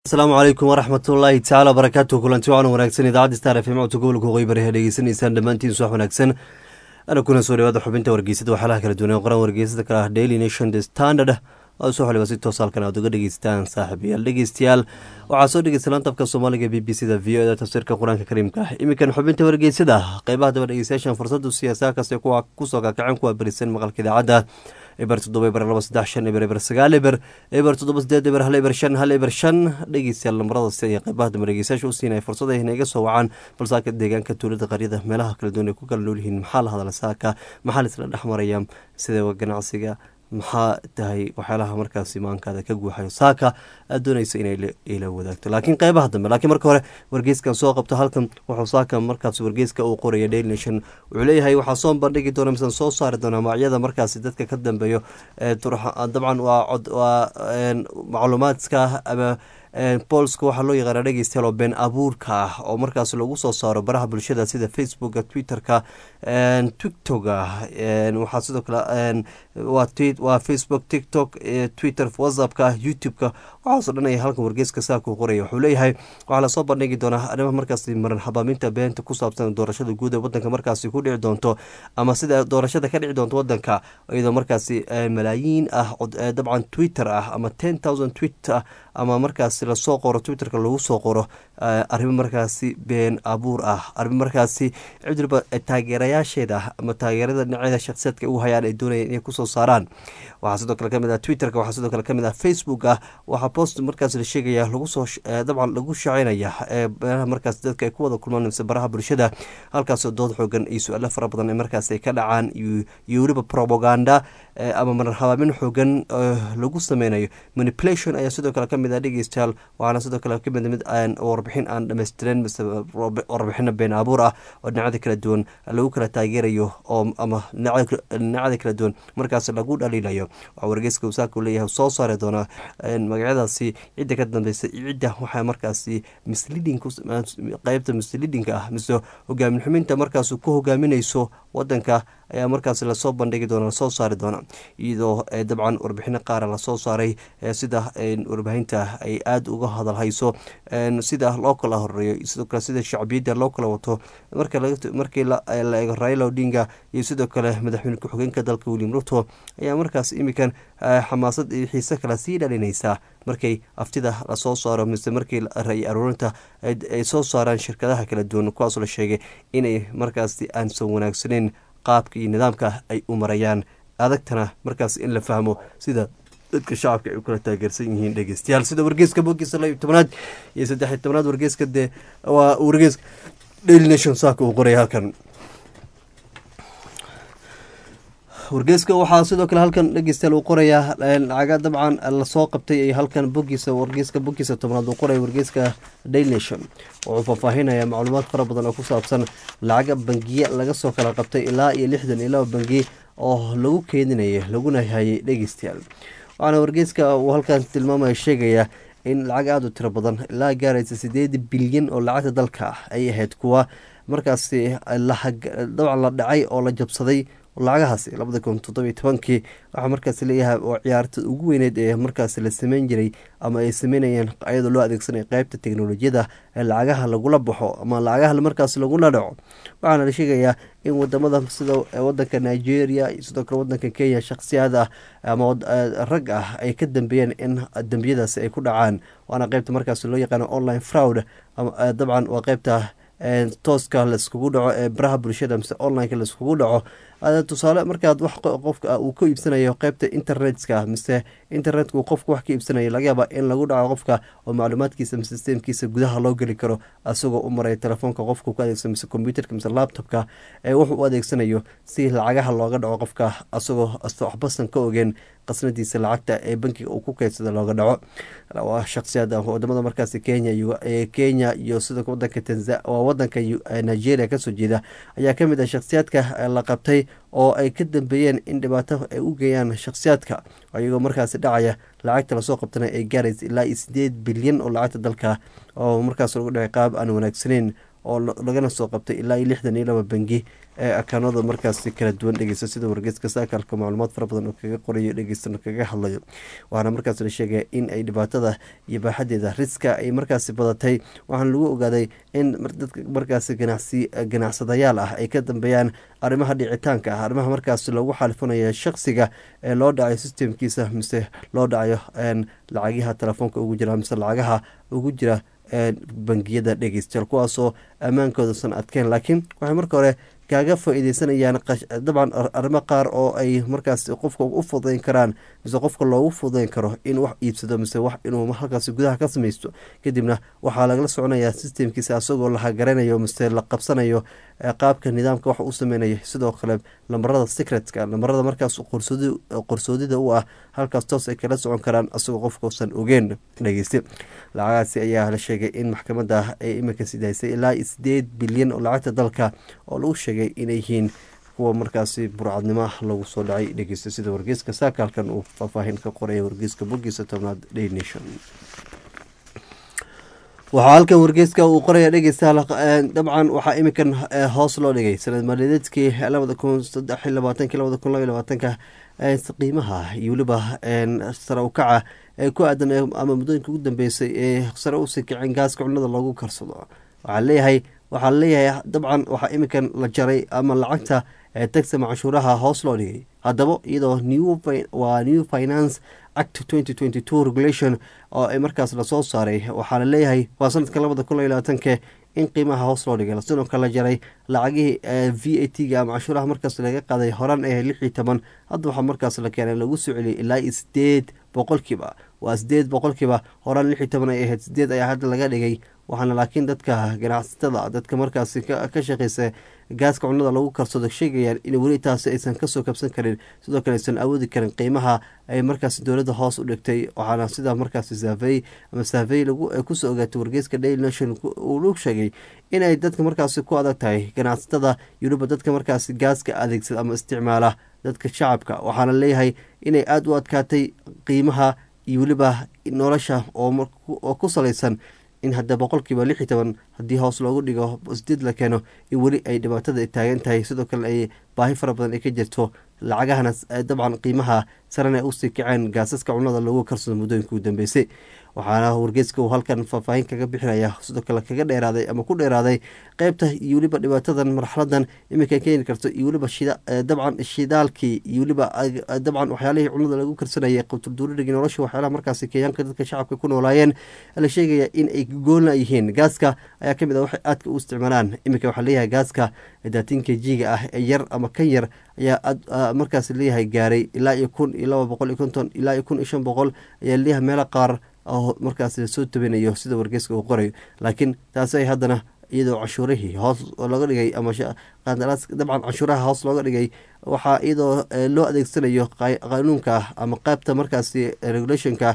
asalaamu calaykum waraxmatullaahi tacaala barakaatu kulanti wacan wanaagsan idaacadda star f m codka gobolka waqooyi bari ha dhegeysanaysaan dhammaantiin subax wanaagsan ana kuna soo dhawaada xubinta wargeysada waxyaalaha kala duwan ee qoran wargeysada kale ah daily nation the standard oo soo xoliba si toos halkan aad uga dhegeystaan saaxiibayaal dhegeystayaal waxaa soo dhegeysta laantabka soomaaliga b b c da v o da tafsiirka qur-aanka kariimka ah iminkan xubinta wargeysada qeybaha daba dhegeystayaashan fursadu siyaasaha kaste kuwa kusoo kakaceen kuwa berisan maqalka idaacadda eber toddoba eber laba saddex shan eber eber sagaal eber eber toddoba sideed eber hal eber shan hal eber shan dhegeystayaal lambarada si ay qeybaha dambe dhegeystayaasha u siinaya fursad ay inaga soo wacaan balsaaka deegaanka tuulada qaryada meelaha kala duwan ay ku kala nool yihiin maxaa la hadla saaka maxaa laisla dhex maraya sida ganacsiga maxaa tahay waxyaalaha markaas imaankaada ka guuxayo saaka aad doonaysa inay ila wadaagto laakiin qeybaha dambe laakiin marka hore wargeyskan soo qabto halkan wuxuu saaka markaas wargeyska uu qoraya daily nation wuxuu leeyahay waxaa soo bandhigi doona misan soo saari doona magacyada markaasi dadka ka dambeeyo dabcan waa waa macluumaadka ama boolska waxaa loo yaqaana dhegeystayaal oo been abuurka ah oo markaas lagu soo saaro baraha bulshada sida facebooka twitterka tiktoka waxaa sidoo kale waa facebook tiktok twitter whatsappka youtube-ka waxaaso dhan ay halkan wargeyska saaka qoraya wuxuu leeyahay waxaa lasoo bandhigi doonaa arrimaha markaasi maran habaaminta beenta ku saabsan doorashada guud ee wadanka markaasi ku dhici doonto ama sida doorashada ka dhici doonto wadanka iyadoo markaasi malaayiin ah dabcan twitter ah ama ten thousand tweet ah ama markaasi lasoo qoro twitterka lagu soo qoro arrimo markaasi been abuur ah arrimo markaasi cidriba taageerayaasheeda ama taageerada dhinacyada shakhsiyaadka u hayaan ay doonayeen inay kusoo saaraan waxaa sidoo kale kamid ah twitterka waxaa sidoo kale kamid ah facebook ah waxaa post markaas la sheegaya lagu soo dabcan lagu shacinaya baraha markaas dadka ay ku wada kulmaan mise baraha bulshada halkaasoo dood xoogan iyo su-aalo fara badan ee markaas ay ka dhacaan iyo weliba propaganda ama marar habaamin xoogan lagu sameynayo manipulation ayaa sidoo kale kamid ah dhegeystayaal waxaana sidoo kale kamid mid warbixin aan dhameystiren mise warbixino been abuur ah oo dhinacada kala duwan lagu kala taageerayo oo ama dhinacada kala duwan markaas lagu dhaliilayo waxaa wargeyska wasaaka u leeyahay soo saari doonaa magacyadaasi cidda ka dambeysa cidda waxaa markaasi misleading qeybta misleadinga ah mise hogaamin xuminta markaas ku hogaaminayso wadanka ayaa markaas lasoo bandhigi doona lasoo saari doona iyadoo dabcan warbixino qaara lasoo saaray sida warbaahinta ay aada uga hadalhayso sida loo kala horeeyo sidoo kale sida shacbiyadda loo kala wato markii la eego raila odinga iyo sidoo kale madaxweyne ku-xigeenka dalka william ruto ayaa markaas imikan xamaasad iyo xiise kale sii dhalinaysaa markay aftida lasoo saaro mise markii ra-y aruurinta ay soo saaraan shirkadaha kala duwan kuwaasoo la sheegay inay markaasi aansan wanaagsaneyn qaabka iyo nidaamka ay u marayaan adagtana markaas in la fahmo sida dadka shacabka ay u kala taageersan yihiin dhegeystayaal sida wargeeska bogiisa laba tobanaad iyo saddex tobanaad wargeeska dee waa wargeeska daily nation saaka uu qoraya halkan wargeeska waxaa sidoo kale halkan dhegeystayaal uu qorayaa lacaga dabcan lasoo qabtay ay halkan bogiisa wargeeska bogiisa tobnaad uu qoraya wargeeska daily nation wuxuu faahfaahinaya macluumaad fara badan oo ku saabsan lacaga bangiye laga soo kala qabtay ilaa iyo lixdan iyo laba bangi oo lagu keedinaya laguna hayay dhegeystayaal waxaana wargeeska uu halkan tilmaamaya sheegaya in lacag aada u tiro badan ilaa gaaraysa sideed bilyan oo lacagta dalka ah ay ahayd kuwa markaasi dabcan la dhacay oo la jabsaday lacagahaasi labada kun toddobiyo tobankii waxaa markaas leeyahay oo ciyaarta ugu weyneyd ee markaas la sameyn jiray ama ay sameynayeen ayadoo loo adeegsanaya qeybta teknolojiyada ee lacagaha lagula baxo ama lacagaha markaas lagula dhaco waxaana la sheegayaa in wadamada sida wadanka nigeria iyo sidoo kale wadanka kenya shakhsiyaad ah ama rag ah ay ka dambeeyeen in dembiyadaasi ay ku dhacaan waana qeybta markaas loo yaqaano online fraud dabcan waa qeybta tooska laiskugu dhaco ee baraha bulshada mise onlineka laiskugu dhaco tusaale markaad wax qofka uu ka iibsanayo qeybta internetka mise internetka uu qofka wax ka iibsanayo laga yaaba in lagu dhaco qofka oo macluumaadkiisa mise sistemkiisa gudaha loo geli karo asagoo u maraya telefoonka qofka ku adeegsano mise computerka mise laptopka ee wuxuu u adeegsanayo si lacagaha looga dhaco qofka asagoo waxbasan ka ogeen qasnadiisa lacagta ee bankiga uu ku keydsada looga dhaco waa shakhsiyaad wadamada markaasi kenya kenya iyo sidoo wadanka waa wadanka nigeria kasoo jeeda ayaa kamid ah shakhsiyaadka la qabtay oo ay ka dambeeyeen in dhibaato ay u geeyaan shakhsiyaadka iyagoo markaasi dhacaya lacagta lasoo qabtana ay gaaraysa ilaa iyo sideed bilyan oo lacagta dalka oo markaas lagu dhacay qaab aan wanaagsaneyn oo lagana soo qabtay ilaa iyo lixdan iyo laba bangi akaanada markaasi kala duwan dhegeysta sida wargeyska saakaalka macluumaad fara badan oo kaga qorayo dhegeystana kaga hadlayo waxaana markaas la sheegaya in ay dhibaatada iyo baaxadeeda riska ay markaasi badatay waxaana lagu ogaaday in dadka markaasi ganacsi ganacsadayaal ah ay ka dambeeyaan arrimaha dhicitaanka ah arrimaha markaasi loogu xalifanayo shaqsiga ee loo dhacayo systemkiisa mise loo dhacayo lacagaha telefoonka ugu jira mise lacagaha ugu jira bangiyada dhegeystayaal kuwaasoo ammaankoodasan adkeen laakiin waxay marka hore kaaga faa-ideysanayaan dabcan arrimo qaar oo ay markaas qofka u fudayn karaan mise qofka loogu fudayn karo in wax iibsado mise wax inuu halkaas gudaha ka samaysto kadibna waxaa lagala soconayaa systemkiisa asagoo la hagaranayo mise la qabsanayo qaabka nidaamka wax u sameynayo sidoo kale lambarada secretka lambarada markaas qorsoodida u ah halkaas toos ay kala socon karaan asagoo qofkausan ogeen dhegeyste lacagaasi ayaa la sheegay in maxkamada ay iminka sidaysay ilaa sideed bilyan oo lacagta dalka oo lagu sheegay inay yihiin kuwa markaasi burcadnimo lagu soo dhacay dhegeysta sida wargeyska saakaalkan uu faahfaahin ka qoraya wargeyska bogiisa tobnaad day nation waxaa halkan wargeyska uu qoraya dhegeysta dabcan waxaa iminkan hoos loo dhigay sanad maalideedkii labada kun saddex iyo labaatanki labada kun labaiy labaatanka qiimaha iyo weliba sare ukaca ee ku aadan ama muddooyinka ugu dambeysay ee sare usii kicin gaaska cunada loogu karsado waxaa leeyahay waxaa leeyahay dabcan waxaa iminkan la jaray ama lacagta taxama canshuuraha hoos loo dhigay haddaba iyadoo waa new finance act twenty twenty two regulation oo ay markaas lasoo saaray waxaa la leeyahay waa sanadka labada kun iyo labaatanke in qiimaha hoos loo dhigay sidoo kale la jaray lacagihii v a t ga ama canshuuraha markaas laga qaaday horaan ee lix iyo toban hadda waxaa markaas la keenay lagu soo celiyay ilaa iyo sideed boqolkiiba waa sideed boqolkiiba horaan lix iyo toban ay ahayd sideed ayaa hadda laga dhigay waxaana laakiin dadka ganacsatada dadka markaasi ka shaqeysa gaaska cunada lagu karsado sheegayaan in weli taasi aysan kasoo kabsan karin sidoo kale aysan awoodi karin qiimaha ay markaasi dowladda hoos u dhigtay waxaana sidaa markaasi saafey ama saafey kusoo ogaatay wargeyska daily nation uu lagu sheegay inay dadka markaasi ku adag tahay ganacsatada yuruba dadka markaasi gaaska adeegsada ama isticmaala dadka shacabka waxaana leeyahay inay aada u adkaatay qiimaha iyo weliba nolosha oo ku salaysan in hadda boqolkiiba lix iyo toban haddii hoos loogu dhigo sideed la keeno in weli ay dhibaatada taagan tahay sidoo kale ay baahi fara badan ay ka jirto lacagahana dabcan qiimaha sarena ay usii kaceen gaasaska cunada loogu karsado muddooyinka ugu dambeysay waxaana wargeyska uu halkan faahfaahin kaga bixinaya sidoo kale kaga dheeraaday ama ku dheeraaday qeybta iyo weliba dhibaatadan marxaladan iminka keeni karto iyo weliba dabcan shidaalkii iyo weliba dabcan waxyaalihii cunada lagu karsanayay qutulduuririgii nolosha waxyaalaha markaasi kenyaanka dadka shacabka ku noolaayeen la sheegaya in ay goolna yihiin gaaska ayaa kamid ah waxay aadka u isticmaalaan iminka waxaa leeyahay gaaska daatinka jiga ah ee yar ama kan yar ayaa markaas leeyahay gaaray ilaa iyo kun iyo laba boqol iyo konton ilaa iyo kun iyo shan boqol ayaa leeyahay meelo qaar oo markaas lasoo tabinayo sida wargeyska uu qorayo laakiin taasi ay haddana iyadoo cashuurihii hoos looga dhigay ama dabcan cashuuraha hoos looga dhigay waxaa iyadoo loo adeegsanayo qanuunka ama qaybta markaasi regulationka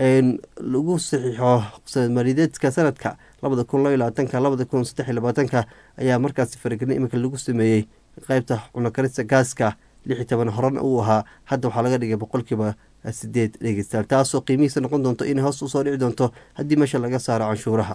lagu saxiixo marideedka sanadka labada kun laba labaatanka labada kun saddex iyo labaatanka ayaa markaasi faragelin iminka lagu sameeyey qeybta cunokarista gaaska lix iyo toban horan uu ahaa hadda waxaa laga dhigay boqolkiiba sideed dhegeystayaal taasoo qiimihiisa noqon doonto in hoos usoo dhici doonto haddii meesha laga saaro canshuuraha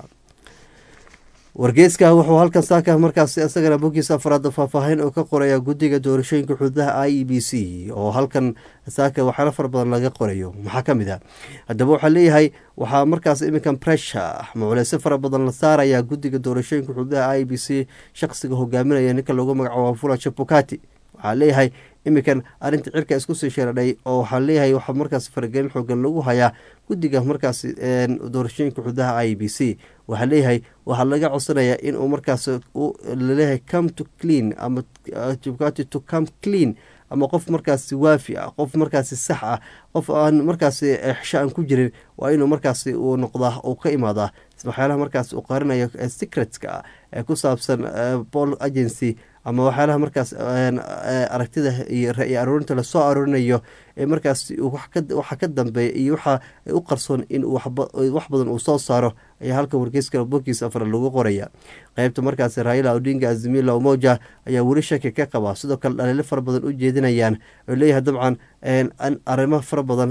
wargeyska wuxuu halkan saaka markaas isagana bogiisa afraad faahfaahin oo ka qoraya guddiga doorashooyinka xuduudaha i e b c oo halkan saaka waxyaalo fara badan laga qorayo maxaa ka mid ah haddaba waxaa leeyahay waxaa markaas iminkan pressure maculeyso fara badan la saaraya guddiga doorashooyinka xuduudaha i e b c shaqsiga hogaaminaya ninka loogu magacaabo fula chapukati waxaa leeyahay iminkan arrinta cirka isku sii sheeradhay oo waxaa leeyahay waxaa markaas faragelin xoogan lagu hayaa guddiga markaas doorashooyinka xuduudaha i b c waxaa leeyahay waxaa laga codsanayaa inuu markaas laleeyahay come to clean ama chapukati to come clean ama qof markaasi waafi ah qof markaasi sax ah qof aan markaasi xesho aan ku jirin waa inuu markaasi uu noqdaa uu ka imaadaa waxyaalaha markaas uu qarinayo secretka ee ku saabsan pol agency ama waxyaalaha markaas aragtida iyo ra-i aroorinta lasoo aroorinayo ee markaas waxa ka dambeeya iyo waxa u qarsoon in wax badan uu soo saaro ayaa halka wargeyska bogiisa afar lagu qoraya qeybta markaas raila odinga azimila umoja ayaa weli shaki ka qabaa sidoo kale dhaliilo fara badan u jeedinayaan oo leeyahay dabcan arrimo fara badan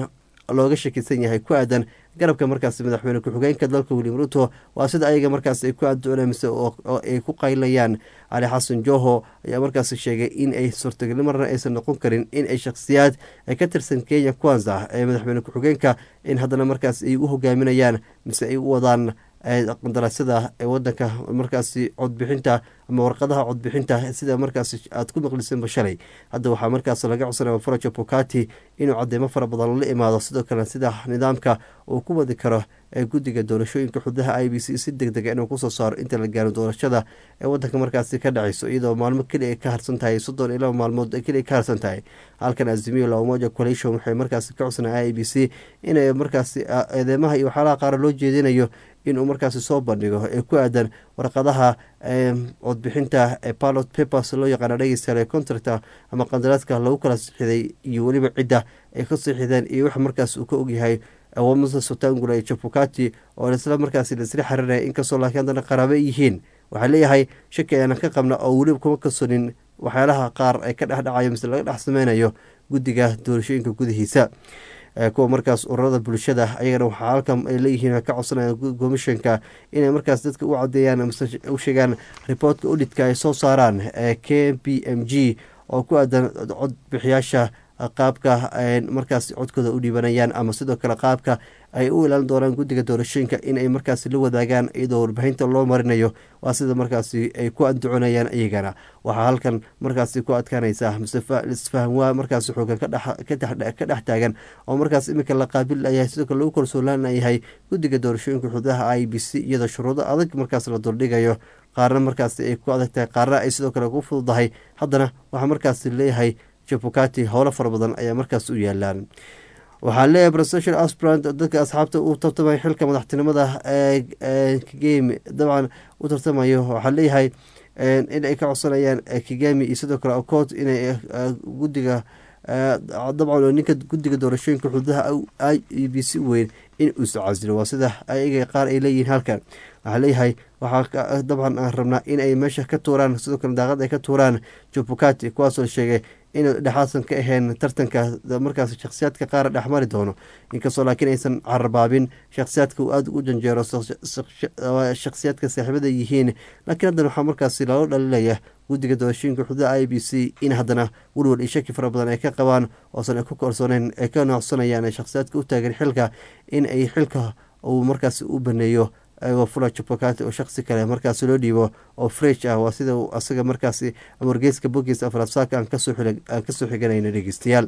looga shakisan yahay ku aadan garabka markaas madaxweyne ku-xigeenka dalka william ruto waa sida ayaga markaas ay ku adoonamse oo ay ku qaylayaan cali xasan joho ayaa markaas sheegay in ay suurtagali marna aysan noqon karin in ay shakhsiyaad ay ka tirsan kenya kwanza ee madaxweyne ku-xigeenka in haddana markaas ay u hogaaminayaan mise ay u wadaan qandaraasyada ee wadanka markaasi codbixinta ama warqadaha codbixinta sida markaas aad ku maqlisanba shalay hadda waxaa markaas laga codsanaya farajo bukati inuu cadeemo fara badan la imaado sidoo kale sida nidaamka uu ku wadi karo ee guddiga doorashooyinka xudaha i b c si deg dega inuu kusoo saaro inta la gaaro doorashada ee wadanka markaasi ka dhaceyso iyadoo maalmo keli ay ka harsan tahay soddon iyo laba maalmood keli ay ka harsan tahay halkan azimiyo lamoja coalition waxay markaasi ka codsanaya i b c inay markaasi eedeymaha iyo waxyaalaha qaar loo jeedinayo inuu markaasi soo bandhigo ee ku aadan warqadaha codbixinta ee pilot papers loo yaqaana dhegeystayaal contracta ama qandaraadka lagu kala sixiday iyo weliba cidda ay ka sixideen iyo wax markaas uu ka ogyahay awamasa sotangula iyo jabukati oo isla markaasi laisla xiriiraya inkastoo laakiin haddana qaraabo yihiin waxaa leeyahay shaki ayaanan ka qabna oo weliba kuma kalsonin waxyaalaha qaar ay ka dhexdhacayo mise laga dhex sameynayo guddiga doorashooyinka gudihiisa kuwa markaas ururada bulshada ayagana waxaa halkan ay leeyihiin ka codsanayaan komishanka inay markaas dadka u cadeeyaan mase u sheegaan riboortka udhidka ay soo saaraan ee k b m g oo ku aadan codbixiyaasha qaabka markaas codkooda u dhiibanayaan ama sidoo kale qaabka ay u ilaalin doonaan guddiga doorashooyinka inay markaasi la wadaagaan iyadoo warbixinta loo marinayo waa sida markaasi ay ku andacoonayaan iyagana waxaa halkan markaasi ku adkaanaysa misfahamwaa markaasi xoogan ka dhex taagan oo markaas iminka la qaabilayahay sidoo kale lagu kalsoolaanayahay guddiga doorashooyinka xududaha i b c iyadoo shuruudo adag markaas la duldhigayo qaarna markaasi ay ku adag tahay qaarna ay sidoo kale ku fududahay haddana waxaa markaasi leeyahay jabukati howlo fara badan ayaa markaas u yaalaan waxaa leeyahay presidential asprant dadka asxaabta u tartamaya xilka madaxtinimada kigemi dabcan u tartamayo waxaa leeyahay in ay ka codsanayaan kigemi iyo sidoo kale ocoot inay guddiga dabcan ninka guddiga doorashooyinka xududaha i e b c weyn in uusa casilo waa sida ayaga qaar ay leeyihiin halkan waxaa leeyahay waxaa dabcan aan rabnaa in ay meesha ka tuuraan sidoo kale daaqad ay ka tuuraan jubukati kuwaasoo sheegay in dhexaasan ka ahayn tartanka markaas shakhsiyaadka qaar dhexmari doono inkastoo laakiin aysan carabaabin shakhsiyaadka uu aada u janjeero shakhsiyaadka saaxiibada yihiin laakiin haddana waxaa markaasi lalo dhalinaya guddiga doorashooyinka xududa i b c in haddana welwel iyo shaki fara badan ay ka qabaan oosan ay ku kalsooneen ay ka noocsanayaan shakhsiyaadka u taagan xilka in ay xilka uu markaasi u baneeyo ayagoo fula jubakati oo shaksi kale markaasi loo dhiibo oo fresh ah waa sida asaga markaasi wargeyska bogiisa afrafsaaka aan kasoo xiganayna dhegeystayaal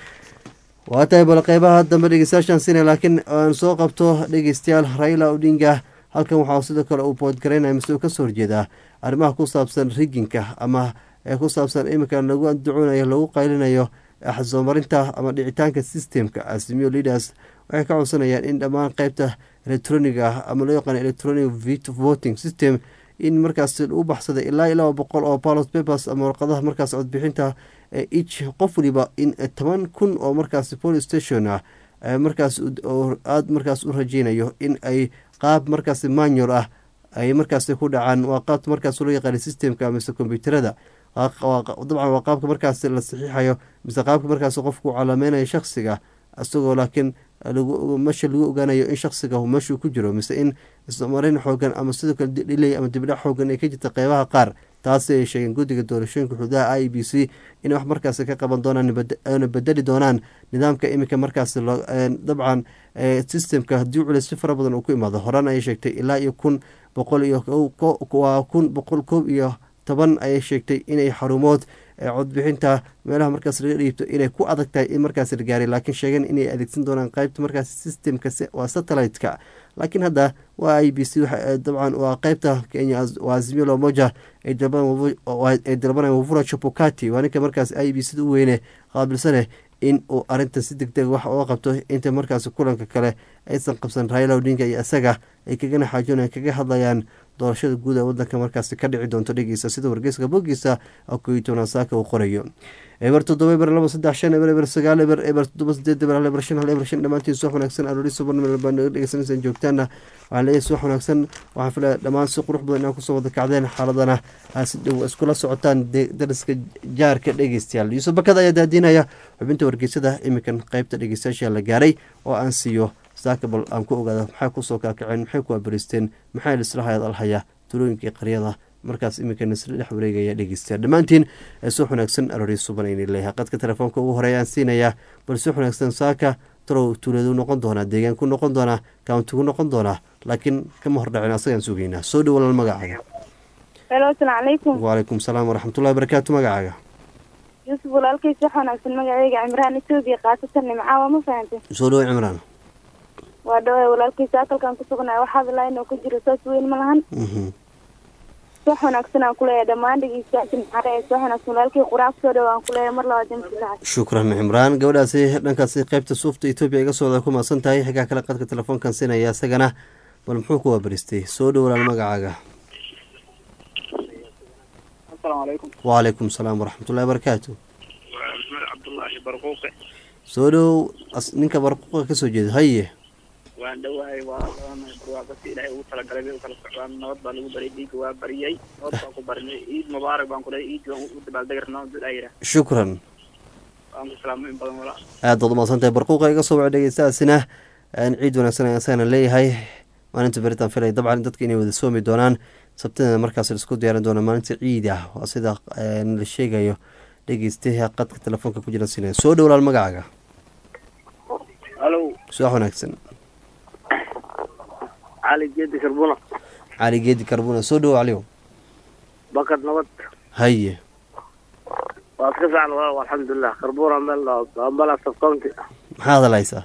waa tahay bal qeybaha dambe dhegeystayaashaan sina laakiin aan soo qabto dhegeystayaal raila odinga halkan waxaa sidoo kale uu boodgaraynaya mise uu kasoo horjeedaa arrimaha ku saabsan riginka ama ee ku saabsan iminka lagu andaconayo lagu qaylinayo axsoomarinta ama dhicitaanka systemka asimiyo leaders waxay ka codsanayaan in dhammaan qeybta electroniga ah ama loo yaqaan electronic voting system in markaas u baxsaday ilaa iyo laba boqol oo ballot papers ama warqadaha markaas codbixinta each qof waliba in toban kun oo markaas police station ah markaas aada markaas u rajeynayo in ay qaab markaas manual ah ay markaas ku dhacaan waa qaabta markaas loo yaqaana systemka mise kombyuuterada dabcan waa qaabka markaas la saxiixayo mise qaabka markaas qofku calaameynaya shaksiga isagoo laakiin meesha lagu ogaanayo in shaksiga meeshuu ku jiro mise in ismarin xoogan ama sidoo kale dhilay ama dibdhac xoogan ay ka jirta qeybaha qaar taasi ay sheegeen guddiga doorashooyinka xududaha i b c inay wax markaas ka qaban doonaan na bedeli doonaan nidaamka iminka markaas dabcan systemka haddii culis si fara badan uu ku imaado horaan ayay sheegtay ilaa iyo kun boqol iyo waa kun boqol koob iyo toban ayay sheegtay inay xarumood codbixinta meelaha markaas laga dhiibto inay ku adag tahay in markaas la gaaray laakiin sheegeen inay adeegsan doonaan qeybta markaas systemka waa satellite-ka laakiin hadda waa i b c dabcan waa qeybta kenya waa azimio lomoja ay dalbanayaan wafura chapokati waa ninka markaas i b c u weyne qaabilsaneh in uu arinta si deg deg wax uga qabto inta markaas kulanka kale aysan qabsan raila odinga iyo isaga ay kagana xaajoonayaan kaga hadlayaan doorashada guud ee wadanka markaasi ka dhici doonto dhegeysa sida wargeyska bogiisa koyo tobanaa saaka uu qorayo eber toddoba eber laba saddex shan eber eber sagaal eber eber toddoba sideed eber hal eber shan hal eber shan dhammaantiin suwax wanaagsan aroori subarnamel baa naga dhegeysanaysan joogtaana waxaan leeyahay suwax wanaagsan waxaan filaya dhammaan si qurux badan inaan kusoo wada kacdeen xaaladana aa si dhow iskula socotaan dariska jaarka dhegeystayaal yuusuf bakada ayaa daadinaya xubinta wargeysada iminkan qeybta dhegeystayaasha la gaaray oo aan siiyo saakabal aan ku ogaada maxay kusoo kaakaceen maxay ku abaristeen maxay lisla hayad alhaya tulooyinkii qaryada markaas iminka nasla dhex wareegaya dhegeystayaal dhammaantiin soo wanaagsan aroori suban ayna leeyahay qadka telefoonka ugu horeey aan siinayaa bal soo wanaagsan saaka talow tuuladu noqon doonaa deegaanku noqon doonaa kauntigu noqon doonaa laakiin kama hordhacin asagaan sugaynaa soo dhow walaal magacaaga helo asalaamu calaykum wacalaykum salaam waraxmatullahi barakaatu magacaaga yuusuf walaalkiis wax wanaagsan magaceyga cimraan etoobiya kaasatan nimcaawa ma fahantay soo dhowo cimraan waa dhawaay walaalkiisa akalkan ku sugnaa waxaad ilaa inuu ku jiro saas weyn ma lahan wax wanaagsan aan kuleeyahay dhammaan dhegeystayaasha maxarees wax wanaagsan walaalkii quraan kusoo dhawo aan kuleeyahay mar labaad jamsi sacad shukran cimraan gabadhaasi dhankaasi qeybta suufta etoobiya iga socda ku maasan tahay xigaa kale qadka telefoonkan siinaya isagana bal muxuu ku waabaristay soo dhow walaal magacaaga asalaamu calaykum wacalaykum salaam waraxmatullahi barakaatu waa maxmed cabdullaahi barquuqe soo dhow ninka barquuqa kasoo jeeda haye waan dhowahay waa labanay barwaaqasi ilaahay ugu talagalay bay u kala socdaan nabad baa lagu baryay dhiigga waa bariyey nabad baan ku barinay ciid mubaarak baan ku lehay ciid baan u dabaaldegi rabnaa dad aa yidhaah shukran waan ku salaamo in badan walaa aad baad umaasantahay barquuqa iga soo waca dhegeystaasina ciid wanaagsan ayaan isagana leeyahay maalinta beritaan filay dabcan dadka inay wada soomi doonaan sabtidana markaas laisku diyaarin doona maalinta ciid ah waa sida la sheegayo dhegeystaha qadka telefoonka ku jira sinaya soo dhow walaal magacaaga halo subax wanaagsan cali geedi karbuna cali geedi karbuna soo dhowo caliyow bakad nabad haye waa iska fiican walaal alxamdulilah karbuna meel ambala subcounty maxaa hadalhaysaa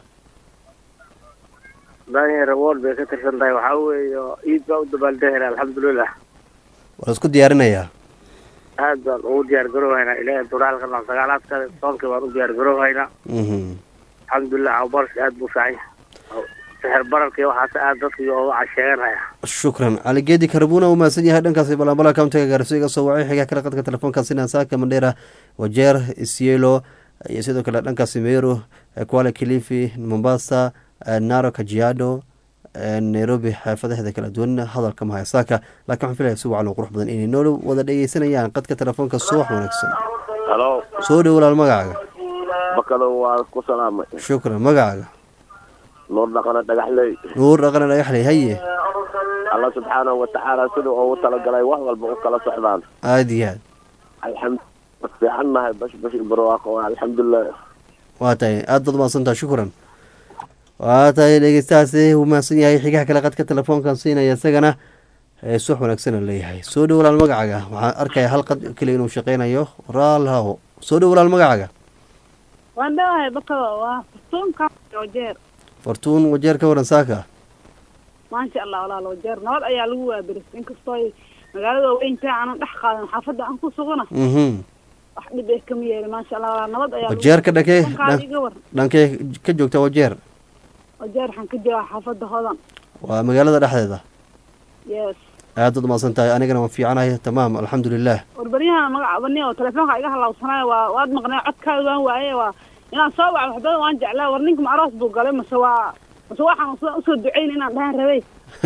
daniel reward bay ka tirsan tahay waxaa weeye ciid baa u dabaaldegayna alxamdulilah waa la isku diyaarinayaa aad baan ugu diyaar garoohaynaa ilaahay duraalka noo sagaalaadka soonkii baan u diyaar garoohaynaa alxamdulilah awbarsh aad buu fiican yahay sixir bararkii waxaas aad dadkii uga casheeganaya shukran cali geedi karbuna uu mahadsan yahay dhankaasi balambala countiga gaarso iga soo wacay xigaa kale qadka telefoonkaasi nasaaka mandheera wajeer isielo iyo sidoo kale dhankaasi meru kuala kilifi mombasa naro kajiado nairobi xaafadaheeda kala duwan hadalka mahaya saaka laakiin waxaan filaya si wacan oo qurux badan inay noola wada dhegeysanayaan qadka telefoonka subax wanaagsan halo soo dhow walaal magacaaga bakado waa ku salaamay shukran magacaaga nuur dhaqane dhagaxley nuur dhaqane dhagaxley haye alla subxaanahu watacaala siduu ugu talagalay wax walba u kala socdaan aada iyo aad alxamdu fiican nahay bash bash barwaaqo alxamdulilah waa tahay aada baad mahadsantaha shukran waa tahay dhegeystahaasi uu mahadsan yahay xigaha kale qadka telefoonkan siinaya isagana suwax wanaagsan leeyahay soo dhow walaal magacaaga waxaan arkaya hal qad keliya inuu shaqeynayo raalhaho soo dhow walaal magacaaga waan dhawahay bakado waa fartuunka wajeer fartuun wajeer ka waran saaka maasha allah walaal wajeer nabad ayaa lagu waabiris inkastoo magaalada weynta aanan dhex qaadan xaafadda aan ku sugana mhm wax dhib eh kama yeeli maasha allah walaal nabad ayaa lagu wajeer ka dhakee Fartuunkaada iga war dhankee ka joogta wajeer wajeer waxaan ka joogaa xaafadda hodan waa magaalada dhexdeeda yes aada baad mahadsan tahay anigana waan fiicanahay tamaam alxamdulilah warbaryahan magaca bani oo telefoonka iga halawsanaayo waa waad maqnay codkaada waan waaye waa inaan soo waco waxbadan waan jeclaa war ninka ma aroos buu galay mase waa mase waxaan usoo usoo duceyn inaan dhahan rabay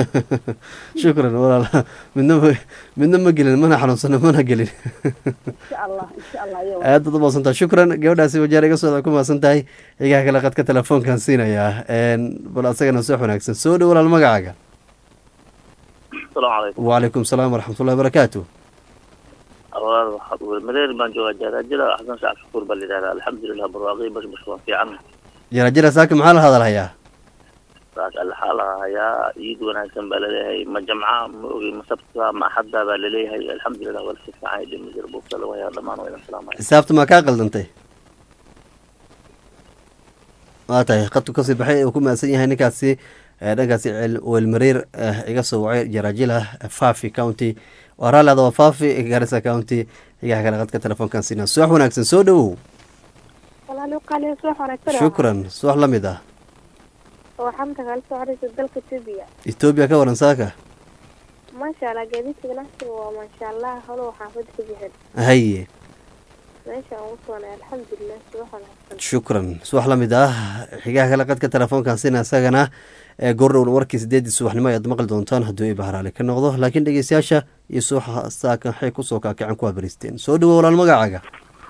shukran walaal midna ma midna ma gelin mana xanuunsano mana gelin insha allah insha allah iyo aad baad umahadsan tahay shukran gabadhaasi wajeer iga socda ku mahadsan tahay xigaha kale qadka telefoonkan siinayaa bal asagana soo wanaagsan soo dhow walaal magacaaga asalaamu calaykum wacalaykum salaam waraxmatullahi barakaatu walaal waxaad weli mareer baan joogaa jaaraajada xasan shacab shukuur baa la yidhahdaa alxamdulilah barwaaqii bash bash waa fiican jira jira saaka maxaa la hadalhayaa saas alxaa la hayaa ciid wanaagsan baa laleeyahay ma jamca ma ogi ma sabta ma axadda baa laleeyahay alxamdulilah waa lasi fiican dhimi jir buugta lagu hayaa dhammaan waa idin salaamaya xisaabta maa kaa qaldantay waa tahay qadku kasii baxay uu ku mahadsan yahay ninkaasi ee dhankaasi cel- weelmareer eh, iga soo wacay jaraajila fafi county waa raalli adaba fafi garissa county xigaha kale qadka telefoonkan siina subax wanaagsan soo dhowow walaal qaaliyo soo wanaagsan shukran subax la mid ah waxaan kagala soo xariisa dalka Ethiopia etoobiya ka waran saaka maasha maasha allah gaadiidka ganacsiga waa maasha allah holow xaafada ku bixin haye meeshaan ugu suganay alxamdulilah subax wanaagsan shukran subax la mid ah xigaha kale qadka telefoonkan sina isagana ee goordhown warkii sideedii subaxnimo ayaad maqli doontaan hadduu i bahraale ka noqdo laakiin dhegeystayaasha iyo subaxa saakan waxay kusoo kaakicin ku habaristeen soo dhawow walaal magacaaga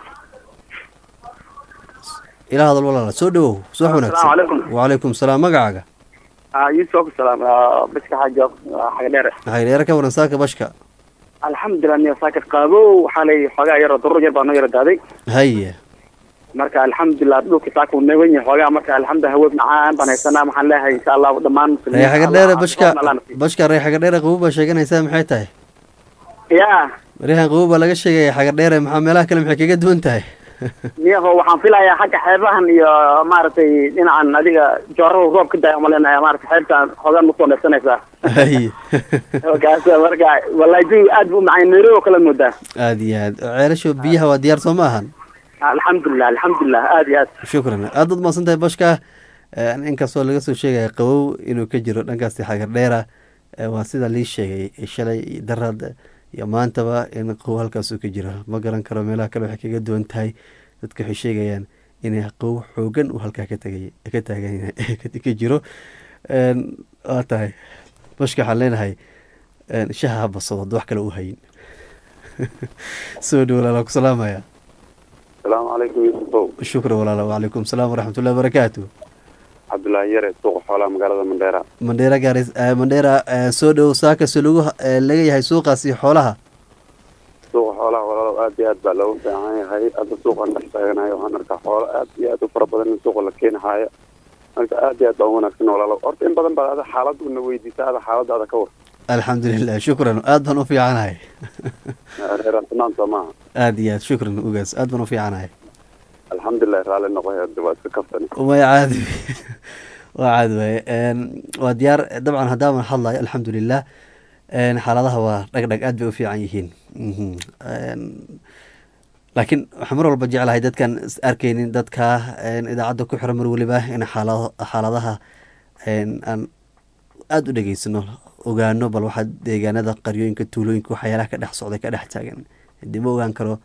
ilaa hadal walaala soo dhawow subax wanaagsan calaykum. wacalaykum salaam magacaaga yusuf salaam biska xajo xaga dheere waxay dheere ka waran saaka bashka alxamdulilah niyo saaka qaabo waxaa lay xoogaa yaro durur yar baa noo yaro daaday haye marka alxamdulilah dhulka saaka uu nagan yahay xoogaa marka alxamdulilah haweeb macaan baan haysanaa maxaan leeyahay insha allah dhammaan ree xaga dheere bashka bashka ree xaga dheere qabow baa sheeganaysaa maxay tahay ya reehan qabow baa laga sheegaya xaga dheere maxaa meelaha kale maxay kaga duwan tahay niyaho waxaan filayaa xagga xeebahan iyo maaragtay dhinacan adiga joorada roob ka daaya malenaya maaragtay xeebtaan xoogaan ma soo neefsanaysaa haye kaas marka wallahi jawi aad buu macaan nairobi oo kale moodaa aada iyo aad ceelasho biyaha waa diyaar soo ma ahan alxamdulilah alxamdulilah aad iyo aad shukran aada ad mahadsan tahay bashka inkastoo laga soo sheegaya qabow inuu ka jiro dhankaasi xagar dheera waa sida lii sheegay shalay iyo daraad iyo maantaba in qabow halkaasuu ka jiro ma garan karo meelaha kale waxay kaga duwan tahay dadka waxay sheegayaan inay qabow xoogan uu halkaa ka tagay ka taagan ka jiro waa tahay bashka waxaan leenahay shaha ha basado hadda wax kale u hayin soo dhow walaala ku salaamaya asalaamu calaykum yuusufow shukran walaala wacalaykum salaam waraxmatullahi wabarakaatu cabdullaahi yare suuqa xoolaha magaalada mandheera mandheera gaaris mandheera soo dhow saakasi lagu laga yahay suuqaasi xoolaha suuqa xoolaha walaalow aad iyo aad baa loogu fiican yahay hadda suuqan dhex taaganayo waxaan arkaa xoolo aad iyo aad u fara badan in suuqa la keenahaayo marka aad iyo aad baa u wanaagsan walaalow horta in badan baad ada xaaladuna weydiisa ada xaaladaada ka war alxamdulilah shukran aad baan u fiicanahay reerasnaan soo maaha aad iyo aad shukran ugaas aad baan u fiicanahay alxamdulilah raalli noqoy hadda waa iska kaftani way caadi waa caadi waaye waa diyaar dabcan haddaaban hadlayo alxamdulilah xaaladaha waa dhagdhag aad bay u fiican yihiin laakiin waxaan mar walba jeclahay dadkan is arkeynin dadka idaacadda ku xiran mar weliba in xaala xaaladaha aan aada u dhegeysano ogaano bal waxaa deegaanada qaryooyinka tuulooyinka waxyaalaha ka dhex socday ka dhex taagan hadii ma ogaan karo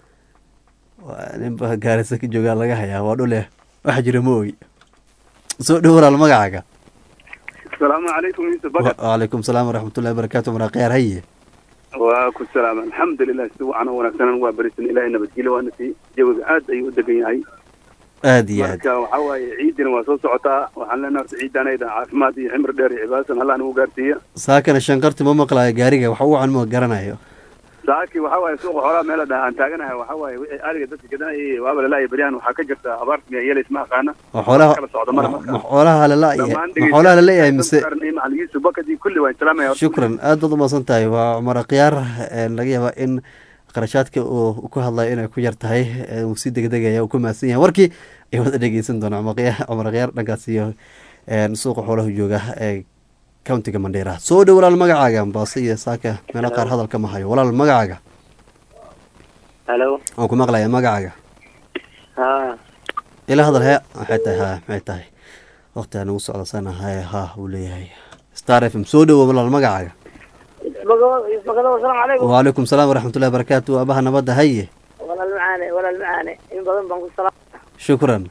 ninba gaarisa ka joogaa laga hayaa waa dhule waxa jira ma ogi soo dhow walaal magacaaga asalaamu calaykum yuusuf bakar wacalaykum salaam waraxmatullahi wabarakaatu maraqyaar haye waa ku salaam alxamdulilah si wacan oo wanaagsanan waa berisan ilaahay nabadgelyo waana si jawiga aad ayuu u degan yahay aada iyo aad marka waxaa waaye ciidina waa soo socotaa waxaan leenahay horta ciidanayda caafimaad iyo ximri dheer iyo cibaasan allah nagu gaarsiiya saakana shanqarti ma maqlayo gaariga wax ugu can ma garanayo saaki waxaa waaye suuqa xoolaha meela dhaha aan taaganahay waxaa waaye wixii ariga dadka gadanayay waaba lalaaya beryahan waxaa ka jirta abaarta miya yeelays ma aqaana ma xoolaha kala socda mara ma marka xoolaha lala-yahay ma xoolaha laleeyahay mise macalin yuusuf bakadi kulli waan salaamaya horta. shukran aad baad umaasan tahay waa cumar akhyaar laga yaabaa in qarashaadka uu ku hadlayo inay ku yar tahay uu si degdegaya uu ku mahadsan yahay warkii ay wada dhegeysan doona cumar akhyaar dhankaas iyo suuqa xoolaha jooga ee countiga mandheera soo dhow walaal magacaaga ambaase iyo saaka meelo qaar hadalka ma hayo walaal magacaaga halo waan ku maqlaya magacaaga ha ila hadal hee maxay tahay ha maxay tahay waqti aan ugu socdasana haye ha uu leeyahay star f m soo dhowo walaal magacaaga isbakado asalaamu calaykum wacalaykum salaam waraxmatullahi wabarakaatu aabaha nabadda haye walaal macaane walaal macaane in badan baan ku salaam shukran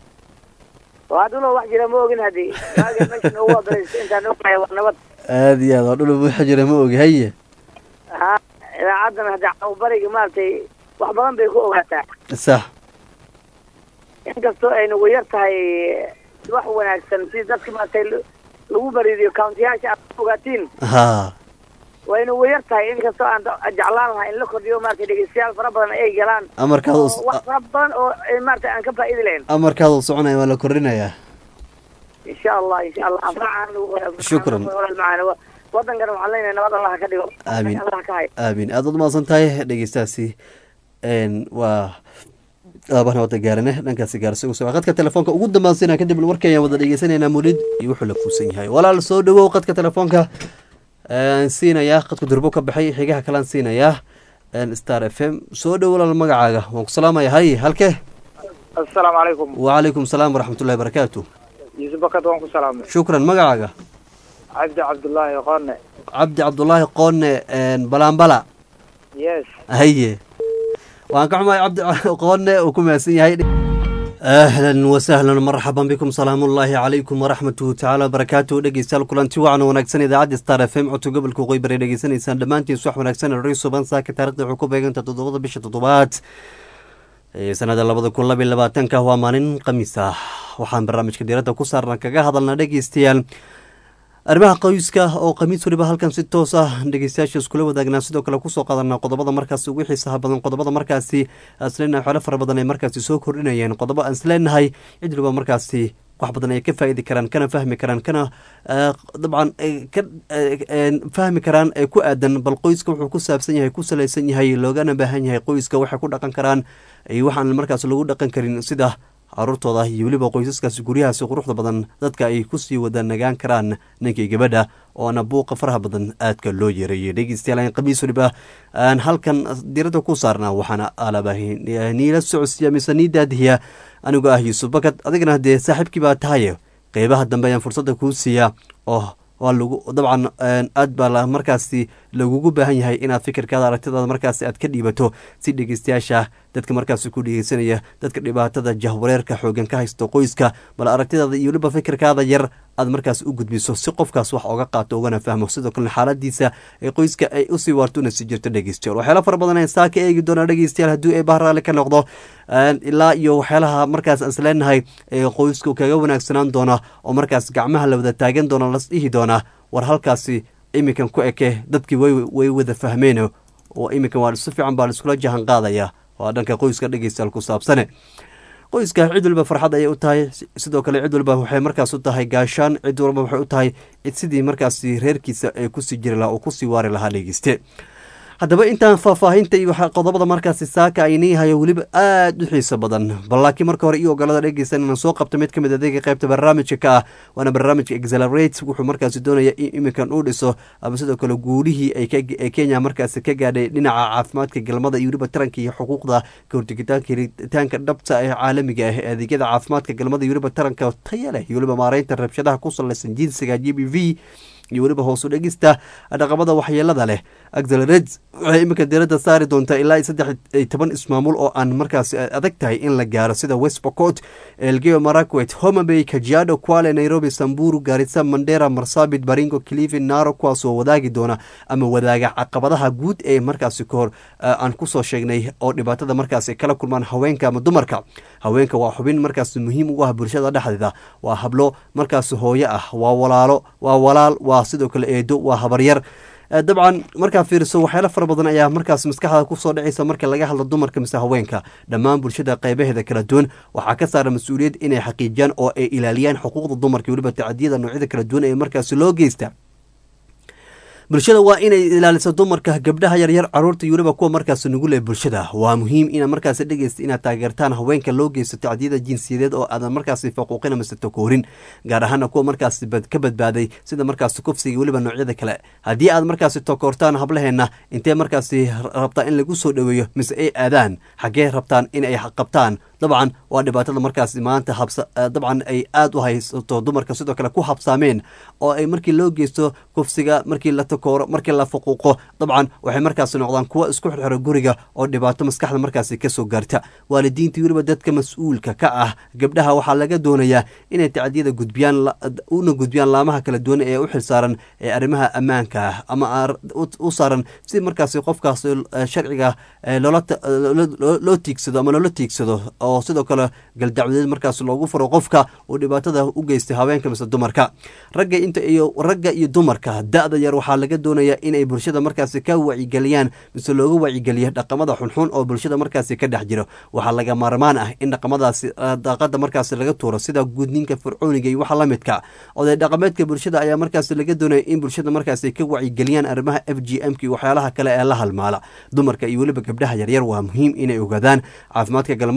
waa dhulo wax jira ma ogin haddii waaga meesha noogu adaraysa intaan ognahay waa nabad aada iyo aad waa dhul waxa jira ma ogi haye ha idaacaddana hadda cawbariga maaragtay wax badan bay ku ogaataa sax inkastoo ay nagu yar tahay wax wanaagsan si dadka maaragtay l- lagu bariidiyo countiyaasha aad ku ogaatiin ha way nagu yar tahay inkastoo aan da- jeclaan lahaa in la kordhiyo maaragtay dhegeystayaal fara badan ay galaan amarkaada oo u- wax fara badan oo eh, maaragtay aan ka faa'iidi lahayn amarkaada u soconaya waa la kordhinayaa insha allah insha allah anfacaan lagu Shukran. walaal macaane wa- wadankana waxaan leenahay nabad allah ka dhigo Aamin. allah ka hay aamin aad baad umahadsan tahay dhegeystaasi n waa aabaha nabadda gaarane dhankaasi gaarsi ugu soo qadka telefoonka ugu dambaansiina kadib warka ayaan wada dhegeysanayna mulid iyo wuxuu la kuusan yahay walaal soo dhawow qadka telefoonka aan siinayaa qadku durbo ka baxay xigaha kalaan siinayaa star f m soo dhow walaal magacaaga waan ku salaamaya hay halkee assalaamu calaykum wacalaykum salaam waraxmatullahi barakaatu yuusuf bakad waan ku salaamay shukran magacaaga cabdi cabdullaahi qone cabdi cabdulaahi qoone balaambala yes haye waan ka xumahay cabdi qoone uu ku mahadsan yahay ahlan wasahlan marxaban bikum salaamu ullaahi calaykum waraxmatuhu tacaala wabarakaatuhu dhegeystayaal kulanti wacan wanaagsan idaacadda star f m codka gobolka waqooyi bari dhegeysanaysaan dhammaantiin subax wanaagsan ri suban saaka taarikhda wuxuu ku beeganta toddobada bisha toddobaad sanada labada kun labiy labaatanka waa maalin khamiis ah waxaan barnaamijka diiradda ku saarna kaga hadalnaa dhegeystayaal arrimaha qoyska oo khamiis waliba halkan si toos ah dhegeystayaasha iskula wadaagnaa sidoo kale kusoo qaadanaa qodobada markaasi ugu xiisaha badan qodobada markaasi asleenahay xoolo fara badan ay markaasi soo kordhinayeen qodobo aan isleenahay cid waliba markaasi wax badan ay ka faa'idi karaan kana fahmi karaan kana dabcan ka fahmi karaan ee ku aadan bal qoyska wuxuu ku saabsan yahay ku salaysan yahay loogana baahan yahay qoyska waxay ku dhaqan karaan waxaan markaas lagu dhaqan karin sida caruurtooda iyo weliba qoysaskaasi guryahaasi quruxda badan dadka ay kusii wada nagaan karaan ninkii gabadha oona buuqa faraha badan aadka loo yeereeyay dhegeystayaal khamiis waliba aan halkan diradda ku saarnaa waxaana alaba niila socodsiya mise nii daadihiya anigoo ah yuusuf bakad adigana dee saaxiibkii baa tahaye qeybaha dambe ayaan fursadda kuu siiyaa oo waa lagu dabcan aad baa markaasi lagugu baahan yahay inaad fikirkaada aragtidaada markaasi aad ka dhiibato si dhegeystayaasha dadka markaasi ku dhegeysanaya dadka dhibaatada jahwareerka xoogan ka haysto qoyska bal aragtidaada iyo weliba fikirkaada yar aad markaas u gudbiso si qofkaas wax oga qaato ugana fahmo sidoo kalena xaaladiisa ee qoyska ay usii waarto una sii jirto dhegeystayaal waxyaala fara badan saa ka eegi doonaa dhegeystayaal haddii ay bahraali ka noqdo ilaa iyo waxyaalaha markaas aan isleenahay ee qoysku kaga wanaagsanaan doona oo markaas gacmaha la wada taagan doona las dhihi doonaa war halkaasi iminkan ku eke dadkii way wada fahmeen oo iminkan waa si fiican baa laiskula jahan qaadaya waa dhanka qoyska dhegeystayaal ku saabsane qoyska cid waliba farxad ayay u tahay sidoo kale cid waliba waxay markaas u tahay gaashaan cid walba waxay u tahay sidii markaasi reerkiisa ee kusii jiri lahaa oo kusii waari lahaa dhegeyste haddaba intaan faahfaahinta iyo qodobada markaasi saaka aynii hayo weliba aada u xiiso badan bal laakiin marka hore iyo ogolada dhegeysan inaan soo qabto mid ka mid adeega qaybta barnaamijka ka ah waana barnaamijka exelerate wuxuu markaasi doonaya in iminkan uu dhiso ama sidoo kale guulihii ay kenya markaasi ka gaadhay dhinaca caafimaadka galmada iyo weliba taranka iyo xuquuqda kahortegitaanka helitaanka dhabta ee caalamiga ah ee adeegyada caafimaadka galmada iyo weliba taranka taya leh iyo weliba maareynta rabshadaha ku salaysan jinsiga g b v iyo weliba hoosu dhegista dhaqamada waxyeelada leh axelred waxay iminka diradda saari doontaa ilaa iyo saddex iyo toban ismaamul oo aan markaas adag tahay in la gaaro sida west bocot elgeo marakwet homabay kajiado quale nairobi samburu garisa mandera marsabit baringo clivi naro kuwaasoo wadaagi doona ama wadaaga caqabadaha guud ee markaasi kahor aan kusoo sheegnay oo dhibaatada markaas ay kala kulmaan haweenka ama dumarka haweenka waa xubin markaas muhiim ugu ah bulshada dhexdeeda waa hablo markaas hooyo ah waa walaalo waa walaal waa sidoo kale eedo waa habaryar dabcan markaa fiiriso waxyaala fara badan ayaa markaas maskaxda kusoo dhacaysa marka laga hadlo dumarka mise haweenka dhammaan bulshada qeybaheeda kala duwan waxaa ka saara mas-uuliyad inay xaqiijiyaan oo ay ilaaliyaan xuquuqda dumarka weliba tacadiyada noocyada kala duwan ee markaasi loo geysta bulshada waa inay ilaaliso dumarka gabdhaha yaryar caruurta iyo weliba kuwa markaas nugul ee bulshada waa muhiim ina markaas dhegeysta inaad taageertaan haweenka loo geysto tacdiyada jinsiyadeed oo aadan markaasi faquuqin amase takoorin gaar ahaana kuwa markaas ka badbaaday sida markaas kufsiga weliba noocyada kale haddii aad markaasi takoortaan hablaheena intee markaasi rabtaa in lagu soo dhoweeyo mise ay aadaan xaggee rabtaan in ay qabtaan dabcan waa dhibaatada markaas maanta dabcan ay aada u haysato dumarka sidoo kale ku habsaameen oo ay markii loo geysto kufsiga markii la takooro markii la faquuqo dabcan waxay markaasi noqdaan kuwa isku xirxiro guriga oo dhibaato maskaxda markaasi kasoo gaarta waalidiinta weliba dadka mas-uulka ka ah gabdhaha waxaa laga doonayaa inay tacdiyada gudbiyaan una gudbiyaan laamaha kala duwan ee u xilsaaran ee arrimaha ammaanka ah ama u saaran si markaasi qofkaas sharciga loo tiigsado ama loola tiigsado oo sidoo kale galdacwadeed markaas loogu furo qofka uu dhibaatada u geystay haweenka mise dumarka ragga inta iyo ragga iyo dumarka da-da yar waxaa laga doonayaa inay bulshada markaasi ka wacigeliyaan mise looga wacigeliyo dhaqamada xunxun oo bulshada markaasi ka dhex jiro waxaa laga maarmaan ah in dhaqamadaasi daaqada markaasi laga tuuro sida gudninka fircooniga iyo waxa la midka oday dhaqameedka bulshada ayaa markaasi laga doonaya in bulshada markaasi ka wacigeliyaan arrimaha f g m ka iyo waxyaalaha kale ee la halmaala dumarka iyo weliba gabdhaha yaryar waa muhiim inay ogaadaan caafimaadka galmada iyo weliba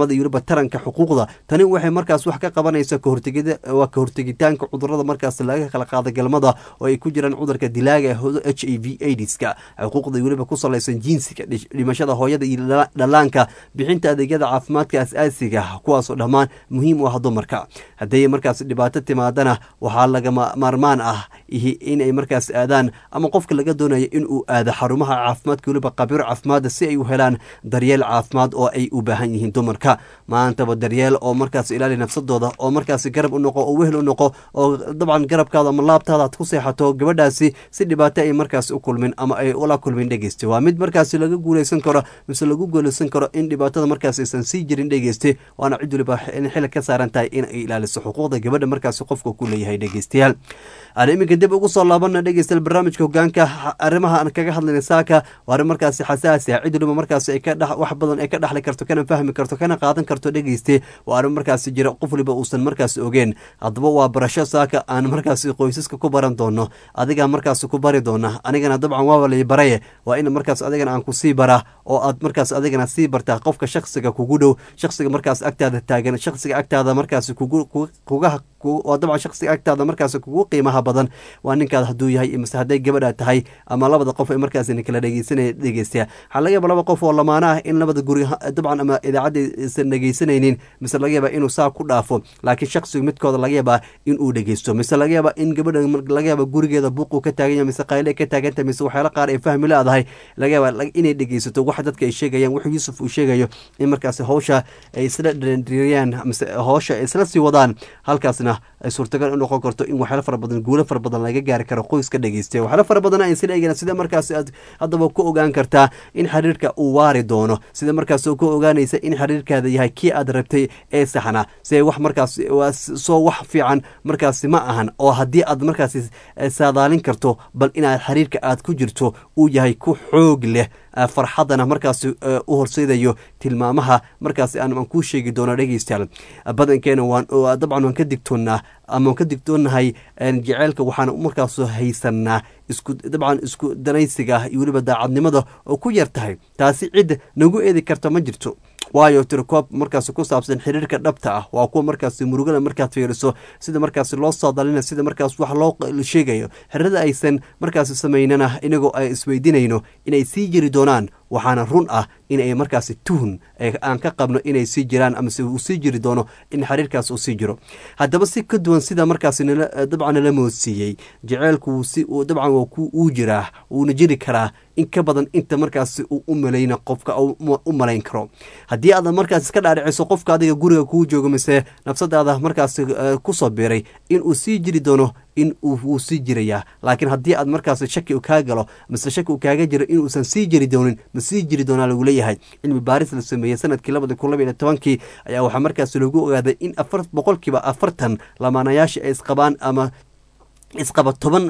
taranka xuquuqda tani waxay markaas wax ka qabanaysaa kahortegida waa ka hortegitaanka cudurada markaas laga kala qaada galmada oo ay ku jiraan cudurka dilaaga ee h i v aidska xuquuqda weliba ku salaysan jinsiga dhimashada hooyada iyo dhallaanka bixinta adeegyada caafimaadka as-aasiga kuwaasoo dhammaan muhiim u ah dumarka hadday markaas dhibaato timaadana waxaa lagama maarmaan ah inay markaas aadaan ama qofka laga doonayo inuu aado xarumaha caafimaadka weliba qabiiro caafimaada si ay u helaan daryeel caafimaad oo ay u baahan yihiin dumarka maantaba daryeel oo markaas ilaali nafsadooda oo markaas garab u noqo oo wehel u noqo oo dabcan garabkaada ama laabtaada aad ku seexato gabadhaasi si dhibaato ay markaas u kulmin ama ay ula kulmin dhegeyste waa mid markaas laga guuleysan karo mise lagu guuleysan karo in dhibaatada markaas aysan sii jirin dhegeyste waana cid waliba in xili ka saaran tahay in ay ilaaliso xuquuqda gabadha markaas qofka ku leeyahay dhegeystayaal aan iminka dib ugu soo laabana dhegeystayaal barnaamijka hogaanka arrimaha aan kaga hadlayna saaka waa arrin markaasi xasaasi ah cid waliba markaas ay ka dhex wax badan ay ka dhexli karto kana fahmi karto kana qaadan karto dhegeyste waa arrin markaasi jira qof waliba uusan markaas ogeen haddaba waa barasho saaka aan markaasi qoysaska ku baran doono adigaa markaas ku bari doona anigana dabcan waaba lay baraye waa in markaas adigana aan kusii bara oo aad markaas adigana sii bartaa qofka shaksiga kugu dhow shaksiga markaas agtaada taagan shaksiga agtaada markaas kugu kuga oo dabcan shaksiga agtaada markaas kugu qiimaha badan waa ninkaad hadduu yahay mise hadday gabadha tahay ama labada qof ay markaas kala dhegeysanaya dhegeystayaa waxaa laga yaaba laba qof oo lamaana ah in labada guri dabcan ama idaacadda aysan dhegeysanaynin mise laga yaaba inuu saa ku dhaafo laakiin shaksigu midkooda laga yaabaa inuu dhegeysto mise laga yaaba in gabadha laga yaaba gurigeeda buuquu ka taagan yahay mise qayle ka taagantahay mise waxyaala qaar ay fahmi leedahay laga yaaba inay dhegeysato wax dadka ay sheegayaan wuxuu yuusuf uu sheegayo in markaas hawsha ay isla dhandhiriyaan mise hawsha ay isla sii wadaan halkaasna ay suurtagal u noqon karto in waxyaalo fara badan guulo fara badan laga gaari karo qoyska dhegeysta waxyaalo fara badan ay sila eegeen sida markaas aad haddaba ku ogaan kartaa in xiriirka uu waari doono sida markaas ku ogaanaysa in xiriirkaada yahay kii aad rabtay ee saxna si wax markaas soo wax fiican markaasi ma ahan oo haddii aad markaas saadaalin karto bal inaad xiriirka aad ku jirto uu yahay ku xoog leh farxadana markaas u horseedayo tilmaamaha markaas aan kuu sheegi doono dhegeystayaal badankeena waan dabcan waan ka digtoonnaa ama waan ka digtoonahay jeceylka waxaan markaas haysanaa isku dabcan isku danaysiga iyo weliba daacadnimada oo ku yar tahay taasi cid nagu eedi karta ma jirto waayo tirokoob markaas ku saabsan xiriirka dhabta ah waa kuwa markaas murugada markaad fiiriso sida markaas loo saadalina sida markaas wax loo sheegayo xiriirada aysan markaas samaynana inagoo ay isweydiinayno inay sii jiri doonaan waxaana run ah in ay markaasi tuhun aan ka qabno inay sii jiraan amase uu sii jiri doono in xiriirkaas uu sii jiro haddaba si ka duwan sida markaas dabcan nala moodsiiyey jeceylku dabcan uu jiraa wuuna jiri karaa in ka badan inta markaas uu u malayna qofka u malayn karo haddii aad markaas iska dhaadhiciso qofka adiga guriga kuu joogo mise nafsadaada markaas kusoo biiray in uu sii jiri doono in wuu sii jirayaa laakiin haddii aad markaas shaki kaa galo mise shaki uu kaaga jiro inuusan sii jiri doonin ma sii jiri doonaa lagu leeyahay cilmi baaris la sameeyey sanadkii labada kun labaiyo tobankii ayaa waxaa markaas lagu ogaaday in afar boqolkiiba afartan lamaanayaasha ay isqabaan ama isqaba toban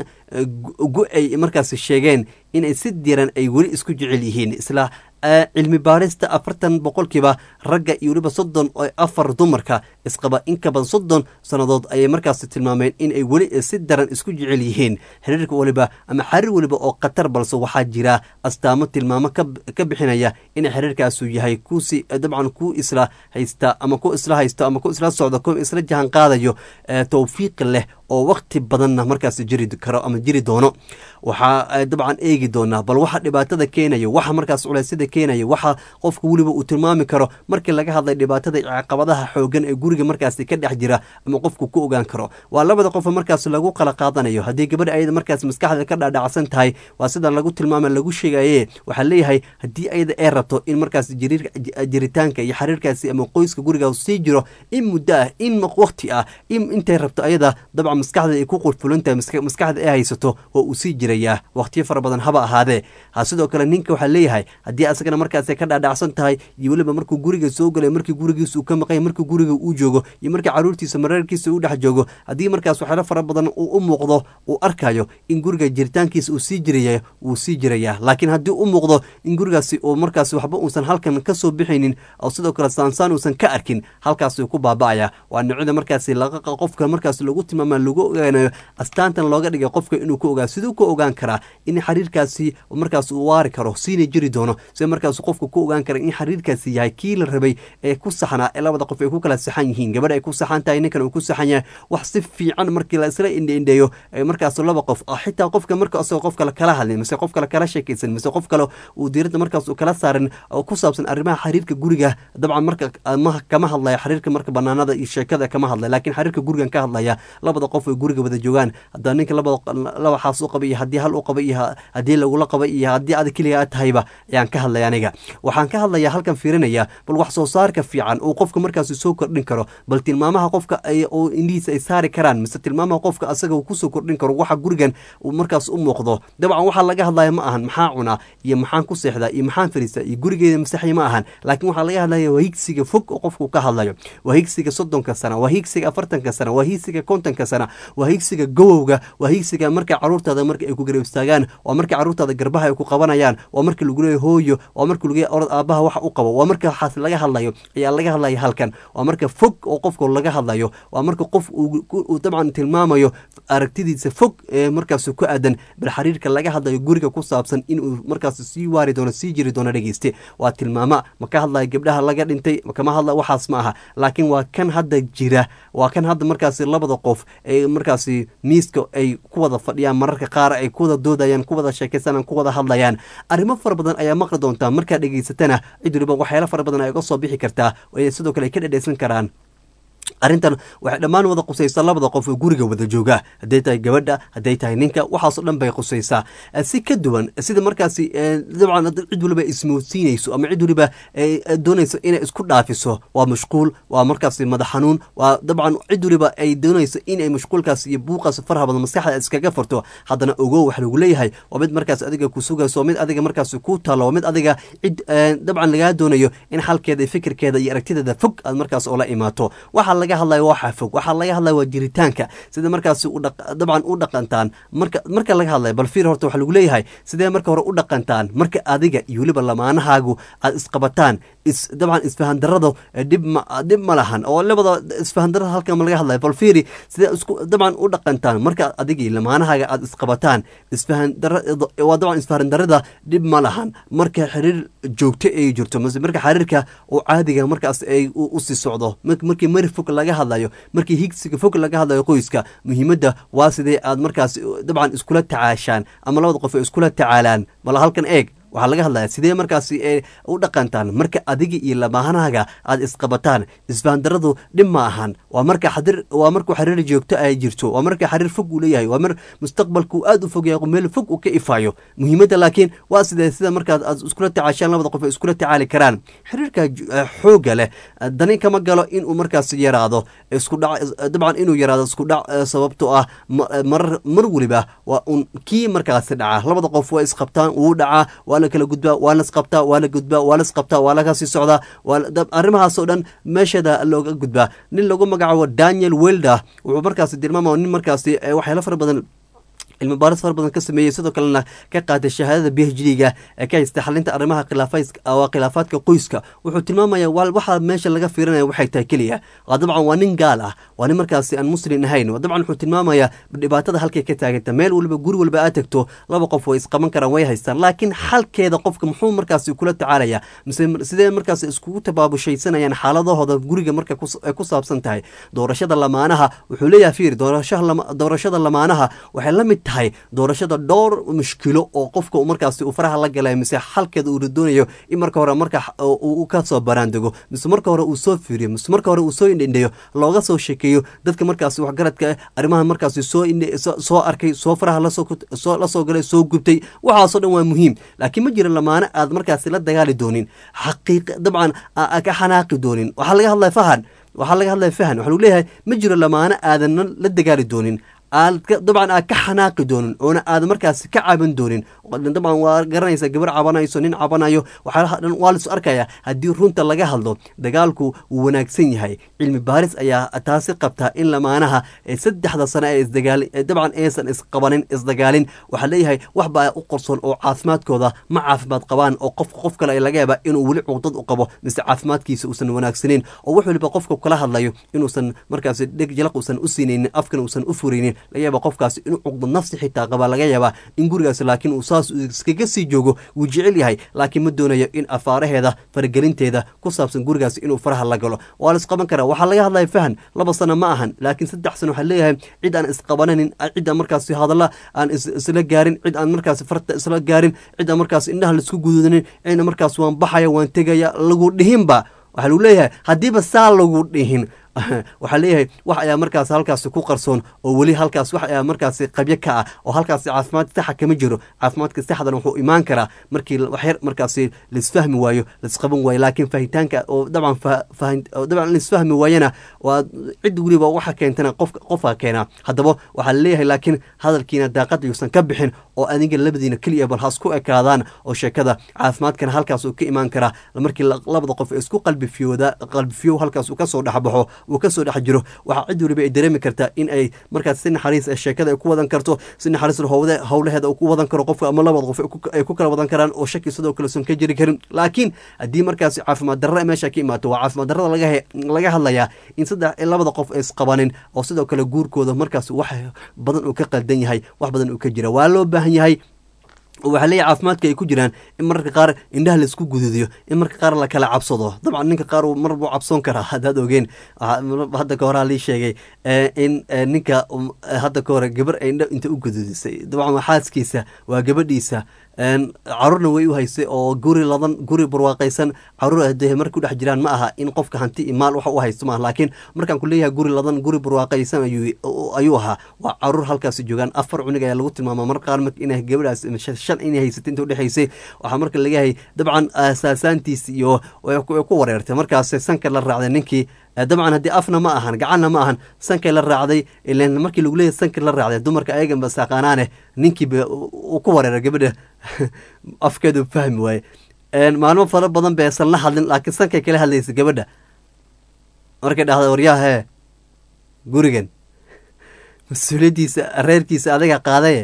gu ay markaas sheegeen inay si diran ay weli isku jecel yihiin isla cilmi baarista afartan boqolkiiba ragga iyo weliba soddon oo afar dumarka isqaba in ka badan soddon sannadood ayay markaas tilmaameen in ay weli si daran isku jecel yihiin xiriirka waliba ama xariir weliba oo khatar balse waxaa jira astaamo tilmaamo ka bixinaya in xiriirkaasu yahay kusi dabcan ku isla haysta ama ku isla haysto ama ku isla socdo ku isla jahan qaadayo towfiiq leh oo wakti badanna markaas jiri karo ama jiri doono waxaa dabcan eegi doonaa bal waxa dhibaatada keenayo waxa markaas culeysyada keenaya waxa qofka weliba uu tilmaami karo markii laga hadlay dhibaatada caqabadaha xoogan ee guriga markaas ka dhex jira ama qofku ku ogaan karo waa labada qof markaas lagu kala qaadanayo haddii gabadha ayada markaas maskaxda ka dhaadhacsan tahay waa sida lagu tilmaama lagu sheegaye waxaa leeyahay haddii ayada ay rabto in markaas jiritaanka iyo xiriirkaasi ama qoyska guriga sii jiro in muddo ah in wakti ah in intay rabto ayada dabcan maskaxda ay ku qurfulantahay maskaxda ay haysato oo uu sii jirayaa wakhtiyo fara badan haba ahaadee ha sidoo kale ninka waxaa leeyahay haddii asagana markaas ka dhaadhacsan tahay iyo weliba markuu guriga soo galay markii gurigiisa uu ka maqanya markii guriga uu joogo iyo markii caruurtiisa mareerkiisa uu dhex joogo haddii markaas waxyaalo fara badan uu u muuqdo uu arkayo in guriga jiritaankiisa uu sii jiraya wuu sii jirayaa laakiin haddii u muuqdo in gurigaasi uu markaas waxba uusan halkan ka soo bixaynin oo sidoo kale saansaan uusan ka arkin halkaasuu ku baaba'aya waa noocyada markaasi qofka markaas lagu tilmaama lagu ogaanayo astaantan looga dhigay qofka inuu ku ogaa siduu ku ogaan karaa in xiriirkaasi markaas uu waari karo siina jiri doono sida markaas qofka ku ogaan kara in xiriirkaasi yahay kii la rabay ee ku saxnaa ee labada qof ay ku kala saxan yihiin gabadha ay ku saxan tahay ninkan uu ku saxan yahay wax si fiican markii la isla indheindheeyo markaas laba qof xitaa qofka marka asagoo qof kale kala hadlin mise qof kale kala sheekaysan mise qof kale uu diiradda markaas uu kala saarin oo ku saabsan arrimaha xiriirka guriga dabcan marka kama hadlaya xiriirka marka banaanada iyo sheekada kama hadlaya laakiin xiriirka gurigan ka hadlaya labada qof ay guriga wada joogaan hadaa ninka labada laba xaas u qaba iyo haddii hal u qaba iyo haddii lagula qaba iyo haddii ada keliga aad tahayba ayaan ka hadlaya aniga waxaan ka hadlayaa halkan fiirinaya bal wax soo saarka fiican uu qofka markaas soo kordhin karo bal tilmaamaha qofka oo indhihiisa ay saari karaan mise tilmaamaha qofka asaga uu kusoo kordhin karo waxa gurigan uu markaas u muuqdo dabcan waxaa laga hadlaya ma ahan maxaa cunaa iyo maxaan ku seexdaa iyo maxaan fariistaa iyo gurigeeda masaxya ma ahan laakiin waxaa laga hadlaya waa higsiga fog oo qofku ka hadlayo waa higsiga soddonka sana waa higsiga afartanka sana waa higsiga kontonka sana waa higsiga gowowga waa higsiga marka caruurtaada marka ay ku garab istaagaan waa marka caruurtaada garbaha ay ku qabanayaan waa marka lagu leeyahy hooyo waa marka lagu orod aabaha waxa u qabo waa marka waxaas laga hadlayo ayaa laga hadlaya halkan waa marka fog oo qofka laga hadlayo waa marka qof uu dabcan tilmaamayo aragtidiisa fog ee markaas ku aadan bal xiriirka laga hadlayo guriga ku saabsan inuu markaas sii waari doono sii jiri doono dhegeyste waa tilmaama ma ka hadlaya gabdhaha laga dhintay kama hadla waxaas ma aha laakiin waa kan hadda jira waa kan hadda markaasi labada qof ee markaasi miiska ay ku wada fadhiyaan mararka qaar ay ku wada doodayaan ku wada sheekaysanaan ku wada hadlayaan arrimo fara badan ayaa maqli doontaa markaa dhegeysatana cid waliba waxyaalo fara badan ay uga soo bixi kartaa oo sidoo kale ay ka dhedheysan karaan arrintan waxay dhammaan wada qusaysaa labada qof oo guriga wada jooga hadday tahay gabadha hadday tahay ninka waxaasoo dhan bay qusaysaa si ka duwan sida markaasi dabcan cid waliba ismoodsiinayso ama cid waliba doonayso inay isku dhaafiso waa mashquul waa markaasi madax xanuun waa dabcan cid waliba ay doonayso inay mashquulkaas iyo buuqaas faraha badan maskaxda iskaga farto haddana ogow wax lagu leeyahay waa mid markaas adiga ku sugayso waa mid adiga markaasi ku taalo waa mid adiga cid dabcan lagaa doonayo in xalkeeda iyo fikirkeeda iyo aragtideeda fog aad markaas oola imaato waxaa laga hadlayo waxa fog waxaa laga hadlaya waa jiritaanka sida markaasi dabcan u dhaqantaan marka marka laga hadlayo bal fiir horta waxaa lagu leeyahay sidee marka hore u dhaqantaan marka adiga iyo weliba lamaanahaagu aad isqabataan is dabcan isfahandarada dhib ma dhib ma lahan oo labada isfahandarada halkan laga hadlayo bal fiiri sidee isku dabcan u dhaqantaan marka adiga iyo lamaanahaaga aad isqabataan isfahandara waa dabcan isfahandarada dhib ma lahan marka xiriir joogto ay jirto mase marka xiriirka oo caadiga markaas ay u sii socdo markii mari fog laga hadlayo markii higsiga fog laga hadlayo qoyska muhiimadda waa sidee aad markaas dabcan iskula tacaashaan ama labada qof ay iskula tacaalaan bal halkan eeg waxaa laga hadlaya sidee markaasi u dhaqantaan marka adiga iyo lamaanahaaga aad isqabataan isfahandaradu dhib ma ahan waa marka xadir waa markuu xiriir joogto ay jirto waa marka xiriir fog uu leeyahay waa mar mustaqbalku aad u fog yahay meel fog uu ka ifaayo muhiimadda laakiin waa sidee sida markaad aad iskula tacaashaan labada qof ay iskula tacaali karaan xiriirka xoogga leh dani kama galo inuu markaas yaraado isku dhac dabcan inuu yaraado isku dhac sababto ah marar mar weliba waa un kii markaasi dhaca labada qof waa isqabtaan wuu dhacaa waa la kala gudbaa waa lasqabtaa waa la gudbaa waa lasqabtaa waa laga sii socdaa arrimahaasoo dhan meesheeda looga gudbaa nin lagu magacaabo daniel welder wuxuu markaasi tilmaamaya nin markaasi waxyaalo fara badan cilmi baaris fara badan ka sameeyey sidoo kalena ka qaatay shahaadada b h d-ga ee ka haysta xalinta arrimaha khilaafaadka khilaafaadka qoyska wuxuu tilmaamaya waxaa meesha laga fiirinaya waxay tahay keliya waa dabcan waa nin gaal ah waa nin markaasi aan muslim ahayn dabcan wuxuu tilmaamaya dhibaatada halkay ka taaganta meel waliba guri walba aad tagto laba qof way isqaban karaan way haystaan laakiin xalkeeda qofka muxuu markaasi kula tacaalaya mise sidee markaasi iskugu tabaabushaysanayaan xaaladahooda guriga marka ay ku saabsan tahay doorashada lamaanaha wuxuu leeyahay fiir doorashada lamaanaha waxay la mid tahay doorashada dhowr mushkilo oo qofka markaasi uu faraha la galay mise xalkeeda uu doonayo in marka hore marka uu ka soo baraandego mise marka hore uu soo fiiriyo mise marka hore uu soo indhendheyo looga soo sheekeeyo dadka markaasi waxgaradka arrimaha markaasi soo soo arkay soo faraha lasoo la soo galay soo gubtay waxaasoo dhan waa muhiim laakiin ma jira lamaane aad markaasi la dagaali doonin xaqiiq dabcan ka xanaaqi doonin waxaa laga hadlaya fahan waxaa laga hadlaya fahan waxaa lagu leeyahay ma jiro lamaane aadan la dagaali doonin aad dabcan aad ka xanaaqi doonin oona aad markaasi ka caban doonin dabcan waa garanaysa gabar cabanayso nin cabanayo waxyaalaha dhan waa laisu arkaya haddii runta laga hadlo dagaalku wuu wanaagsan yahay cilmi baaris ayaa taasi qabtaa in lamaanaha ee saddexda sano ee isdagaali ee dabcan aysan isqabanin isdagaalin waxaa leeyahay wax baa u qorsoon oo caafimaadkooda ma caafimaad qabaan oo qofka qof kale laga yaaba inuu weli cuqdad u qabo mise caafimaadkiisa uusan wanaagsaneyn oo wax waliba qofka kala hadlayo inuusan markaasi dheg jalaq uusan u siinaynin afkan uusan u furaynin laga yaaba qofkaasi inuu cuqdad nafsi xitaa qabaa laga yaabaa in gurigaasi laakiin uu saas iskaga sii joogo wuu jecel yahay laakiin ma doonayo in afaaraheeda faragelinteeda ku saabsan gurigaasi inuu faraha la galo waa la isqaban karaa waxaa laga hadlaya fahan laba sano ma ahan laakiin saddex sano waxaa leeyahay cid aan isqabananin cid aan markaasi hadalla aan isla gaarin cid aan markaasi farta isla gaarin cid aan markaasi indhaha laisku gududanin cidna markaas waan baxaya waan tegaya lagu dhihinba waxaa lagu leeyahay haddiiba saa lagu dhihin waxaa leeyahay wax ayaa markaas halkaasi ku qarsoon oo weli halkaas wax ayaa markaasi qabyo ka ah oo halkaasi caafimaad saxa kama jiro caafimaadka saxdan wuxuu imaan karaa markii waxyar markaasi laisfahmi waayo laisqaban waayo laakiin fahitaanka oo dabcan dabcan laisfahmi waayana waa cid weliba waxa keentana qof qofka keenaa haddaba waxaa laleeyahay laakiin hadalkiina daaqada yuusan ka bixin oo adiga labadiina keliya bal has ku ekaadaan oo sheekada caafimaadkana halkaas uu ka imaan karaa markii labada qof isku qalbifiyooda qalbifiyow halkaas uu kasoo dhexbaxo uu kasoo dhex jiro waxaa cid waliba ay dareemi kartaa in ay markaas si naxariis sheekada ay ku wadan karto si naxariis howde howlaheeda uu ku wadan karo qofka ama labada qof ay ku kala wadan karaan oo shaki sidoo kale son ka jiri karin laakiin haddii markaas caafimaad darra meesha ka imaato waa caafimaad darrada laga laga hadlayaa in saddex labada qof ay isqabanin oo sidoo kale guurkooda markaas wax badan uu ka qaldan yahay wax badan uu ka jira waa loo baahan yahay waxaa leeyahy caafimaadka ay ku jiraan in mararka qaar indhaha laisku gududiyo in marka qaar la kala cabsado dabcan ninka qaar mar buu cabsoon karaa haddaad ogeen hadda ka horaa lii sheegay in ninka hadda ka hore gabar ay indha inta u gududisay dabcan waa xaaskiisa waa gabadhiisa caruurna way u haysay oo guri ladan guri barwaaqaysan caruur de markay udhex jiraan ma aha in qofka hanti i maal waxa u haysto maaha laakiin markaan ku leeyahay guri ladan guri barwaaqaysan ayuu ahaa waa caruur halkaasi joogaan afar cunug ayaa lagu tilmaama mar qaar ina gabadhaas shan inay haysatay inta udhexaysay waxaa marka lagayahay dabcan saasaantiis iyo ku wareertay markaas sanka la raacday ninkii dabcan haddii afna ma ahan gacanna ma ahan sankay la raacday ilan markii lagu leeyahy sankii la raacday dumarka ayaganba saaqaanaane ninkiiba uu ku wareeray gabadha afkeedu fahmi waaye maalmo fara badan beesan la hadlin laakiin sankay kala hadlaysa gabadha markay dhahda waryahee gurigan mas-uuliyaddiisa reerkiisa adiga qaadaye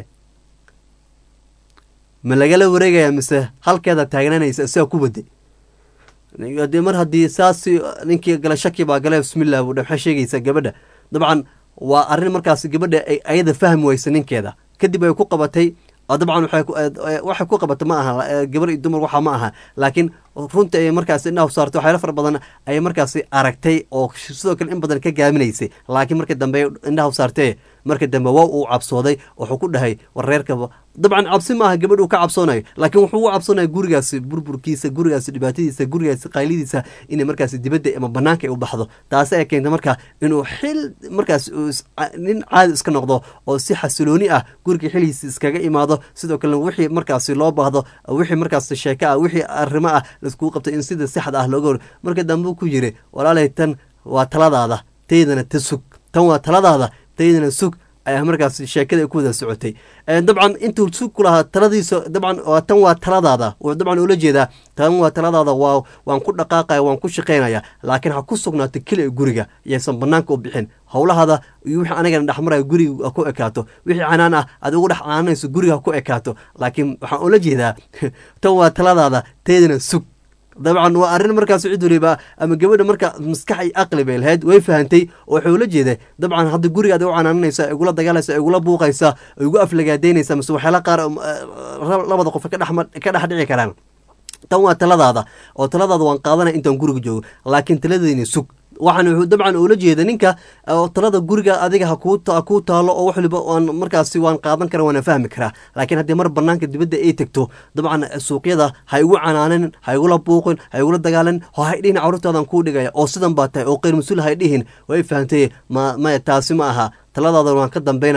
ma lagala wareegaya mise halkeeda taagnanaysa isaga ku waday de mar haddii saas ninkii gala shaki baa gale bismillah buu maxay sheegaysaa gabadha dabcan waa arrin markaas gabadha ay ayada fahmi weysa ninkeeda kadib ay ku qabatay dabcan waxay ku qabatay ma aha gabar iyo dumar waxa ma aha laakiin runta ay markaas indhaha saartay waxyaalo fara badan ayay markaasi aragtay oo sidoo kale in badan ka gaaminaysay laakiin markii dambe indhaha saartee marka dambe waa uu cabsooday wuxuu ku dhahay war reerkaba dabcan cabsi maaha gabadh uu ka cabsoonayo laakiin wuxuu u cabsoonaya gurigaasi burburkiisa gurigaasi dhibaatadiisa gurigaasi qaylidiisa inay markaasi dibadda ama banaanka ay u baxdo taasi ay keenta marka inuu xil markaas nin caadi iska noqdo oo si xasilooni ah guriga xilihiisa iskaga imaado sidoo kalena wixii markaasi loo baahdo wixii markaas sheeko ah wixii arrimo ah laiskugu qabtay in sida saxda ah looga hor marka dambe ku yiri walaalay tan waa taladaada taydana ta sug tan waa taladaada taydana sug ayaa markaas sheekada ku wada socotay dabcan intuu sug ku lahaa taladiisa dabcan tan waa taladaada dabcan ula jeedaa tan waa taladaada waa waan ku dhaqaaqaya waan ku shaqaynaya laakiin ha ku sugnaato keliya guriga yaysan banaanka u bixin howlahaada iyo wixii anagana dhexmaraya guriga ku ekaato wixii canaan ah aad ugu dhex caananayso guriga ku ekaato laakiin waxaan ula jeedaa tan waa taladaada taydana sug dabcan waa arrin markaas cid waliba ama gabadha marka maskax iyo aqli bay lahayd way fahantay oo waxay ula jeeday dabcan hadda gurigaad u canaananaysa igula dagaalaysa igula buuqaysa igu aflagaadaynaysa mise waxyaala qaar labada qof ka dhex dhici karaan tan waa taladaada oo taladaada waan qaadanaya intaan guriga joogo laakiin taladeyni sug waxaan wuxuu dabcan ula jeeda ninka talada guriga adiga hakuu taalo oo wax waliba waan markaasi waan qaadan kara waana fahmi karaa laakiin haddii mar banaanka dibadda ay tegto dabcan suuqyada ha igu canaanin ha igula buuqin ha igula dagaalin oo hay dhihin carruurtaadan kuu dhigaya oo sidan baa tahay oo qeyr mas-uul hay dhihin way fahamtay ma maya taasi ma aha taladaada waan ka dambaynaya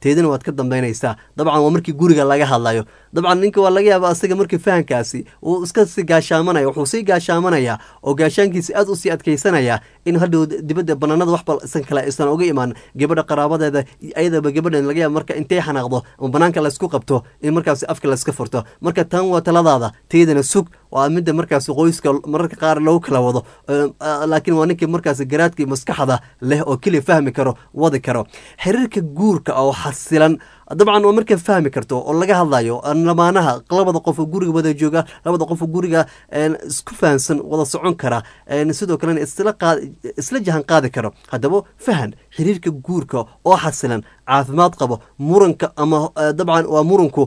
teedina waad ka dambaynaysaa dabcan waa markii guriga laga hadlayo dabcan ninka waa laga yaaba asaga markii fahankaasi uu iska sii gaashaamanaya wuxuu sii gaashaamanaya oo gaashaankiisa aad usii adkaysanaya in hadhow dibadda banaanada waxba isan kale aysan uga imaan gabadha qaraabadeeda ayadaba gabadhan laga yaaba marka intay xanaaqdo ama banaanka laysku qabto in markaasi afka layska furto marka tan waa taladaada teedana sug waa midda markaasi qoyska mararka qaar lagu kala wado laakiin waa ninkii markaasi garaadkii maskaxda leh oo keliya fahmi karo wadi karo xiriirka guurka oo xasilan dabcan waa markaa fahmi karto oo laga hadlayo lamaanaha labada qof oo guriga wada jooga labada qof oo guriga isku fahansan wada socon kara sidoo kalena isla jahan qaadi karo haddaba fahan xiriirka guurka oo xasilan caafimaad qabo muranka ama dabcan waa muranku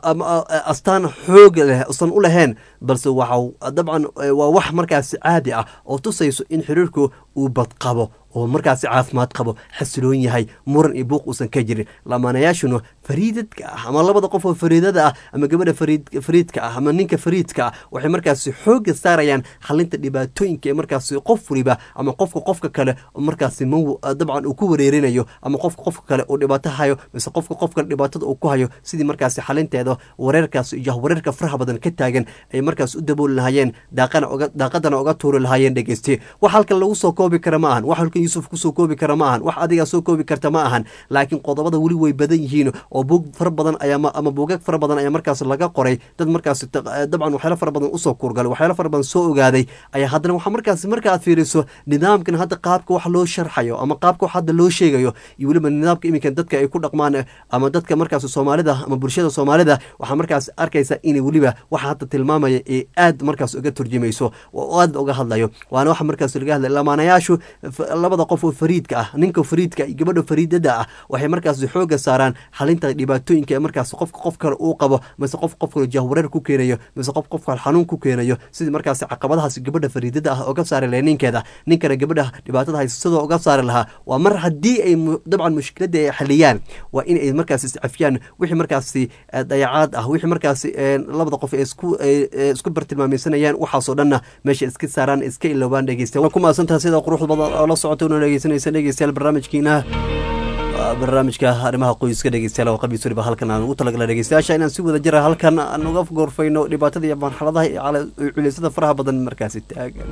astaan xooga leh usan u lahayn balse waxa dabcan waa wax markaasi caadi ah oo tusayso in xiriirku uu badqabo oo markaasi caafimaad qabo xasiloon yahay muran iyo buuq uusan ka jirin lamaanayaashuna fariidadka ah ama labada qof oo fariidada ah ama gabadha fariidka ah ama ninka fariidka ah waxay markaasi xooga saarayaan xalinta dhibaatooyinka ee markaasi qof waliba ama qofka qofka kale markaasi m dabcan uu ku wareerinayo ama qofka qofka kale uu dhibaato hayo mise qofka qofka dhibaatada uu ku hayo sidii markaasi xalinteeda wareerkaas iyo wareerka faraha badan ka taagan ay markaas u dabooli lahaayeen daaqadana uga tuuri lahaayeen dhegeyste wax halkan lagu soo koobi kara ma ahan wax halkan yuusuf kusoo koobi kara ma ahan wax adigaa soo koobi karta ma ahan laakiin qodobada weli way badan yihiin oo buug fara badan ayaa ama buugag fara badan ayaa markaas laga qoray dad markaas dabcan waxyaalo fara badan usoo kurgalay waxyaalo fara badan soo ogaaday ayaa haddana waxaa markaas marka aad fiiriso nidaamkan hadda qaabka wax loo sharxayo ama qaabka wax hadda loo sheegayo iyo weliba nidaamka iminkan dadka ay ku dhaqmaan ama dadka markaas soomaalida ama bulshada soomaalida waxaa markaas arkaysa inay weliba waxa hadda tilmaamaya ee aad markaas uga turjumayso oo aad uga hadlayo waana waxa markaas laga hadlay lamaanayaashu labada qof oo fariidka ah ninka fariidka iyo gabadha fariidada ah waxay markaas xooga saaraan xalinta dhibaatooyinka ee markaas qofka qof kale uu qabo mise qof qof kale jahwareer ku keenayo mise qof qof kale xanuun ku keenayo sidii markaas caqabadahaas gabadha fariidada ah uga saari lahay ninkeeda ninkana gabadha dhibaatada haysadoo uga saari lahaa waa mar haddii ay dabcan mushkiladda ay xaliyaan waa in ay markaas iscafiyaan wixii markaasi dayacaad ah wixii markaasi labada qof isku isku bartilmaamaysanayaan waxaasoo dhanna meesha iska saaraan iska ilowaan dhegeysta waa ku maasantaha sida quruxda badan oo la socota una dhegeysanaysa dhegeystayaal barnaamijkiina barnaamijka arrimaha qoyska dhegeystayaal oo qabiis waliba halkan aan ugu talagala dhegeystayaasha inaan si wada jira halkan aan uga gorfayno dhibaatada iyo marxaladaha iyo culeysada faraha badan markaasi taagan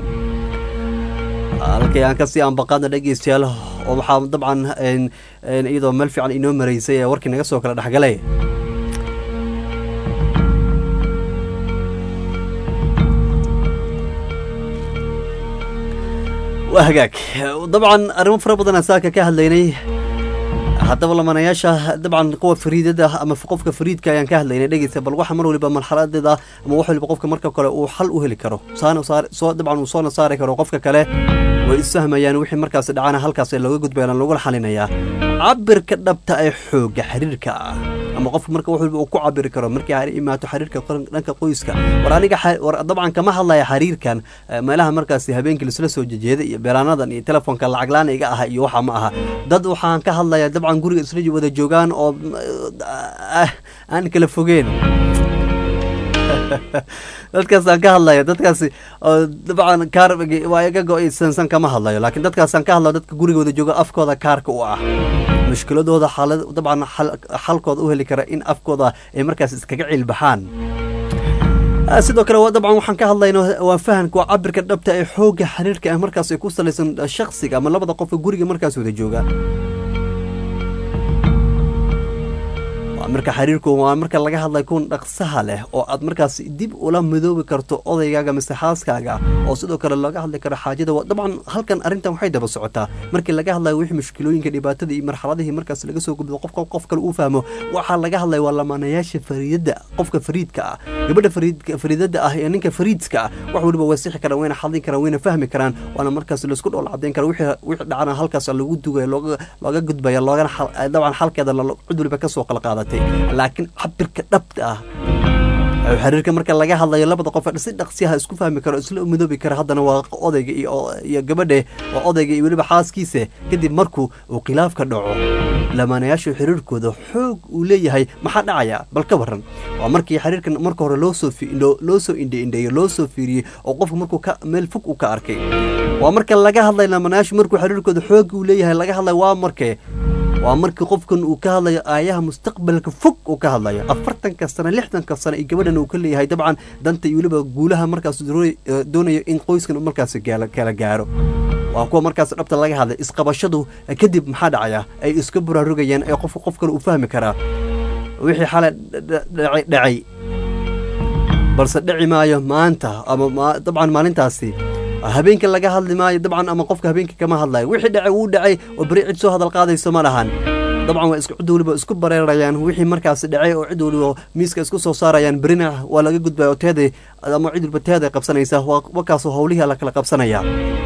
halkay aan kasii aanbaqaadna dhegeystayaal oo waxaa dabcan iyadoo meel fiican inoo maraysay ee warkii naga soo kala dhexgalay waa hagaag dabcan arrimo fara badan saaka ka hadlaynay haddaba lamanayaasha dabcan kuwa fariidada ama qofka fariidka ayaan ka hadlaynay dhegeysa bal waxa mar waliba marxaladeeda ama wax waliba qofka marka kale uu xal u heli karo soo dabcan uu soona saari karo qofka kale way isfahmayaan wixii markaas dhacana halkaas looga gudbaya lagula xalinayaa cabirka dhabta ee xooga xiriirka ah ama qofka marka wax waliba uu ku cabiri karo markii ay imaato xiriirka dhanka qoyska war aniga war dabcan kama hadlaya xiriirkan meelaha markaasi habeenkii laisla soo jejeeda iyo beelaanadan iyo telefoonka lacag laan iga aha iyo waxa ma aha dad waxaan ka hadlaya dabcan guriga isla wada joogaan oo aan kala fogeen dadkaasaan ka hadlayo dadkaasi dabcan kaar waa iga go-ay sansan kama hadlayo laakiin dadkaasaan ka hadlayo dadka gurigooda jooga afkooda kaarka u ah mushkiladooda xaalad dabcan xalkooda u heli kara in afkooda ay markaas iskaga ciilbaxaan sidoo kale dabcan waxaan ka hadlayno waa fahanka waa cabirka dhabta ee xoogga xiriirka ah markaas ay ku salaysan shaksiga ama labada qofka guriga markaas wada jooga marka xiriirku waa marka laga hadlay kun dhaqsaha leh oo aad markaas dib ula midoobi karto odaygaaga mise xaaskaaga oo sidoo kale laga hadli karo xaajada dabcan halkan arrintan waxay daba socotaa markii laga hadlayo wixii mushkilooyinka dhibaatada iyo marxaladihii markaas laga soo gudbo qof qof kale uu fahmo waxaa laga hadlaya waa lamaanayaasha fariidada qofka fariidka ah gabadha fariidada ah iyo ninka fariidka ah wax waliba way sixi karaan wayna xadin karaan wayna fahmi karaan waana markaas laisku dhool cadeyn kara wixii dhacana halkaas lagu dugaya looga gudbaya loogana dabcan xalkeeda cid waliba kasoo qalqaadatay laakiin cabirka dhabta ah xiriirka marka laga hadlayo labada qof si dhaqsiyaha isku fahmi karo isla midoobi kara haddana waa odayga iyo gabadhe waa odayga iyo weliba xaaskiisa kadib markuu uu khilaafka dhaco lamaanayaashu xiriirkooda xoog uu leeyahay maxaa dhacaya bal ka waran waa markii xiriirkan marka hore loosoo loo soo indheindheeyo loo soo fiiriyey oo qofka markuu ka meel fog uu ka arkay waa marka laga hadlay lamaanayaashu markuu xiriirkooda xoog uu leeyahay laga hadlay waa markee waa markii qofkan uu ka hadlayo aayaha mustaqbalka fog uu ka hadlayo afartanka sano lixdanka sano iyo gabadhan uu ka leeyahay dabcan danta iyo weliba guulaha markaas doonay- eh, doonayo in qoyskan uu markaas gaala- kala gaaro waa kuwa markaas dhabta laga hadlay isqabashadu eh, kadib maxaa dhacaya ay iska buraarugayaan ee qofka qof kale uu fahmi karaa wixii xalay dha- dhacay dhacay balse dhici maayo maanta ama ma- dabcan maalintaasi habeenka laga hadli maayo dabcan ama qofka habeenka kama hadlayo wixii dhacay wuu dhacay oo beri cid soo hadal qaadayso ma lahan dabcan waa isku cid waliba isku bareerayaan wixii markaasi dhacay oo cid waliba miiska isku soo saarayaan berina waa laga gudbaya oo teeday ama cid waliba teeday qabsanaysa waa wakaasoo howlihii la kala qabsanaya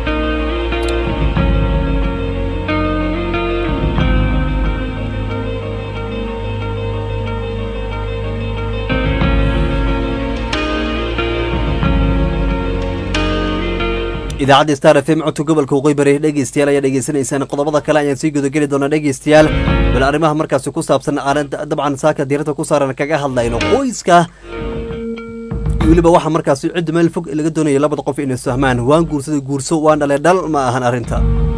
idaacadda star f m codka gobolka waqooyi bari dhegeystayaal ayaa dhegeysanaysaan qodobada kale ayaan sii gudageli doonaa dhegeystayaal bal arrimaha markaasi ku saabsan aanan dabcan saaka diirada ku saaran kaga hadlayno qoyska iyo weliba waxa markaasi cidda meel fog laga doonaya labada qof inay fahmaan waan guursaday guurso waan dhalay dhal ma ahan arrinta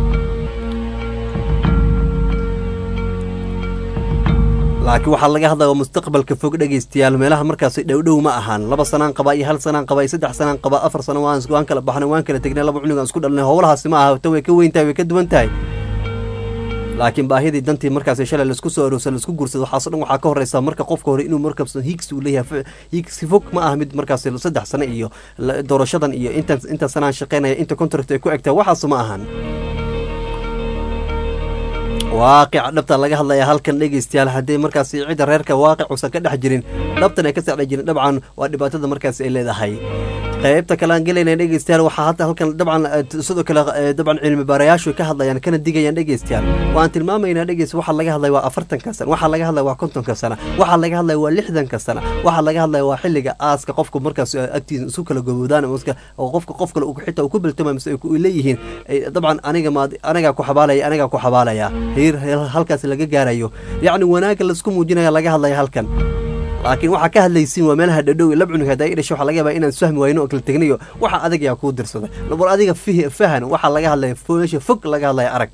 laakiin waxaa laga hadlaya mustaqbalka fog dhegeystayaal meelaha markaasi dhowdhow ma ahaan laba sanaan qaba iyo hal sanaan qaba iyo saddex sanaan qaba afar sano waan waan kala baxnay waan kala tegnay laba cunug aan isku dhalnay howlahaasi ma aha ta way ka weyn tahay way ka duwan tahay laakiin baahidii dantii markaasi shalay laisku soo aroorsa laisku guursado waxaaso dhan waxaa ka horeysa marka qofka hore inuu markabso hiigsi uu leeyahay hiigsi fog ma aha mid markaasi saddex sano iyo la- doorashadan iyo intan inta sanaan shaqeynaya inta contract ay ku egtaa waxaasu ma ahan waaqica dhabta laga hadlaya halkan dhegeystayaal haddii markaasi cidda reerka waaqic uusan ka dhex jirin dhabtan ay ka sacdha jirin dabcan waa dhibaatada markaasi ay leedahay qaybta kale aan gelayna dhegeystayaal waxaa hadda halkan dabcan eh, sidoo kale eh, dabcan cilmi baarayaashu ka hadlayaan kana digayaan dhegeystayaal waan tilmaamaynaa dhegeysta waxaa laga hadlaya waa afartanka sana waxaa laga hadlaya waa kontonka sana waxaa laga hadlaya waa lixdanka sana waxaa laga hadlaya waa xilliga aaska qofku markaas eh, agtiisa isu kala goboodaan ama iska- oo qofka qof kale uu xitaa uu ku biltama mise ay ku- ay leeyihiin eh, dabcan aniga maad anigaa ku xabaalaya anigaa ku xabaalaya heer heer halkaas laga gaarayo yacni wanaagga laisku muujinaya laga hadlaya halkan laakiin waxaa ka hadlaysiin waa meelaha dhadhow lab cunug haddaa i dhashay waxaa laga yaabaa inaan isfahmi wayno oo kala tegnayo waxa adag yaa kuu dirsaday bal adiga fihi fahan waxaa laga hadlaya meesha fog laga hadlaya arag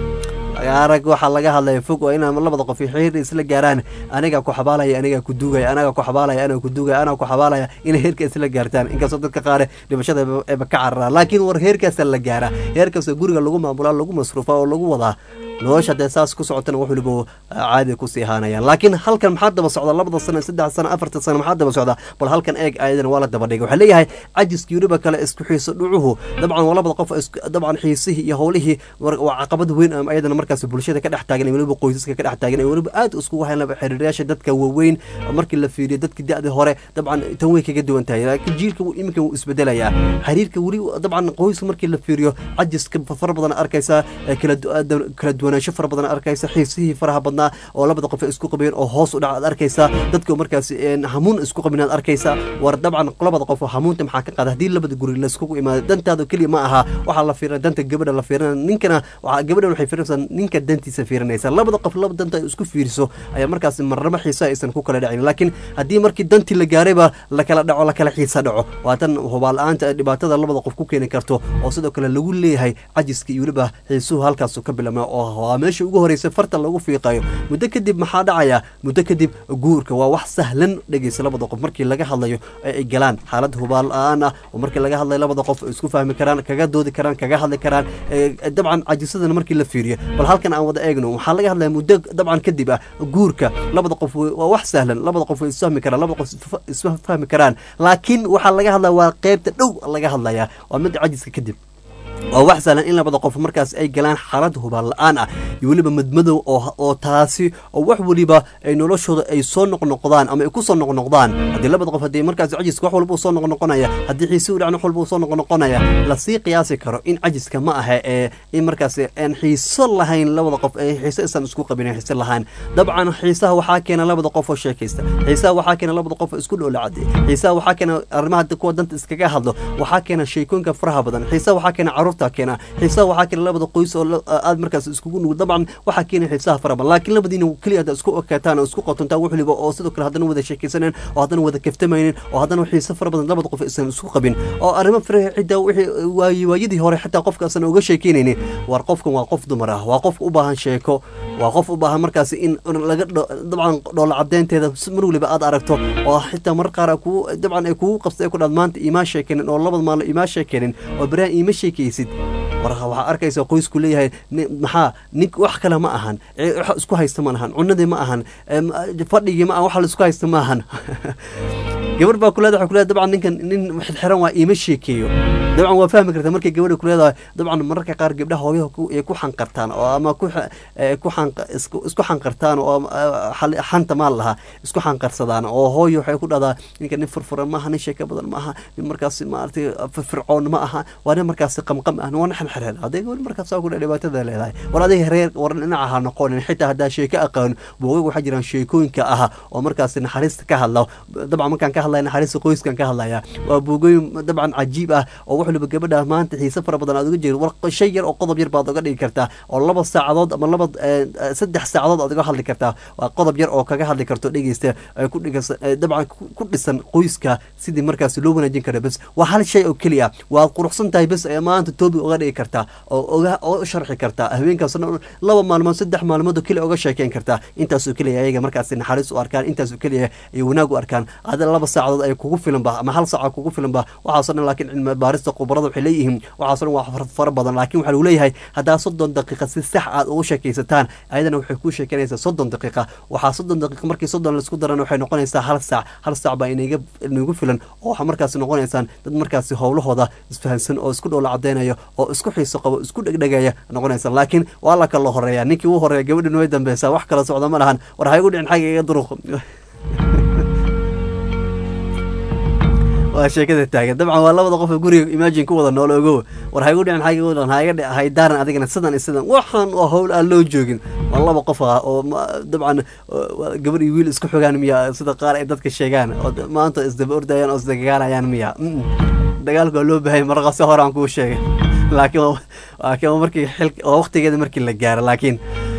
arag waxaa laga hadlaya fog waa inaan labada qof xiriir isla gaaraan anigaa ku xabaalaya anigaa ku duugaya anagaa ku xabaalaya anaga ku duugaya anaa ku xabaalaya inay heerka isla gaartaan inkastoo dadka qaare dhibashada eba ka cararaan laakiin war heerkaasa la gaaraa heerkaasoo guriga lagu maamulaa lagu masruufaa oo lagu wadaa nolosha dee saas ku socotana wax waliba caadi kusii ahaanayaan laakiin halkan maxaa daba socda labada sano saddex sano afarta sano maxaa daba socda bal halkan eeg ayadan waa la daba dhigay waxaa leeyahay cajiskii weliba kale isku xiiso dhucuhu dabcan waa labada qof isku- dabcan xiisihii iyo howlihii war- waa caqabad weyn ama ayadana markaas bulshada ka dhex taagan iyo weliba qoysaska ka dhex taagan iyo weliba aad iskugu hayn xiriirayaasha dadka waaweyn markii la fiiriyo dadkii da-dii hore dabcan tan way kaga duwan tahay laakiin jiilka wuu- iminka wuu isbedelayaa xiriirka weli dabcan qoyska markii la fiiriyo cajiska fara badan arkaysaa ee kala du- aad- kala duwanaansho fara badan arkaysa xiisihii faraha badnaa oo labada qof ay isku qabeen oo hoos u dhac aad arkaysaa dadka markaas een, hamuun isku qabin aad arkaysaa war dabcan labada qof oo hamuunta maxaa ka qaada haddii labada guri laiskugu imaado dantaada keliya ma aha waxaa la fiirina danta gabadha la fiirina ninkana waxaa gabadhan waxay fiirinaysaa ninka dantiisa fiirinaysa labada qof laba danta ay isku fiiriso ayaa markaas marnaba xiisa aysan ku kala dhacin laakiin haddii markii dantii la gaarayba la kala dhaco la kala xiisa dhaco waa tan hubaal la-aanta ee dhibaatada labada qof ku keeni karto oo sidoo kale lagu leeyahay cajiska iyo weliba xiisuhu halkaas ka bilaabma oo waa meesha ugu horeysa farta lagu fiiqayo muddo kadib maxaa dhacaya muddo kadib guurka waa wax sahlan dhegeysa labada qof markii laga hadlayo ee ay galaan xaalad hubaal la-aan ah oo markii laga hadlayo labada qof ay isku fahmi karaan kaga doodi karaan kaga hadli karaan ee, dabcan cajisadana markii la fiiriyo bal halkan aan wada eegno waxaa laga hadlaya muddo dabcan kadib ah guurka labada qof way- waa wax sahlan labada qof way isfahmi karaan labada qof isfa- isfahmi karaan laakiin waxaa laga hadlaya waa qeybta dhow laga hadlaya waa mid cajiska kadib waa wax sahlan in labada qof markaas ay galaan xaalad hubaal la-aan ah iyo weliba madmadow oo oo taasi oo wax weliba ay noloshooda ay soo noqnoqdaan ama ay ku soo noqnoqdaan haddii labada qof haddii markaas cajiska wax walba uu soo noqnoqonaya haddii xiisi u dhacna wax walba uu soo noqnoqonaya lasii qiyaasi karo in cajiska ma aha ee in markaas aan xiiso lahayn labada qof ay xiiso isan isku qabin xiiso lahayn dabcan xiisaha waxaa keena labada qof oo sheekaysta xiisaha waxaa keena labada qof oo isku dhoola cadde xiisaha waxaa keena arrimaha kuwa danta iskaga hadlo waxaa keena sheekooyinka faraha badan xiisaha waxaa keena caruurta caruurtaa keena xiisaha waxaa keena labada qoys oo la- aad markaas iskugu nugul dabcan waxaa keena xiisaha fara badan laakiin labadiina keliya hadda isku ekaataan oo isku qotontaan wax waliba oo sidoo kale haddana wada sheekaysaneen oo haddana wada kaftamaynin oo haddana xiise fara badan labada qof aysan isku qabin oo arrimo faraha cidda wixii waay waayadii hore xitaa qofkaasan uga sheekeynaynin war qofkan waa qof dumar ah waa qof u baahan sheeko waa qof u baahan markaasi in laga dho- dabcan dhoola cadeynteeda si mar waliba aad aragto oo xitaa mar qaar ay kugu dabcan ay kugu qabsay ay ku dhaad maanta imaa sheekeenin oo labada maalin imaa sheekeenin oo berahan iima sheekaysid war waxaa arkaysa qoysku leeyahay ni- maxaa nin wax kale ma ahan ee wax isku haysta ma lahan cunadii ma ahan em, fadhigii ma ahan wax la isku haysta ma ahan gabar baa kuleeda waxay kuleedahay dabcan ninkan nin xidxiran waa iima sheekeeyo dabcan waa fahmi kartaa markay gabadha kuleedahay dabcan mararka qaar gabdhaha hooyaha ku- ay ku xanqartaan oo ama ku xa- ee, ku xanq- isku isku xanqartaan oo eh, xal- xanta maal lahaa isku xanqarsadaan oo hooyo waxay ku dhahdaa ninka nin furfuran maaha nin sheeko badan maaha nin markaasi maaragtay firfircoon ma aha waa nin markaasi qamqam ah waa nin xirxiran hadday gabadh markaas saa ku dhah dhibaatada leedahay war adiga reer war dhinaca ha noqonin xitaa haddaa sheeko aqaan buugag waxaa jiraan sheekooyinka ah oo markaasi naxariista ka hadla dabcan markaan ka hadlaya naxariista qoyskan ka hadlaya waa buugooyin dabcan cajiib ah oo wax waliba gabadha maanta xiise fara badan aad uga jeedo war shay yar oo qodob yar baad uga dhigi kartaa oo laba saacadood ama laba eh, eh, saddex saacadood aad uga hadli kartaa waa qodob yar oo kaga hadli karto dhegeysta ay ku dhigas eh, dabcan ku- ku dhisan qoyska sidii markaasi loo wanaajin kara bes waa hal shay oo keliya waad quruxsan tahay bes ee maanta toobi uga dhigi kartaa oo oga oo u sharxi kartaa habeenkaasna laba maalmood saddex maalmood oo keliya uga sheekeyn kartaa intaasoo keliya ayaga markaasi naxariis u arkaan intaasoo keliya ay wanaag u arkaan ada laba saacadood ay kugu filanba ama hal saaca kugu filanba waxaasoo dhan laakiin cilmi baarista khubarada waxay leeyihiin waxaasoo dhan waa far- fara badan laakiin waxaa lagu leeyahay haddaa soddon daqiiqa si sax aad ugu sheekaysataan ayadana waxay kuu sheekanaysaa soddon daqiiqa waxaa soddon daqiiqa markii soddon laisku darana waxay noqonaysaa hal saac hal saac baa inaga inagu filan oo waxaa markaasi noqonaysaan dad markaasi howlahooda isfahansan oo isku dhowla cadeynayo oo isku xiiso qabo isku dhegdhegaya noqonaysa laakiin waa la kala horeeya ninkii u horeeya gabadhin way dambeysaa wax kala socda ma lahan war ha igu dhicin xagga iga duruq waa sheekada taagan dabcan waa labada qof ee guriga imagine ku wada nool ogow war ha igu dhicin xagga igu dhicin ha iga dhic haydaaran adigana sidan iyo sidan waxaan waa howl aan loo joogin waa laba qof ah oo ma- dabcan waa gabar iyo wiil isku xogaan miya sida qaar ay dadka sheegaan oo d- maanta isdaba ordayaan oo isdagaalayaan miya Mm. dagaalku waa loo baahanya marqase hore aan kuu sheegay laakiin waa- laakiin waa markii xil waa waqtigeeda markii la gaaro laakiin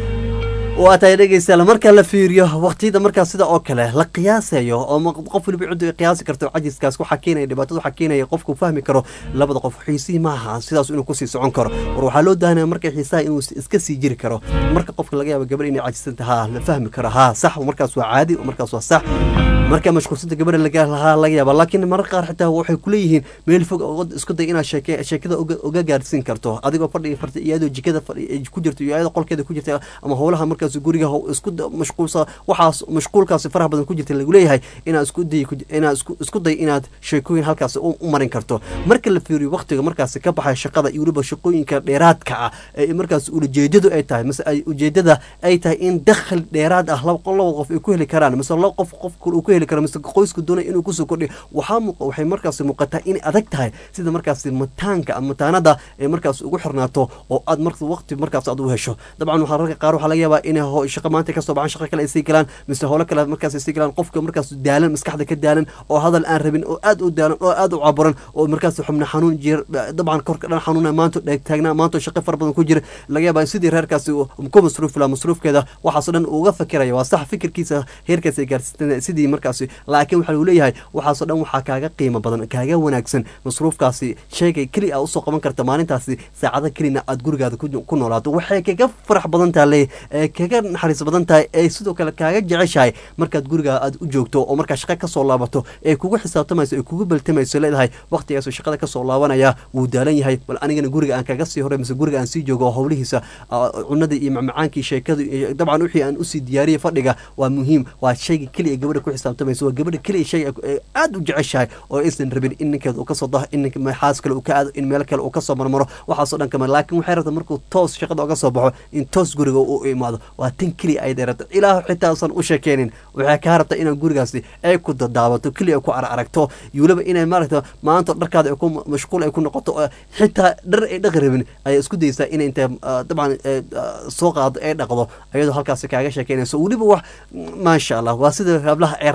waa tahay dhegeystayaal marka la fiiriyo waqtiyada markaas sida oo kale la qiyaasayo oo ma- qof waliba ciddu ay qiyaasi karto cajiskaas waxaa keenaya dhibaatada waxaa keenaya qofku fahmi karo labada qof xiisihii maaha sidaas inuu kusii socon karo war waxaa loo daahanaya marka xiisaha inuu is- iska sii jiri karo marka qofka laga yaabo gabadh inay cajisan tahay ha la fahmi karo ha sax markaas waa caadi markaas waa sax marka mashquulsanta gabadha laga lahaa laga yaaba laakiin mararka qaar xitaa waxay kuleeyihiin meel fog oo isku day inaad sheeke sheekada uga uga gaarsiin karto adigoo fadhiga farta iyadoo jikada fadhi ay ku jirto iyo iyadoo qolkeeda ku jirta ama howlaha markaas guriga how- isku da- mashquulsa waxaas mashquulkaasi faraha badan ku jirta lagu leeyahay inaad isku day inaad isku isku day inaad sheekooyin halkaas u u marin karto marka la fiiriyo waqtiga markaasi ka baxay shaqada iyo weliba shaqooyinka dheeraadka ah ee markaas ujeedadu ay tahay mise ay ujeedada ay tahay in dakhli dheeraad ah laba laba qof ay ku heli karaan mise laba qof qof kale uu ku heli karo mise qoysku doonay inuu kusoo kordhiyo waxaa muuqa waxay markaasi muuqataa inay adag tahay sida markaasi mataanka ama mataanada ay markaas ugu xirnaato oo aad marka waqti markaas aad u hesho dabcan waxaa rarka qaar waxaa laga yaabaa inay ho- shaqo maanta kasoo baxaan shaqo kale ay sii galaan mise howlo kale markaas ay sii galaan qofka markaas daalan maskaxda ka daalan oo hadal aan rabin oo aad u daalan oo aad u caburan oo markaas xubna xanuun jir dabcan korka dhan xanuuna maanta dheeg taagnaa maanta shaqo fara badan ku jira laga yaabaa sidii reerkaasi uu ku masruufi lahaa masruufkeeda waxaasoo dhan uga fakiraya waa sax fikirkiisa heerkaas ay gaarsiisteen sidii markaasi laakiin waxaa lagu leeyahay waxaasoo dhan waxaa kaaga qiimo badan kaaga wanaagsan masruufkaasi sheegay keli a usoo qaban karta maalintaasi saacada kelina aad gurigaada ku ku noolaato waxay kaga farax badan tahay ee kaga naxariis badan tahay ee sidoo kale kaaga jeceshahay markaad gurigaa aad u joogto oo markaa shaqo kasoo laabato ee kugu xisaabtamayso ee kugu baltamayso leedahay waqtigaasoo shaqada kasoo laabanaya wuu daalan yahay bal anigana guriga aan kaga sii horay mise guriga aan sii joogo oo howlihiisa ah, cunada iyo macmacaankii sheekadu iyo dabcan wixii aan usii diyaariyay fadhiga waa muhiim waa shayga keliya gabadha ku xisaabtamayso waa gabadha keliya shay ay aad u jeceshahay oo aysan rabin in ninkeeda uu kasoo daho in ninka xaas kale uu ka aado in meel kale uu kasoo marmaro waxaasoo dhan kama laakiin waxay rabtaa markuu toos shaqada uga soo baxo in toos guriga uu imaado waa tan keliya ay dheerato ilaah xitaa usan u sheekeynin waxay kaa rabtaa inaan gurigaasi ay ku dadaabato keliya ay ku araragto iyo weliba inay maaragta maanta dharkaada ay ku mashquul ay ku noqoto oo xitaa dhar ay dhaqi rabin ayay isku daysaa inay intay ah, dabcan eh, ah, soo qaado ay dhaqdo ayadoo halkaasi kaaga sheekeynayso weliba wax maasha allah waa sida hablaha ay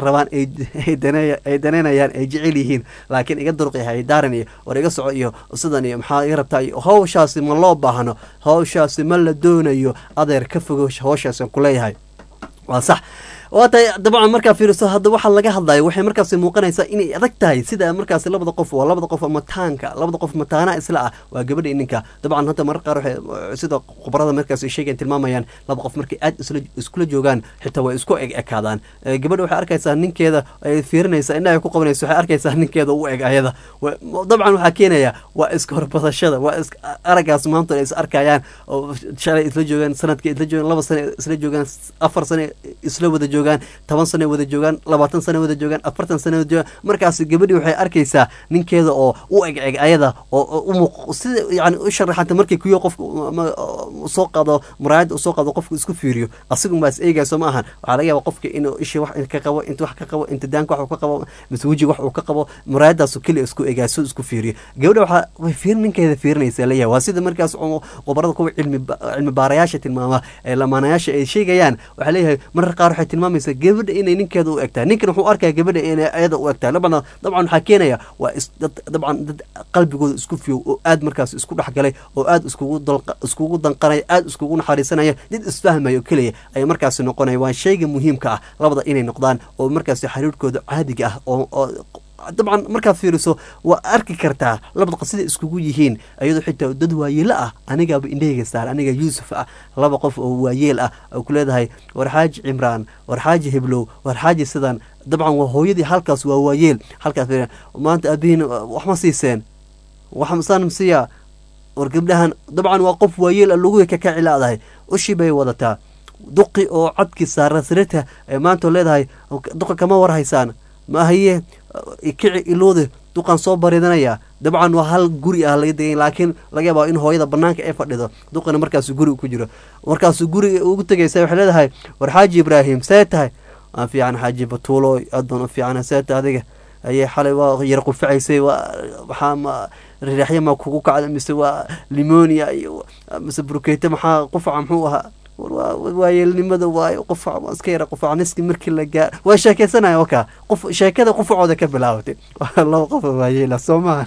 rabaan ay ay dane- ay daneynayaan ay jecel yihiin laakiin iga durqi haydaaran iyo war iga soco iyo sidan iyo maxaa iga rabtaa iyo hawshaasi ma loo baahno hawshaasi ma la doonayo adeer ka fogo hawshaasi kuleeyahay waa sax waa tahay dabcan markaa fiiriso hadda waxaa laga hadlayo waxay markaasi muuqanaysaa inay adag tahay sida markaasi labada qof waa labada qof mataanka labada qof mataana isla ah waa gabadha iyo ninka dabcan hadda marar qaar waxay sida khubarada markaasi sheegayan tilmaamayaan laba qof markay aad isla iskula joogaan xitaa way isku eg ekaadaan Eh, gabadha waxay arkaysaa ninkeeda ay fiirinaysaa indhaha ay ku qabanayso waxay arkaysaa ninkeeda u eg ayada Wa- dabcan waxaa keenaya waa iska horbadashada waa is araggaas maanta ay is arkayaan oo shalay isla joogaan sanadkii isla joogaan laba sane isla joogaan afar sane isla wada joogaan toban sane wada joogaan labaatan sane wada joogaan afartan sane wada joogaan markaas gabadhii waxay arkaysaa ninkeeda oo u eg eg ayada oo oo u muuq sida yani u sharaxanta markii kuyo qofka ma- soo qaado muraayadda usoo qaado qofka isku fiiriyo asigun baa is eegayso ma ahan waxaa laga yaaba qofka inuu ishii wax ka qabo inta wax ka qabo inta daanka wax uu ka qabo mise wejiga wax uu ka qabo muraayadaasu keliya isku egaaso isku fiiriyo gabadha waxaa way fiir ninkeeda fiirinaysa leeyahay waa sida markaas oo qobarada kuwa cilmi ba- cilmi baarayaasha tilmaama ee lamaanayaasha ay sheegayaan waxaa leeyahay marar qaar waxay tilmaamaysaa gabadha inay ninkeeda u egtahay ninkan wuxuu arkaya gabadha inay ayada u egtahay dabcan dabcan waxaa keenaya waa is dad dabcan dad qalbigooda isku fiyow oo aad markaas isku dhexgalay oo aad iskugu dalqa iskugu danqanaya aad iskugu naxariisanaya dad isfahmayo keliya ay markaasi noqonaya waa shayga muhiimka ah labada inay noqdaan oo markaasi xiriirkooda caadiga ah oo oo dabcan markaad fiiriso waa arki kartaa labada qof siday iskugu yihiin iyadoo xitaa dad waayeelo ah anigaaba indhahayga saar aniga yuusuf ah laba qof oo waayeel ah oo ku leedahay war xaaji cimraan war xaaji heblow war xaaji sidan dabcan waa hooyadii halkaas waa waayeel halkaas fiiri, maanta aabihiin wax ma siiseen wax masaan masiya war gabdhahan dabcan waa qof waayeel ah lagu ka kaci laadahay ushii bay wadataa duqi oo codkii saara sirita ee maanta leedahay duqa kama warhaysaan ma haye kici iloode duqan soo baridanaya dabcan waa hal guri ah laga degay laakiin laga yaabaa in hooyada banaanka ay fadhido duqina markaasu guri ku jiro markaasu guriga ugu tegaysa waxay leedahay war xaaji ibraahim see tahay aan fiican xaaji batuulo aad baan u fiican see tahay adiga ayay xalay waa yar qufacaysay waa maxaa ma riraxya ma kugu kacda mise waa limonia iyo mise burkeyte maxaa qufaca muxuu ahaa war waa waayeelnimada waayo qufac waa iska yara qufac niski markii la gaar waa sheekeysanaya oka qof sheekada qufacooda ka bilaabatay waa laba qof oo waayeela soo maha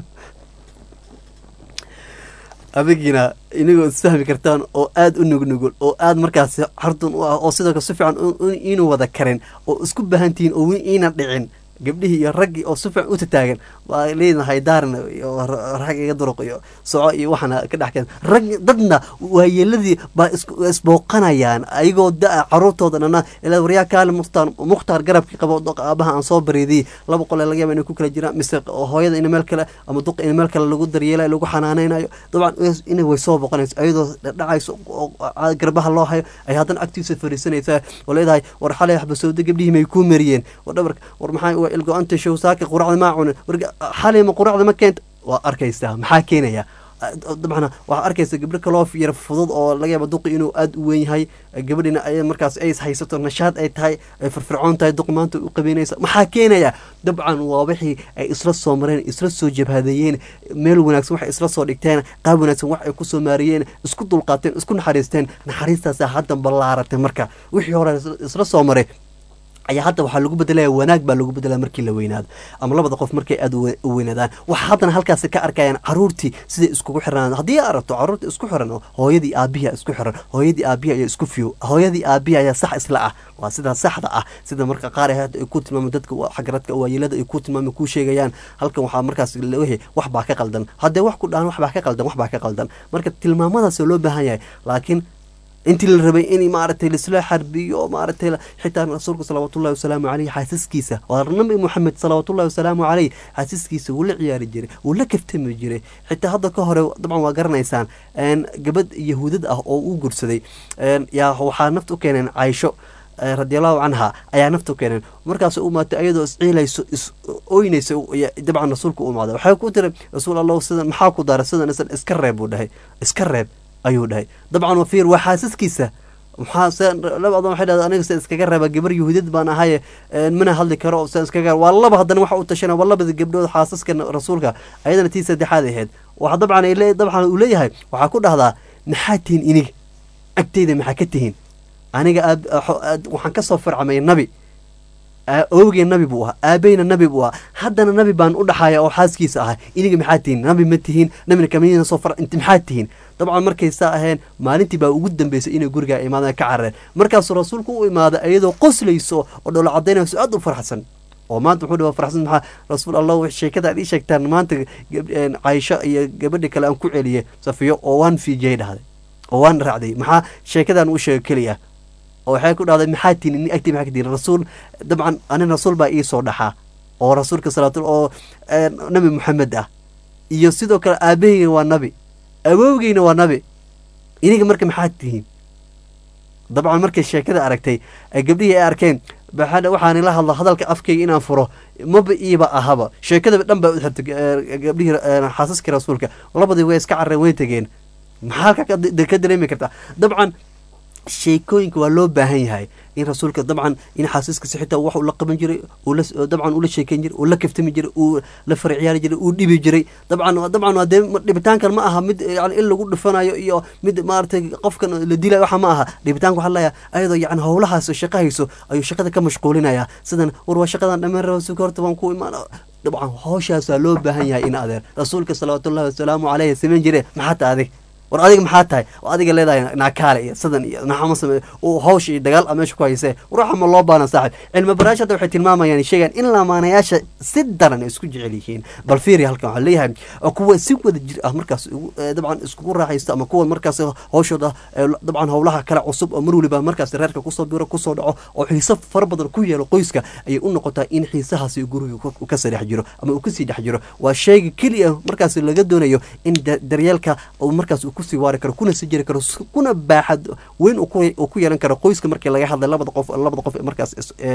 adigina inagoo isfahmi kartaan oo aada u nugnugul oo aada markaasi xardun u ah oo sidoo kale si fiican u- u- iinu wada karin oo isku baahantihiin oo wi- iinan dhicin gabdhihii iyo raggii oo si fiican u tataagan waa leedahay daarna iyo ra- rag iga duruq iyo soco iyo waxaana ka dhex keen rag dadna waayeeladii baa isku- isbooqanayaan ayagoo da-a caruurtooda dhana ilaa waryaa kaale mukhtaar mukhtaar garabkii qabo doq aabaha aan soo bareediyey laba qole laga yaaba inay ku kala jiraan mise hooyada in meel kale ama duqa in meel kale lagu daryeelayo lagu xanaaneynayo dabcan in way soo boqonayso ayadoo dhacayso oo garbaha loo hayo ay haddana agtiisa fariisanaysaa oo leedahay war xalay waxbasowda gabdhihii may kuu mariyeen war dhabarka war maxaa waa ilgo-anta show saaka quracda maa cunin war xalay ma quracda ma keenta waa arkaysaa maxaa keenaya dabcan waxaa arkaysa gabdho kaloo yar fudud oo laga yaaba duqi inuu aada u weyn yahay gabadhina ay markaas ay haysato nashaad ay tahay ay firfircoon tahay duqi maanta u qabeynaysa maxaa keenaya dabcan waa wixii ay isla soo mareen isla soo jabhadeeyeen meel wanaagsan waxay isla soo dhigteen qaab wanaagsan wax ay kusoo maariyeen isku dulqaateen isku naxariisteen naxariistaasa haddan ballaaratay marka wixii hore isla soo maray ayaa hadda waxaa lagu bedelaya wanaag baa lagu bedelaya markii la weynaado ama labada qof markay aada u weynaadaan waxa haddana halkaasi ka arkayaan caruurtii siday iskugu xirnaan haddii aad aragto caruurta isku xiran oo hooyadii aabihi isku xiran hooyadii aabihi ayaa isku fiyo hooyadii aabihi ayaa sax isla ah waa sidaa saxda ah sida marka qaar ay hadda ay ku tilmaamay dadka xagaradka waayeelada ay ku tilmaamay kuu sheegayaan halkan waxaa markaas leeyahay wax baa ka qaldan haddee wax ku dhahan wax baa ka qaldan wax baa ka qaldan marka tilmaamadaas loo baahan yahay laakiin intii la rabay in maaragtay laisla xarbiyo oo maaragtay xitaa rasuulka salawaatullahi wasalaamu caleyh xaasiskiisa waa nabi moxamed salawaatullahi wasalaamu caleyh xaasiskiisa wuu la ciyaari jiray wuu la kaftami jiray xitaa hadda ka hore dabcan waa garanaysaan gabadh yahuudad ah oo uu gursaday yaa waxaa nafta u keeneen caysho radiallahu canha ayaa nafta u keeneen markaas u imaatay ayadoo isciilayso is oynaysa dabcan rasuulka u imaaday waxay ku tiri rasuul allah sidan maxaa ku daray sidan isan iska reeb buu dhahay iska reeb ayuu dhahay dabcan wafiir waa xaasaskiisa maxaa laba adoon waxay dhahda aniga se iskaga reeba gabar yahuudiyad baan ahaye mana hadli karo se iskaga waa laba haddana waxa u tashana waa labada gabdhood xaasaska rasuulka ayadana tii saddexaad ahayd waxa dabcan ay dabcan uu leeyahay waxaa ku dhahdaa maxaa tihin iniga agteyda maxaa ka tihin aniga waxaan kasoo fircamay nabi awogeen nabi buu ahaa aabeyna nabi buu ahaa haddana nabi baan u dhaxaya oo xaaskiisa ahay iniga maxaa tihiin nabi ma tihiin nabina kamina soo far inti maxaa tihiin dabcan markay saa aheen maalintii baa ugu dambeysay inay gurigaa imaadaan ka carareen markaasuu rasuulku u imaada iyadoo qoslayso oo dholo cadaynayso aad u farxsan oo maanta wuxuu dhawa farxsan maxaa rasuul allah sheekada aad ii sheegtaan maanta caysho iyo gabadhi kale aan ku celiyey safiyo oo waan fiijiyay dhahday oo waan raacday maxaa sheekadan u sheega keliya oo waxay ku dhahday maxaa tihin ini agtii maxaa ka tihin rasuul dabcan anin rasuul baa ii soo dhaxaa oo rasuulka salaatul oo nabi maxamed ah iyo sidoo kale aabaheyga waa nabi awoogeyna waa nabi iniga marka maxaa tihiin dabcan markay sheekada aragtay gabdhihii ay arkeen waxaan ila hadla hadalka afkayga inaan furo maba iiba ahaba sheekadaba dhan baa u xirtay gabdhihii xaasaskii rasuulka labadii way iska carreen way tegeen maxaa halkaa ka dareemi kartaa dabcan sheekooyinka waa loo baahan yahay in rasuulka dabcan in xaasiiskasi xitaa wax uu la qaban jiray dabcan ula sheekeyn jiray uu la kaftami jiray uu la farciyaari jiray uu dhibi jiray dabcan dabcan waa dee dhibitaankan ma aha mid yani in lagu dhifanayo iyo mid maaragtay qofkan la dilayo waxa ma aha dhibitaanka waxaa leeyahay ayadoo yani howlahaas shaqo hayso ayuu shaqada ka mashquulinaya sidan war waa shaqadan dhammaan rasuulka horta waan ku imaan dabcan howshaasaa loo baahan yahay in adeer rasuulka salawaatullahi wasalaamu caleyhi samayn jire maxaa ta adig war adiga maxaa tahay oo adiga leedahay naakaale iyo sidan iyo naxama same uu hawsha iyo dagaal a meesha ku haysee waruuxa ma loo baana saaxib cilmi baraash hadda waxay tilmaamayaan sheegaan in lamaanayaasha si daran ay isku jecel yihiin bal fiiri halkan waxaa leeyahay kuwa si wada jir ah markaas dabcan iskugu raaxaysta ama kuwa markaas hawshooda dabcan howlaha kale cusub oo mar waliba markaas reerka kusoo biro kusoo dhaco oo xiiso fara badan ku yeelo qoyska ayay u noqotaa in xiisahaasi guriga kasii dhex jiro ama uu kasii dhex jiro waa sheega keliya markaas laga doonayo in daryeelka uu markaas kusii waari karo kuna sii jiri karo kuna baaxad weyn uu ku yeelan karo qoyska markii laga hadlay labada qof labada qof markaas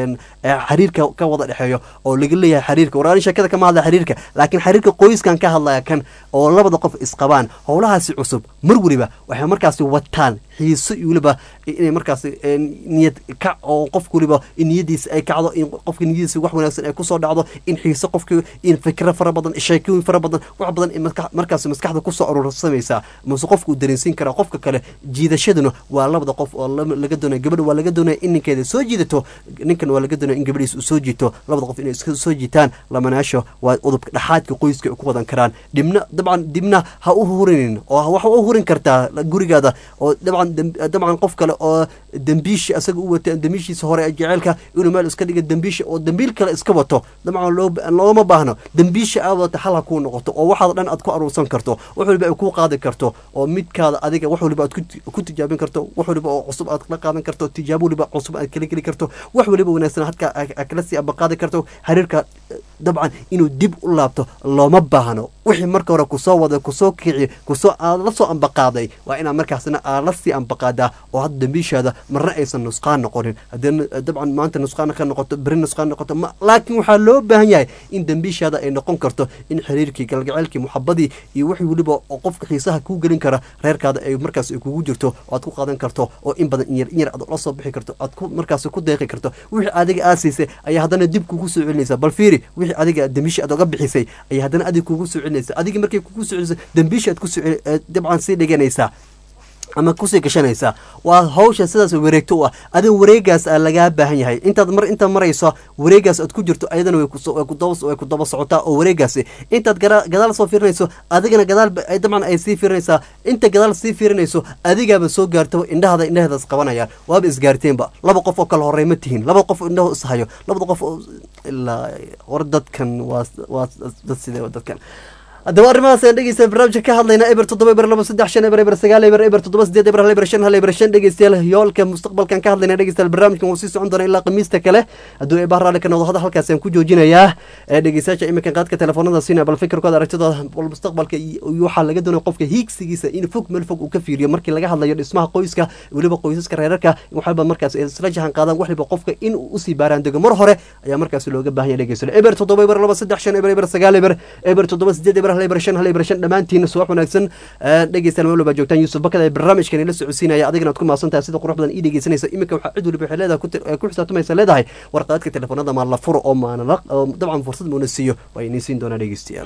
xiriirka ka wada dhexeeyo oo laga leeyahay xiriirka waraarin sheekada kama hadlaya xiriirka laakiin xiriirka qoyskan ka hadlaya kan oo labada qof isqabaan howlahaasi cusub mar weliba waxay markaasi wataan xiiso iyo weliba inay markaas niyad kac oo qofka weliba niyadiisa ay kacdo in qofka niyadiisa wax wanaagsan ay kusoo dhacdo in xiiso qofka in fikro fara badan sheekooyin fara badan wax badan markaas maskaxda kusoo aruursamaysaa mase qofka uu dareensiin karaa qofka kale jiidashaduna waa labada qof oo laga doonaya gabadha waa laga doonaya in ninkeeda soo jiidato ninkan waa laga doonaya in gabadhiisa uu soo jiito labada qof inay iska soo jiitaan lamanaasho waa udubka dhaxaadka qoyska ay ku wadan karaan dhibna dabcan dibna ha u hurinin oo waxa u hurin kartaa gurigaada oo dabcan dabcan qof kale oo dembiishi asaga u wata dembiishiisa hore ee jeceelka inuu meel iska dhiga dembiisha oo dembiil kale iska wato dabcan looma baahno dembiisha aad wata xal ha kuu noqoto oo waxaad dhan aad ku aruursan karto wax waliba ay kuu qaadi karto oo midkaada adiga wax waliba aad ku tijaabin karto wax waliba oo cusub aad la qaadan karto tijaabo waliba cusub aad kala geli karto wax waliba wanaagsan hadka kala sii abaqaadi karto xiriirka dabcan inuu dib u laabto looma baahno wixii marka hore kusoo wada kusoo kici kusoo aad la soo ambaqaaday waa inaad markaasna aad la sii ambaqaadaa oo hadda dambiishaada marna aysan nusqaan noqonin haddii dabcan maanta nusqaan ka noqoto beri nusqaan noqoto laakiin waxaa loo baahan yahay in dambiishaada ay noqon karto in xiriirkii galgaceylkii muxabadii iyo wixii weliba oo qofka xiisaha kuu gelin kara reerkaada ay markaas ay kugu jirto oo aad ku qaadan karto oo in badan inyar inyar aad la soo bixi karto aad ku markaas ku deeqi karto wixii adiga aad siisay ayaa haddana dib kugu soo celinaysaa bal fiiri wixii adiga dambiisha aad oga bixisay ayaa haddana adig kugu soo celinaysa adigii markay kugu soo celisay dambiisha aad ku soo dabcan sii dhiganaysaa ama kusii gashanaysaa waa hawsha sidaas wareegto u ah adiga wareegaas aa lagaa baahan yahay intaad mar intaad marayso wareegaas aad ku jirto ayadana way ku daba socotaa oo wareegaasi intaad gadaal soo fiirinayso adigana gadaal dabcan ay sii fiirinaysaa inta gadaal sii fiirinayso adigaaba soo gaartaba indhahada indhaheedaas qabanayaan waaba isgaarteenba laba qof oo kale horey ma tihiin laba qof indhaho ishayo labada qof ilaa war dadkan waa waa dad sidee dadkan haddaba arrimahaas ayaan dhegeysta barnaamijka ka hadlayna eber toddoba eber laba saddex shan eber eber sagaal eber eber toddoba sideed eber hal eber shan hal eber shan dhegeystayaal yoolka mustaqbalkan ka hadlayna dhegeystayaal barnaamijkan wuu sii socon doona ilaa khamiista kale hadduu eebah raalli ka noqdo hada halkaas ayaan ku joojinayaa dhegeystayaasha iminkan qaadka telefoonada siinaya bal fikirkooda aragtidooda bal mustaqbalka waxaa laga doonaya qofka hiigsigiisa in fog meel fog uu ka fiiriyo markii laga hadlayo dhismaha qoyska weliba qoysaska reerarka waxalba markaas isla jahan qaadaan waxliba qofka in uu usii baaraan dego mar hore ayaa markaas looga baahan yahay dhegeystayaal eber toddoba eber laba saddex shan eber eber sagaal eber eber toddoba sideed eber hal eber shan hal eber shan dhammaantiin subax wanaagsan dhegeystayaal meel walba joogtaan yuusuf bakada ee barnaamijkan ila socodsiinaya adigana aad ku mahadsan tahay sida qurux badan ii dhegeysanaysa iminka waxaa cid waliba waxay leedahay ku xisaabtamaysa leedahay warqaadka telefoonada maa la furo oo maana dabcan fursad muuna siiyo waa inii siin doonaa dhegeystayaal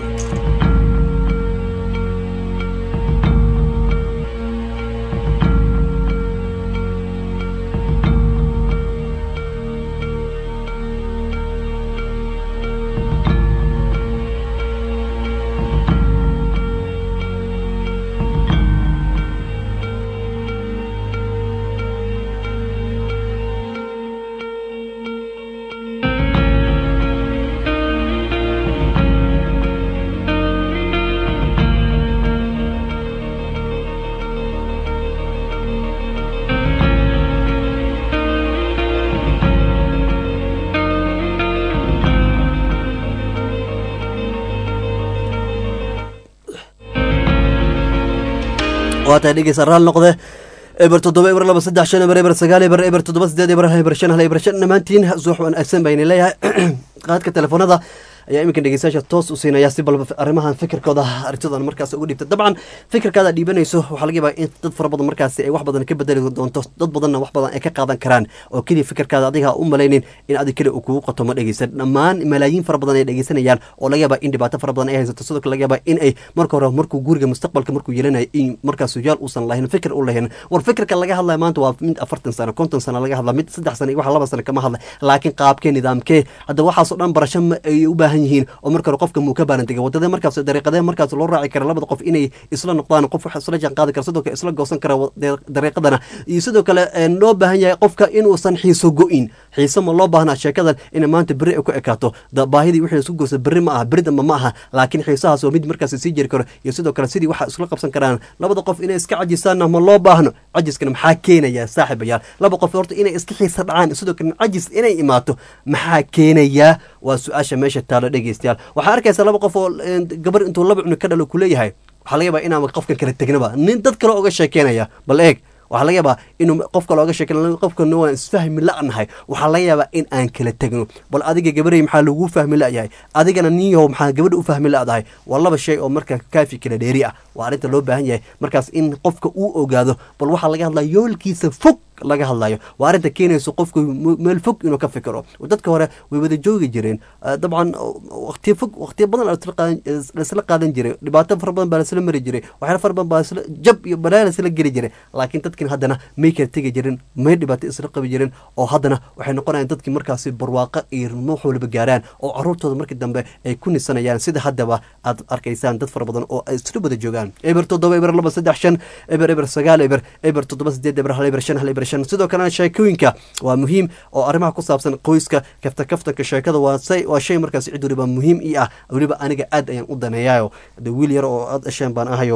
waa tahay dhegeysa raal noqde eber toddoba eber laba saddex shan eber eber sagaal eber eber toddoba sideed eber hal eber shan hal eber shan dhammaantiin suux wanaagsan bayna leeyahay qaadka telefoonada ayaa iminka dhegeystayaasha toos u siinaya si balba arrimahan fikirkooda arintoodan markaas ugu dhiibta dabcan fikirkaada dhiibanayso waxaa laga yaabaa in dad fara badan markaasi ay wax badan ka bedeli doonto dad badanna wax badan ay ka qaadan karaan oo keliya fikirkaada adiga u malaynin in adig kale uu kugu qato ma dhegeysan dhammaan malaayiin fara badan ay dhegeysanayaan oo laga yaabaa in dhibaato fara badan ay haysato sidoo kale laga yaabaa in ay marka hore markuu guriga mustaqbalka markuu yeelanayo in markaas sujaal uusan lahayn fikir u lahayn war fikirka laga hadlaya maanta waa mid afartan sano konton sano laga hadla mid saddex sano iyo wax laba sano kama hadla laakiin qaabkee nidaamkee hadda waxaasoo dhan barasho ma ay u baahan yihiin oo marka hore qofka muu ka baarantegay wadada markaas dariiqadee markaas loo raaci kara labada qof inay isla noqdaan qof wax isla jaan qaadi kara sidoo kale isla goosan kara dariiqadana iyo sidoo kale loo baahan yahay qofka inuusan xiiso go-in xiise ma loo baahnaa sheekadan in maanta berri ay ku ekaato baahidii wixii isku goosa berri ma aha berri damba ma aha laakiin xiisahaas oo mid markaas sii jiri karo iyo sidoo kale sidii waxa isla qabsan karaan labada qof inay iska cajisaanna ma loo baahno cajiskana maxaa keenaya saaxiibayaal laba qof horta inay iska xiisa dhacaan sidoo kale cajis inay imaato maxaa keenayaa waa su-aasha meesha taalo dhegeystayaal waxaa arkaysa laba qof oo gabar intuu laba cunug ka dhalo kuleeyahay waxaa laga yaabaa inaan qofkan kala tegnaba nin dad kale oga sheekeynaya bal eeg waxaa laga yaabaa inuu qofka looga sheeke qofkana waan isfahmi la-nahay waxaa laga yaabaa in aan kala tegno bal adiga gabarey maxaa lagu fahmi la-yahay adigana ninyahow maxaa gabadha u fahmi la-dahay waa laba shay oo marka kaafi kala dheeri ah waa arrinta loo baahan yahay markaas in qofka uu ogaado bal waxaa laga hadlaya yoolkiisa fog laga hadlayo waa arrinta keenayso qofku meel fog inuu ka fikiro dadka hore way wada joogi jireen dabcan waqtiyo fog waqtiyo badan laisla qaadan jiray dhibaato fara badan baa laisla mari jiray waxyaala fara badan baa isla jab iyo balaa laisla geli jiray laakiin dadkin haddana may kala tegi jirin may dhibaato isla qabi jirin oo haddana waxay noqonayaan dadkii markaasi barwaaqo iyo wax waliba gaaraan oo caruurtooda markii dambe ay ku nisanayaan sida haddaba aad arkaysaan dad fara badan oo ay isla wada joogaan eber toddoba eber laba saddex shan eber eber sagaal eber eber toddoba sideed eber hal eber shan hal eber shan sidoo kalena sheekooyinka waa muhiim oo arrimaha ku saabsan qoyska kafta kaftanka sheekada waa say waa shay markaas cid waliba muhiim ii ah weliba aniga aad ayaan u daneeyaayo de wiil yar oo aad dhasheen baan ahayo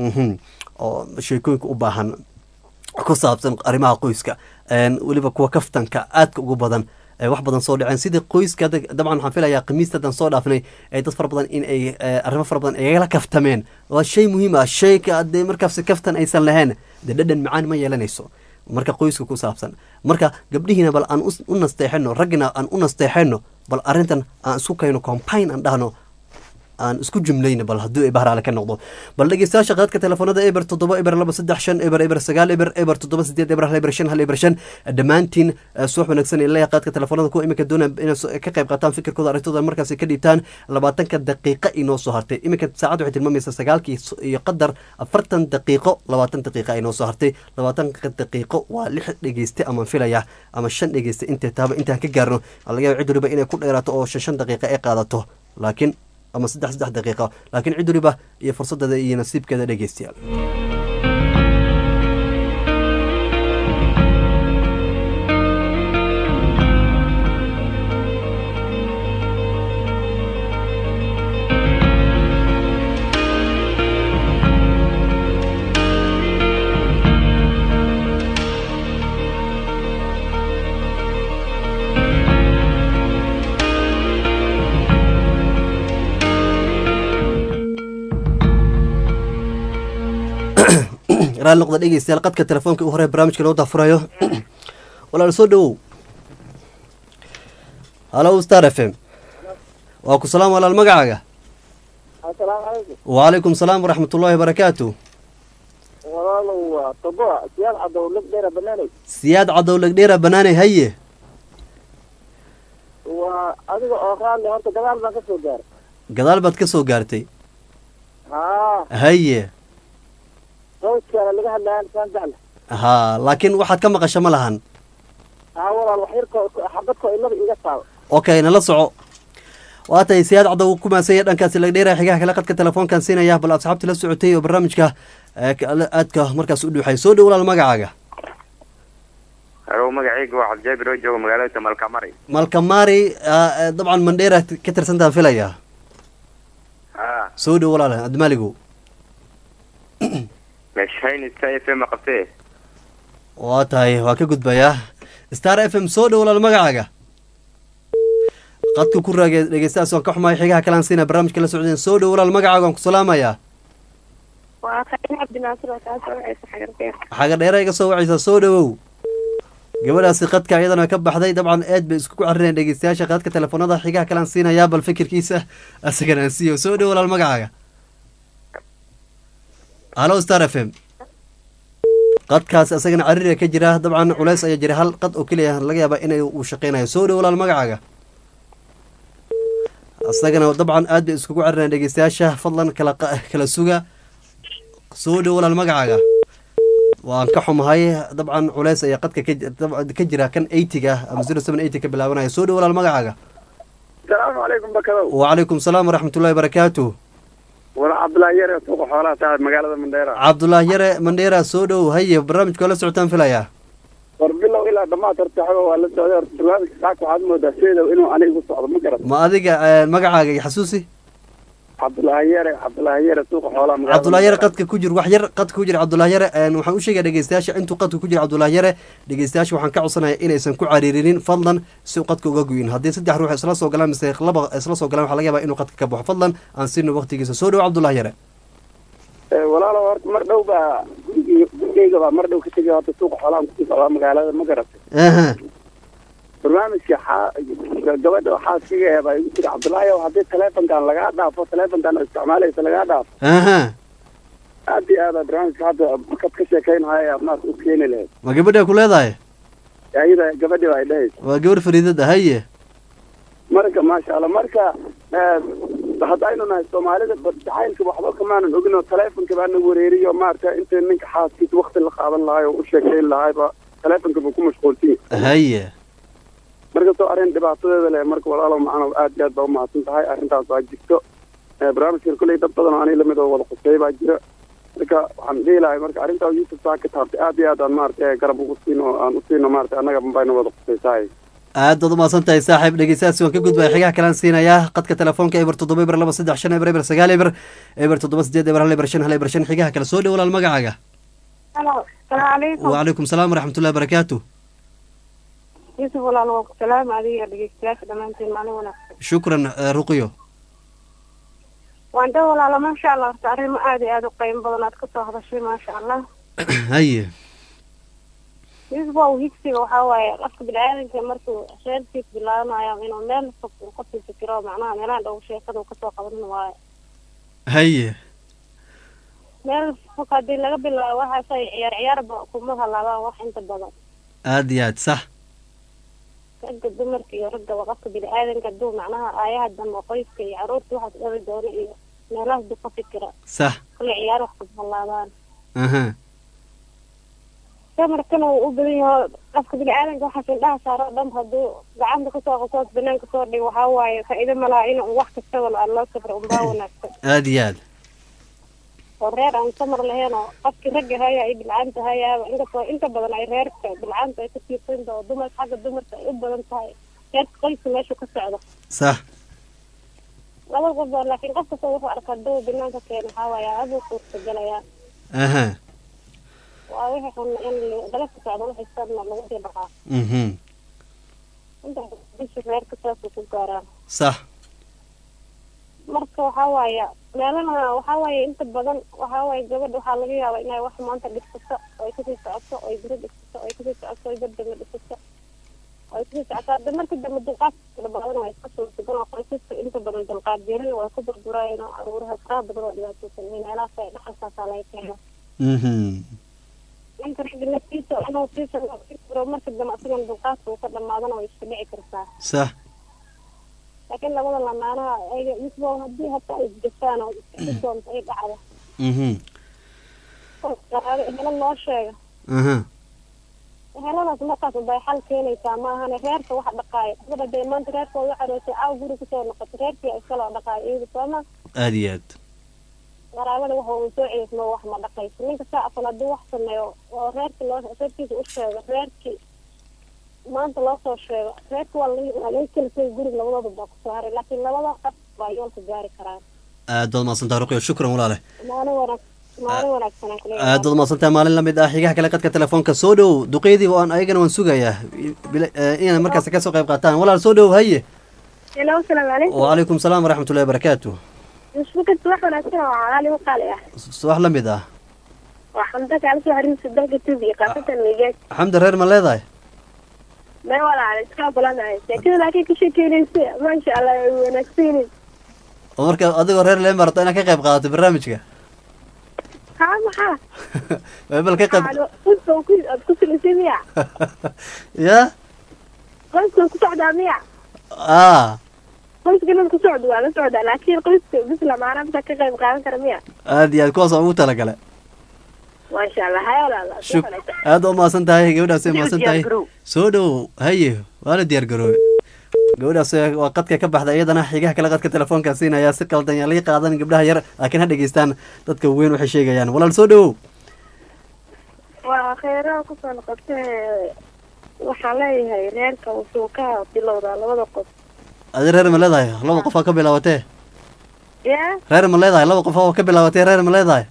oo sheekooyinka u baahan ku saabsan arrimaha qoyska weliba kuwa kaftanka aadka ugu badan wax badan soo dhaceen sidii qoyska dabcan waxaan filayaa khamiistadan soo dhaafnay ay dad fara badan in ay arrimo fara badan igala kaftameen waa shay muhiim ah shayka hadee markaas kaftan aysan lahayn dee dhadhan macaan ma yeelanayso marka qoyska ku saabsan marka gabdhihiina bal aan u nasteexano raggina aan u nasteexano bal arrintan aan isku kayno combine aan dhahno aan isku jumlayna bal haddii ay bahraale ka noqdo bal dhegeystayaasha qaadka telefoonada eber toddoba eber laba saddex shan eber eber sagaal eber eber toddoba sideed eber hal eber shan hal eber shan dhammaantiin suux wanaagsan ilaya qaadka telefoonada kuwa iminka doonaya inay ka qayb qaataan fikirkooda arrintooda markaasi ka dhiibtaan labaatanka daqiiqa inoo soo hartay iminka saacad waxay tilmaamaysaa sagaalkii iyo qadar afartan daqiiqo labaatan daqiiqa inoo soo hartay labaatanka daqiiqo waa lix dhegeyste amaan filaya ama shan dhegeyste intay taaba intaan ka gaarno laga yaaba cid waliba inay ku dheeraato oo shan shan daqiiqa ay qaadato laakiin ama saddex saddex daqiiqa laakiin cid waliba iyo fursadeeda iyo nasiibkeeda dhegeystayaal raali noqda dhegeystayaal qadka telefoonka u hore barnaamijka loo daafurayo walaal soo dhawow halo star f m waa ku salaam walaal magacaaga asalaamu calaykum wacalaykum salaam waraxmat ullaahi barakaatu walaalow waa tobo siyaad cadow lig dheera banaanay siyaad cadow legdheera banaanay haye waa adiga oo raalli horta gadaal baan ka soo gaaray gadaal baad ka soo gaartay haa haye sawdkaana laga hadlayaa saan jecla haa laakiin waxaad ka maqasha ma lahan haa walaal wax yarko xabadko ilada iga taaba okay nala soco waa tahay siyaad cadow ku maasanya dhankaasi lagdheera xigaha kale qadka telefoonkan siinaya bal asxaabtii la socotay oo barnaamijka aadka markaas u dhuuxay soo dhow walaal magacaaga halo magacayga waa cabdijaabir oo jooga magaalada malkamari malkamari dabcan mandheera ka tirsantaan filaya ha soo dhow walaal admaaligu meeshayn star f m qabtee waa tahay waa ka gudbayaa star f m soo dhow walaal magacaaga qadka ku raage dhegeystayaas waan ka xumahay xigaha kalaan siina barnaamijka la socdeen soo dhow walaal magacaaga waan ku salaamayaa waa khayr cabdinaasir oo kaasoo wacaysa xagarbeer xaga dheera iga soo wacaysaa soo dhawow gabadhaasi qadka iyadana ka baxday dabcan aad bay isku carinayaan dhegeystayaasha qadka telefoonada xigaha kalean siinayaa bal fikirkiisa asagana aan siiyo soo dhow walaal magacaaga halo star f m qadkaas asagana caririga ka jira dabcan culays ayaa jira hal qad oo keliya laga yaaba inay uu shaqeynayo soo dhow walaal magacaaga asagana dabcan aad bay iskugu carinayaan dhegeystayaasha fadlan kala qa- kala suga soo dhow walaal magacaaga waan ka xumahay dabcan culeys ayaa qadka ka ji- dab- ka jira kan eightyga ama zero seven eighty ka bilaabanaya soo dhow walaal magacaaga asalaamu calaykum bakadow wacalaykum salaam waraxmatullahi barakaatu wala cabdulaahi yare suuqa xoolaha taa magaalada mandheera cabdullah yare mandheera soo dhow haye barnaamijka waa la socotaan filayaa war bilow ilaa dhammaad horta xogo waa la socday horta barnaamijka saaka waxaad moodaa seedow inuu anigu socdo ma garat ma adiga eh, magacaaga iyo xasuusi cabdulaahi yare cabdulaahi yare suuqa xoolaha magaalada cabdullah yare Mandheera. qadka ku jir wax yar qadka ku jira cabdullah yare een, waxaan u sheegaya dhegeystayaasha intuu qadka ku jira cabdullah yare dhegeystayaasha waxaan ka codsanaya inaysan ku cariirinin fadlan si uu qadka uga goyin haddii saddex ruux isla soo galaan mise laba isla soo galaan waxaa laga yaabaa inuu qadka ka baxo fadlan aan siino waqtigiisa soo dhow cabdullah yare Eh, walaalow horta mar dhow baa gurigii gurigeyga baa mar dhow ka tegay horta suuqa xoolaha kusii socdaa magaalada ma garatay aha barnaamijka xaa gabadha xaaskiga ee baa igu tiri cabdulaahi ow haddii taleefonkan lagaa dhaafo taleefonkan oo isticmaalaysa lagaa dhaafo aha aad iyo aada barnaamijka hadda markaad ka sheekaynahaya maarta u keeni lahayd ma gabadhaa ku leedahay ayada gabadhi baa ay dhahaysa waa gabar fariidada haye marka maasha allah marka eh, haddaynu nahay soomaalida ba- jacaylka waxba kamaanan ogin oo taleefonka baa na wareeriyo maarata inta ninka xaaskiisa wakti la qaadan lahay oo u sheekayn lahayba taleefonka buu ku mashquulsan yahay haye marka soo arrin dhibaatadeeda leh marka walaalow macana aad iyo aad baa umahadsan tahay arrintaas waa jirto Eh, barnaamijkan kolley dad badan oo aniga lamid oo wada quseey baa jira marka waxaan dhihi lahay marka arrintaa yuusuf saa ka taabtay aad iyo aad aan maarata garab ugu siino aan u siino maarata annaga bayna wada quseysahay aad baad umahadsan tahay saaxiib dhegeystayaasi waan ka gudbaya xigaha kalaan siinayaa qadka telefoonka eber toddoba eber laba saddex shan eber eber sagaal eber eber toddoba sideed eber hal eber shan hal eber shan xigaha kale soo dhow walaal magacaaga halo salaamu calaykum wacalaykum salaam waraxmatullahi barakaatu yuusuf walaal waa ku salaama adiga dhegeystayaasha dhammaantiin maalin wanaagsan shukran eh, ruqyo waan dhow walaalo maasha allah horta arrimo aad iyo aad u qiimo badan aad kasoo hadashay maasha allah haye yuusuf waa higsiga waxaa waaye qofka bini-aadanka markuu reerkiis bilaabanayo inuu meel fog uu kasii fikiro macnaha meelaha dhow sheekada uu kasoo qaban waayo haye meel fog haddii laga bilaabo waxaasay ciyaar ciyaarba kuma halaabaan wax inta badan aad iyo aad sax ragga dumarka iyo raggaba qofka bini-aadanka hadduu macnaha aayaha dambe qoyska iyo caruurta waxaas dhali doono iyo meelahaas duu ka fikira sax kule ciyaar wax kuma halaabaan aha samarkana uu u badan yaho qofka bini-aadanka waxaas indhaha saaro o dhan hadduu gacanta kasoo qasoos banaanka soo dhigo waxaa waaye faa'iido malaha in uu wax kastaba aan loo safro unbaa wanaagsan aad iyo aad oo reer aan samar lahayn oo qofkii ragga haya ay bilcaanta hayaaba inkastoo inta badan ay reerka bilcaanta ay ka tiirsanta oo dumarka xagga dumarka ay u badan tahay reerka qoyska meeshu ka socdo sax laba qof baa laakiin qof kasta wuxuu arkaa duu banaanka keena waxaa waaye aduu suurtagalayaa aha waa wixii xun in dalabka socdo wixii sabna lagu sii dhaqaa mhm inta bisha reerka saasuu ku gaaraan sax marka waxaa waaye meelana waxaa waaye inta badan waxaa waaye gabadha waxaa laga yaabaa inay wax maanta dhisato oo ay kasii socoto oo ay biro dhisato oo ay kasii socoto oo ay bardama dhisato oo ay kasii socoto hadda marka dambe dulqaadka badan waa iska suurtagal oo qoysaska inta badan dulqaad yeelin waa ku burburayeen oo aruuraha faraha badan oo dhibaataysan iyo meelahaas ay dhaxalkaasaa laga keena mhm ninka ragga naftiisa inuu siisan furo marka dambe asigan dulqaadka uu ka dhamaadana way iska dhici kartaa sax laakiin labada lamaanaha ayaga isbo haddii hata ay isgashaan oo iska doonto ay dhacdo mhm qaraabo ehelo loo sheega aha eheladaas markaas bay xal keenaysaa maahane reerka wax dhaqaayo gabadha dee maanta reerkooda caroosay caaw guri kusoo noqoto reerkii iskaloo dhaqaayo iyada sooma aad iyo aad qaraabada waxa uu soo celismo wax ma dhaqayso ninka saa afan hadduu wax sameeyo oo reerki loo reerkiisa u sheego reerkii maanta loo soo sheego reerka waa laga waa laga kelisay gurig labadooda baa kusoo haray laakiin labada qaf baa yoolka gaari karaan aad baad mahadsantaha ruqyo shukran walaale maalin wanaag maalin wanaagsan aan kuleeyahay aad baad mahadsantaha maalin lamid ah xigaha kale qadka telefoonka soo dhow duqeydii waan ayagana waan sugayaa bila- eh, inay markaas kasoo qayb qaataan walaal soo dhow haye hello salaamu calaykum wacalaykum salaam waraxmatullahi barakaatu isbukad wax wanaagsan oo calaali u qaali ah subax la mid ah waa xamda kaala soo xariirsa dalka tubi qaasatan ligeed xamdi reer ma leedahay mee walaala iska balanahay sheekada laakiin ka sheekeynaysa maasha allah way wanaagsanin oo marka adigoo reer leen barato inaad ka qayb qaadato barnaamijka haa maxaa bal ka qayb qoyska ku aad ku silisay miya ya qoyska ku socdaa miya a qoyska inaad ku socdo waa la socdaa laakiin qoyska bisla maana bisa ka qayb qaadan kara miya aad iyo aad kuwaas aan ugu talagale maasha allah haya walaala shuk aad u mahadsan tahay gabadhaas ay mahadsan tahay soo dhowow haye waa la diyaar garoobe gabadhaas waa qadka ka baxda iyadana xigaha kale qadka telefoonka siinaya si qaldan yaa laga qaadan gabdhaha yar laakiin ha dhegeystaan dadka weyn waxay sheegayaan walaal soo dhowow waa kheyraha kusoo noqotee waxaan leeyahay reerka wuxuu ka bilowdaa labada qof adi reer ma leedahay laba qof aa ka bilaabatee ya reer ma leedahay laba qof oo ka bilaabatee reer ma leedahay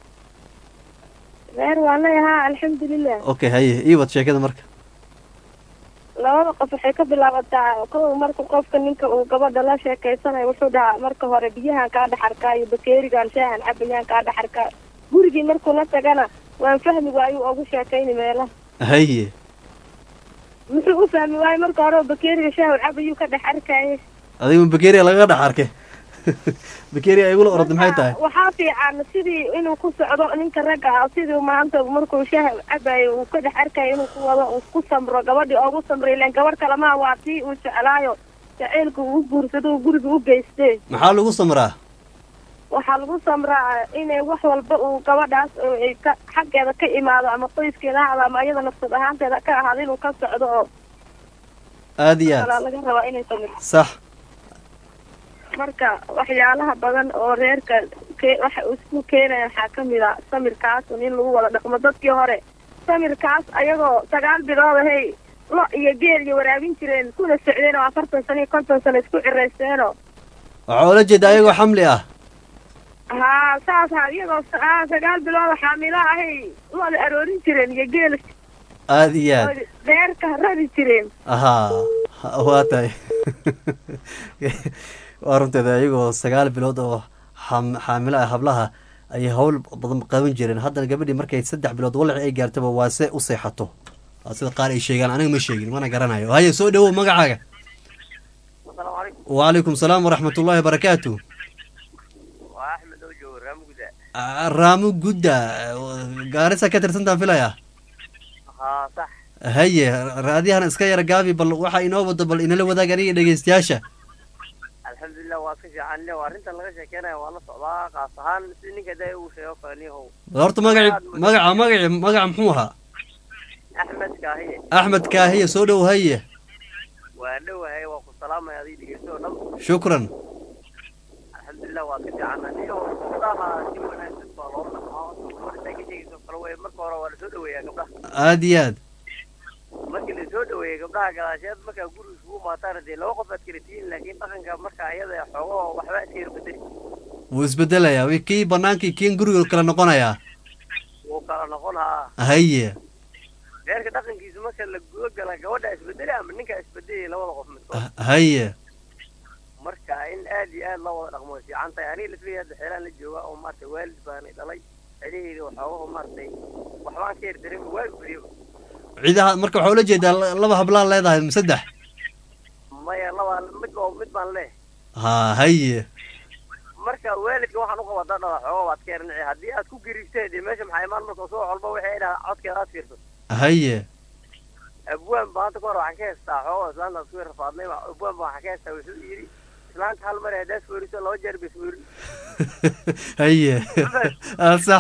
reer waa leeyahaa alxamdulilah okay haye ii wad sheekada marka labada qof waxay ka bilaabataa kow marka qofka ninka uu gabadha la sheekeysanayo wuxuu dhahaa marka hore biyahan kaa dhex arkaa iyo bakeerigan shaahan cabayaan kaa dhex arkaa gurigii markuu la tagana waan fahmi waayu ugu sheekayni meelaha haye muxuu u fahmi waayo marka hore bakeeriga shaahu cabayuu ka dhex arkaaye adiga bakeria lagaga dhex arkay bakeria igula orada maxay tahay waxaa fiican sidii inuu ku socdo ninka ragga ah sidii maanta markuu shaah cabayo uu ka dhex arkayo inuu ku wado uu ku samro gabadhii oogu samro ilaan gabadh kalemaha waa tii uu jeclaayo jaceylka uu guursado uu guriga u geystee maxaa lagu samraa waxaa lagu samraa inay wax walba uu gabadhaas oo ay ka xaggeeda ka imaado ama qoyskeeda ha ahaado ama iyada nafsad ahaanteeda ka ahaado inuu ka socdo oo aad iyo kalaa aad laga rabaa inay samirto sax marka waxyaalaha badan oo reerka ke- waxa uu isku keenaya waxaa kamid a samirkaas un in lagu wada dhaqmo dadkii hore samirkaas ayagoo sagaal bilood ahay lo iyo geel iyo waraabin jireen kuna socdeen oo afartan sano iyo konton sano isku ciraysteeno waxaa oola jeeda ayagoo xamli ah haa saas ha iyagoo sa- haa sagaal bilood xaamilo ahay looda aroorin jireen iyo geel aad iyo aad reerka rari jireen ahaa ha- waa tahay waa runteeda ayagoo sagaal bilood oo xam- xaamilo ah hablaha ayay hawl badan qaban jireen haddana gabadhii markay saddex bilood walaci ay gaartaba waa se u seexato waa sida qaar ay sheegaan aniga ma sheegin mana garanayo haye soo dhowow magacaaga asalaamu calaykum wacalaykum salaam waraxmat ullahi wabarakaatu waa axmed oo joogo raamugda Ah, raamo gudda gaarisa ka tirsantaan filaya haa sax haye raadiyahan iska yara gaabi bal waxa inoo wado bal inala wadaag aniga dhegeystayaasha alxamdulilah waa ka fiican le arrintan laga sheekeynaya waa la socdaa qaas ahaan si ninka da uu sheego kale nihow bal horta magaci magaca magaci magaca muxuu ahaa axmed kaahiye axmed kaahiye soo dhow haye waa dhowahay waa ku salaamaya adii dhegeysto oo dhan shukran alxamdulilah waa ka fiican nihow gabdhaha si wanaagsan baa loo dhaqmaa gabadha ka sheegayso kale wey marka hore waa lasoo dhoweeyaa gabdhaha aad iyo aad markii lasoo dhoweeyey gabdhaha gadaasheed markaa guriga isugu maataan dee laba qof aad kala tihiin laakiin dhaqanka marka iyada xoogo waxba iska yar bedeli wuu isbedelayaa wi- kii banaankii kiin guriga kala noqonayaa wuu kala noqon haa haye reerka dhaqankiisa marka la guda gala gabadha isbedeli ama ninka isbedelaya labada qof midkood haye marka in aad iyo aad loo wada dhaqmo way fiican tahay aniga lafiyay hadda xeelaan la jooga oo maaragtay waalid baanay dhalay celiheyda waxoogaho maaragtay waxbaan ka yar dareemi waagu beriyo ciidaha marka waxaa ula jeedaa la- laba hablaan leedahay ma saddex maya laba mid oo mid baan leh ha haye marka waalidka waxaan u qabaa dadhada xooga waad ka yarnici haddii aad ku gariibteen dee meesha maxaa imaan marka soo walba waxay dhaha codkeeda aad fiirsato haye abwaan baa hadda ka hor waxaan ka heystaa xooga islaanta isku yar rafaadnay baa- abwaan baa waxaan ka heystaa wuxuu yidhi islaanta hal mar haddaad fooriso laba jeer bay foorin haye Ah, sax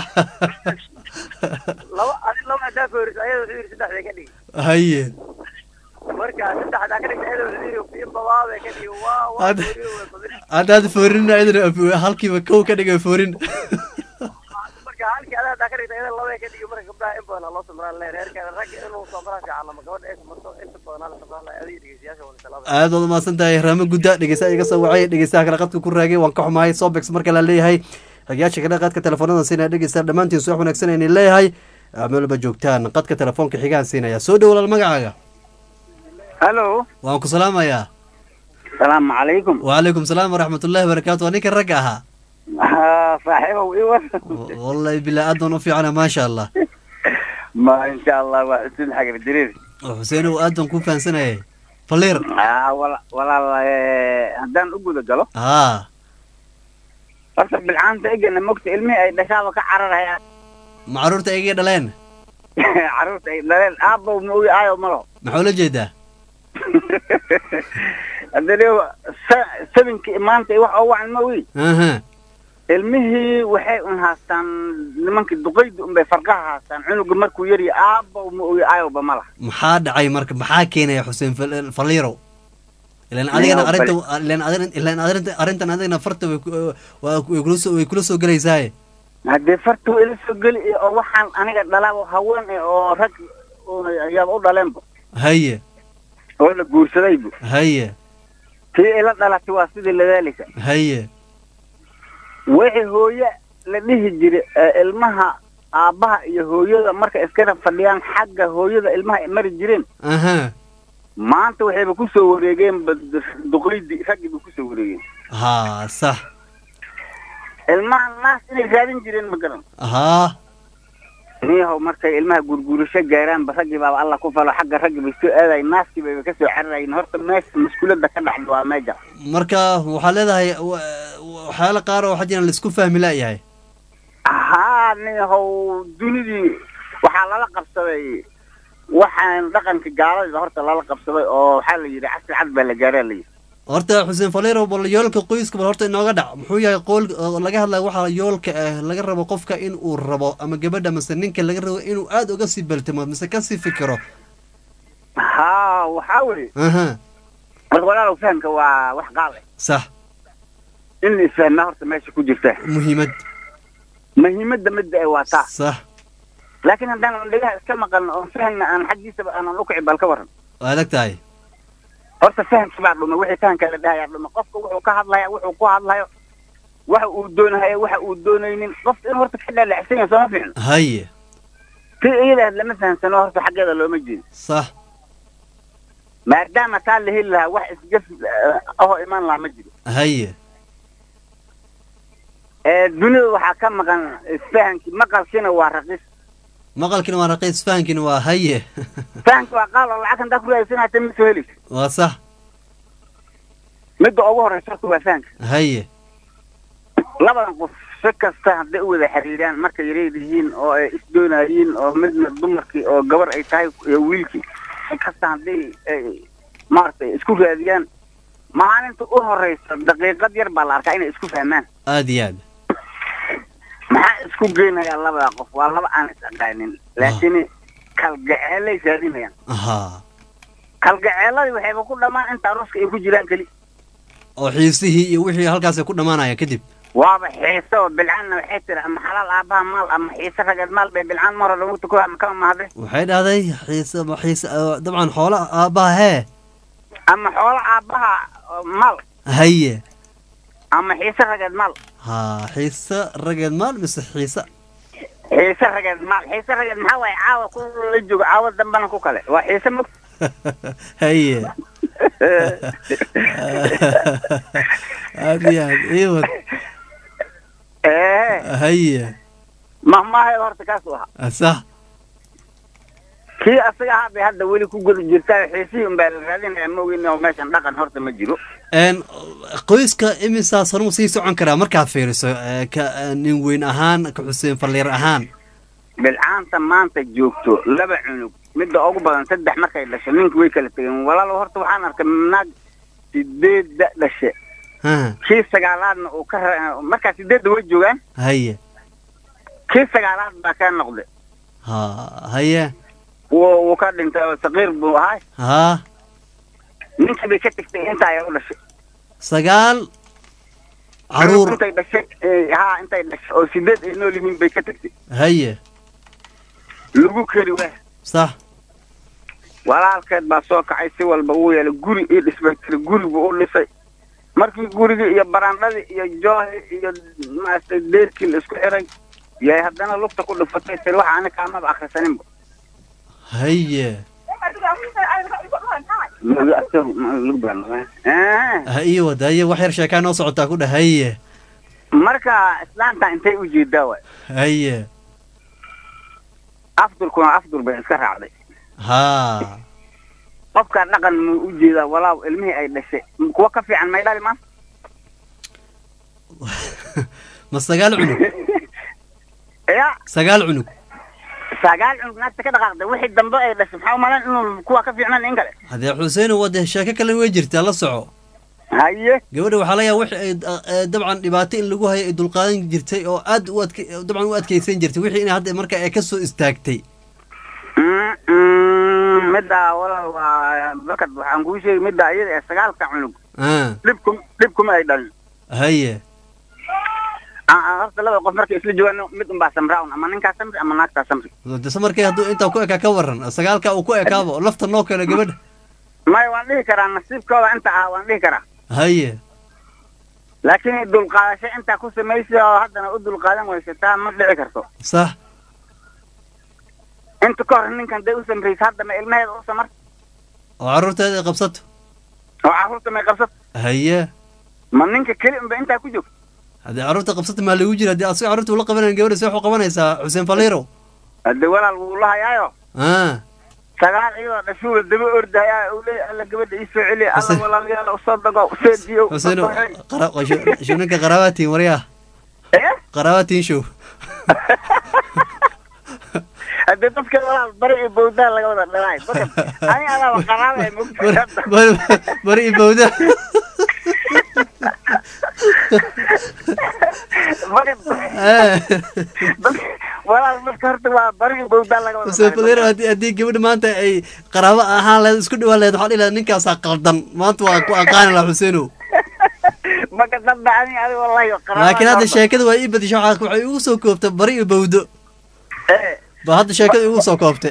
laba adi laba haddaa fooriso ayada wuxuu yidhi saddex bay ka dhigi haye marka saddex haddaa ka dhigta ayada wuxuu yidhi in badaa bay ka dhigi waa waa Had- fooriyo way badin haddaad foorin idin halkiiba kow ka dhigay foorin marka halkii adaa haddaa ka dhigta ayada laba ka dhigi marka gabdhaha in badan loo samraan le reerkeeda ragga inuu samraa fiican ama gabadha ay samarto inta badan la samraan lahay adiga dhegeystayaasha wani salaada aad waad umahadsan tahay raamo gudda dhegeystaha iga soo wacay dhegeystaha kale qadka ku raagay waan ka xumahay sobex marka la leeyahay ragayaasha kale qadka telefoonada siinaya dhegeysta dhammaantiin subax wanaagsan ayni leeyahay meel walba joogtaan qadka telefoonka xigaan siinaya soo dhow walaal magacaaga halo waan ku salaamayaa salaamu calaykum wacalaykum salaam waraxmat ullahi wabarakaatu waa ninka ragga ahaa ها صاحبه ايوه wallahi bilaa aad baan u fiicana maasha allah ما ان شاء الله وحسين حق بالدرير xuseen ow aad baan ku fahansanayay faliir اه ولا ولا هدان اقول قالوا haa horta bilcaanta egana mogta ilmihii ay dhashaaba ka cararayaan ma carruurta igii dhaleen carruurta ay dhaleen aabbow ma ogi aayo malo maxaa ula jeedaa haddana sabinkii maanta wax oo wacan ma ogi aha ilmihii waxay un haastaan nimankii duqaydi unbay farqaha haastaan cunuga markuu yarya aabbow ma ogi aayowba ma laha maxaa dhacay marka maxaa keenaya xuseen Fal- faliirow ilan adigana Nin arrinta oo ilan adigana ilan arrinta arrintan adigana farta way ku- waa way kula soo way kula soo gelaysaaye haddee farta waa ila soo geli iyo oo waxaan aniga dhalaabo haween eh oo rag oo ayaaba u dhaleenba haye oo la guursadaybu haye tii ila dhalatay waa sidii ladaalika haye wixii hooye la dhihi jiray ee ilmaha aabbaha iyo hooyada marka iskana fadhiyaan xagga hooyada ilmaha ay mari jireen aha maanta waxayba ku soo wareegeen ba- duqeydi raggii ba ku soo wareegeen haa sax ilmaha naas inay raadin jireen ma garan haa niyahow markay ilmaha gurguurasho gaaraanba raggii baaba alla ku falo xagga raggii bay soo aadayen naaskii bayba ka soo cararayen horta meesha maskuuladda ka dhaxda waa meeja marka waxaa leedahay wa- waxyaala qaar oo waxaa jiraan laisku fahmi la'yahay haa niyahow dunidii waxaa lala qabsaday waxaan dhaqanka gaalada horta lala qabsaday oo waxaa la yidhi casri cad baa la gaaraa la yidhi horta xuseen faliirow bal yoolka qoyska bal horta inooga dhac muxuu yahay qool oo laga hadlaya waxaa yoolka ah laga rabo qofka in uu rabo ama gabadha mise ninka laga rabo inuu aad uga sii baltamo mise kasii fikiro haa waxaa weye aha marka walaalow fahamka waa wax qaal eh sax in la isfahmaa horta meesha ku jirta muhiimad muhiimadda midda ee waa taa sax laakiin haddaan dhegaha iska maqalno oon fahamna aan xaggiisaba aanan ukici bal ka waran waa adag tahay horta fahamki baa dhumay wixii fahamka la dhahayaa dhumay qofka wuxuu ka hadlaya wuxuu ku hadlayo waxa uu doonahayo waxa uu doonaynin qofka in horta ka dhaalacsan yahay sooma fiicno haye ti iyada lama fahamsano horta xaggeeda looma jeedo sax maadaama taa la heli lahaa wax isgaf ahoo iman lahaa ma jiro haye ee dunida waxaa ka maqan isfahamki maqalkiina waa raqiis maqalkina waa raqiis fahankina waa haye fahamki waa qaal oo lacag hantaa ku raadsanata ma soo helaysa waa sax midda ugu horeysa horta waa fahamka haye labadan qof si kasta hadday u wada xiriiraan markay yareer yihiin oo ay isdoonayiin oo midna dumarkii oo gabar ay tahay iyo wiilkii si kasta hadday ay maaragtay isku raadiyaan maalinta u horeysa daqiiqad yar baa la arkaa inay isku fahmaan aad iyo aad maxaa isku geynayaa labada qof waa laba aan is aqaanin laakiin kalgaceelay raadinayaan ahaa kalgaceeladii waxayba ku dhammaan inta aroska ay ku jiraan keli oo xiisihii iyo wixii halkaas ay ku dhammaanayaan kadib waaba xiise oo bilcaanna waxay tiri ama xalaal aabbaha maal ama xiise rageed maal bay bilcaan mar hore lagu tuko ama kama mahade waxay dhahday xiise ma xiise oo dabcan xoola aabbaha hee ama xoolo aabbaha oo maal haye ama xiise rageed maal haa xiise rageed maal mise xiise xiise rageed maal xiise rageed maxaa waaye caawa ku la joogo caawa dambana ku kale waa xiise mog haye aad iyo aad iwad ee haye mahmaahay horta kaasuu ahaa sax kii asaga ahaa bay hadda weli ku guda jirtaa xiisihii unbaa la raadinaya moogin oo meeshan dhaqan horta ma jiro n qoyska imisaas hormu sii socon karaa markaad fiiriso ee, ka ee, nin weyn ahaan ka xuseen falliir ahaan bilcaanta maanta joogto laba cunug midda ugu badan saddex markay dhashay ninka way kala tegeen walaalo horta waxaan arkay naag sideedda dhashe ha kii sagaalaadna uu ka ra- markaa sideedda way joogaan haye kii sagaalaad baa ka noqday ha haye wuu wuu ka dhintay oo saqiir buu ahay ha ninkii bay ka tegtay intaa ay u dhashay sagaal caruur intay dhashay eh, haa intay dhashay oo sideed ay nool yihiin bay ka tegtay haye lagu keri waa sax walaalkeed baa soo kacay si walba uu yeelay guri ii dhisbay tiri guri buu u dhisay markii gurigii iyo baraandhadii iyo joohi iyo maaragtay deerkii la isku xiray yay haddana lugta ku dhufatay tiri waxa ani kaamaba akhrisaninba haye Lug- lug baa noqon. Eh, ha ii wad haye wax yar sheekaa noo socotaa ku dheh haye marka islaanta intay u jeedaa waay haye afdulkuna afdul bay iska raacday haa qofkaa dhaqan muu u jeedaa walaaw ilmihii ay dhashay kuwa ka fiican may dhali maan ma sagaal cunug ya sagaal cunug sagaal cunug naagta ka dhaqaaqday wixii dambe ay dhashay maxaa umalan inuu kuwa ka fiicnan in kale haddee xuseeno waa dee sheeko kale way jirtaa la soco haye gabadha waxaa laga yaaba wixii ay eh, dabcan dhibaato in lagu hayo ay dulqaadan jirtay oo aad u adke dabcan u adkeysan jirtay wixii in hadda marka ay kasoo istaagtay Mm, mm, middaa walaal waa bakad waxaan kuu sheegay middaa iyada ee sagaalka cunug ah dhibkum dhibkuma ay dhalin haye Ah, ah, horta laba qof markay isla joogaan mid unbaa samraun ama ninkaa samri ama naagtaa samri dese markay hadduu intaa ku ekaa ka waran sagaalka uu ku ekaaba oo lafta noo keeno gabadha maya waan dhihi karaa nasiibkooda inta ah waan dhihi karaa haye laakiin dulqaadasho intaa ku samaysa oo haddana u dulqaadan weysa taa ma dhici karto sax inta ka hor ninkan day u samraysa hadda ma ilmaheeda u samar oo carruurteeda ay qabsato oo carruurta may qabsato haye ma ninka keli unba intaa ku joogto haddii carruurta qabsata maa lagu jira haddii asiga carruurta ula qabanayan gabadha see waxu qabanaysaa xuseen faliiro hadde walaal wuu la hayaayo ah sagaal iyadoo dhashuula daba ordayaa uu leeyahay alla gabadha ii soo celi alla Xuseen- walaalayaal usoo dago usoo diyo xuseen shuninka qaraabatiin waryaa qaraabatiin show haddee dadka walaal bari iyo bawdaa laga wada dhalaay bakad ani adaaba qaraabay Bari- bari- bari iyo bawda walaal marka horta waa bari iyo bawdaa laga wada xuseen dhalaay. faliiro haddii haddii gabadha maanta ay qaraabo ahaan lahayd isku dhawaan lahayd waxaa dhihi lahayd ninkaasaa qaldan maanta waa ku aqaani lahaa xuseenow marka dadba ani adi wallahi qaraabaa laakiin hadda horta. sheekada waa ii badisha waxaa waxay igu soo koobtay bari iyo bawdo Eh, ba hadda sheekada igu soo koobtay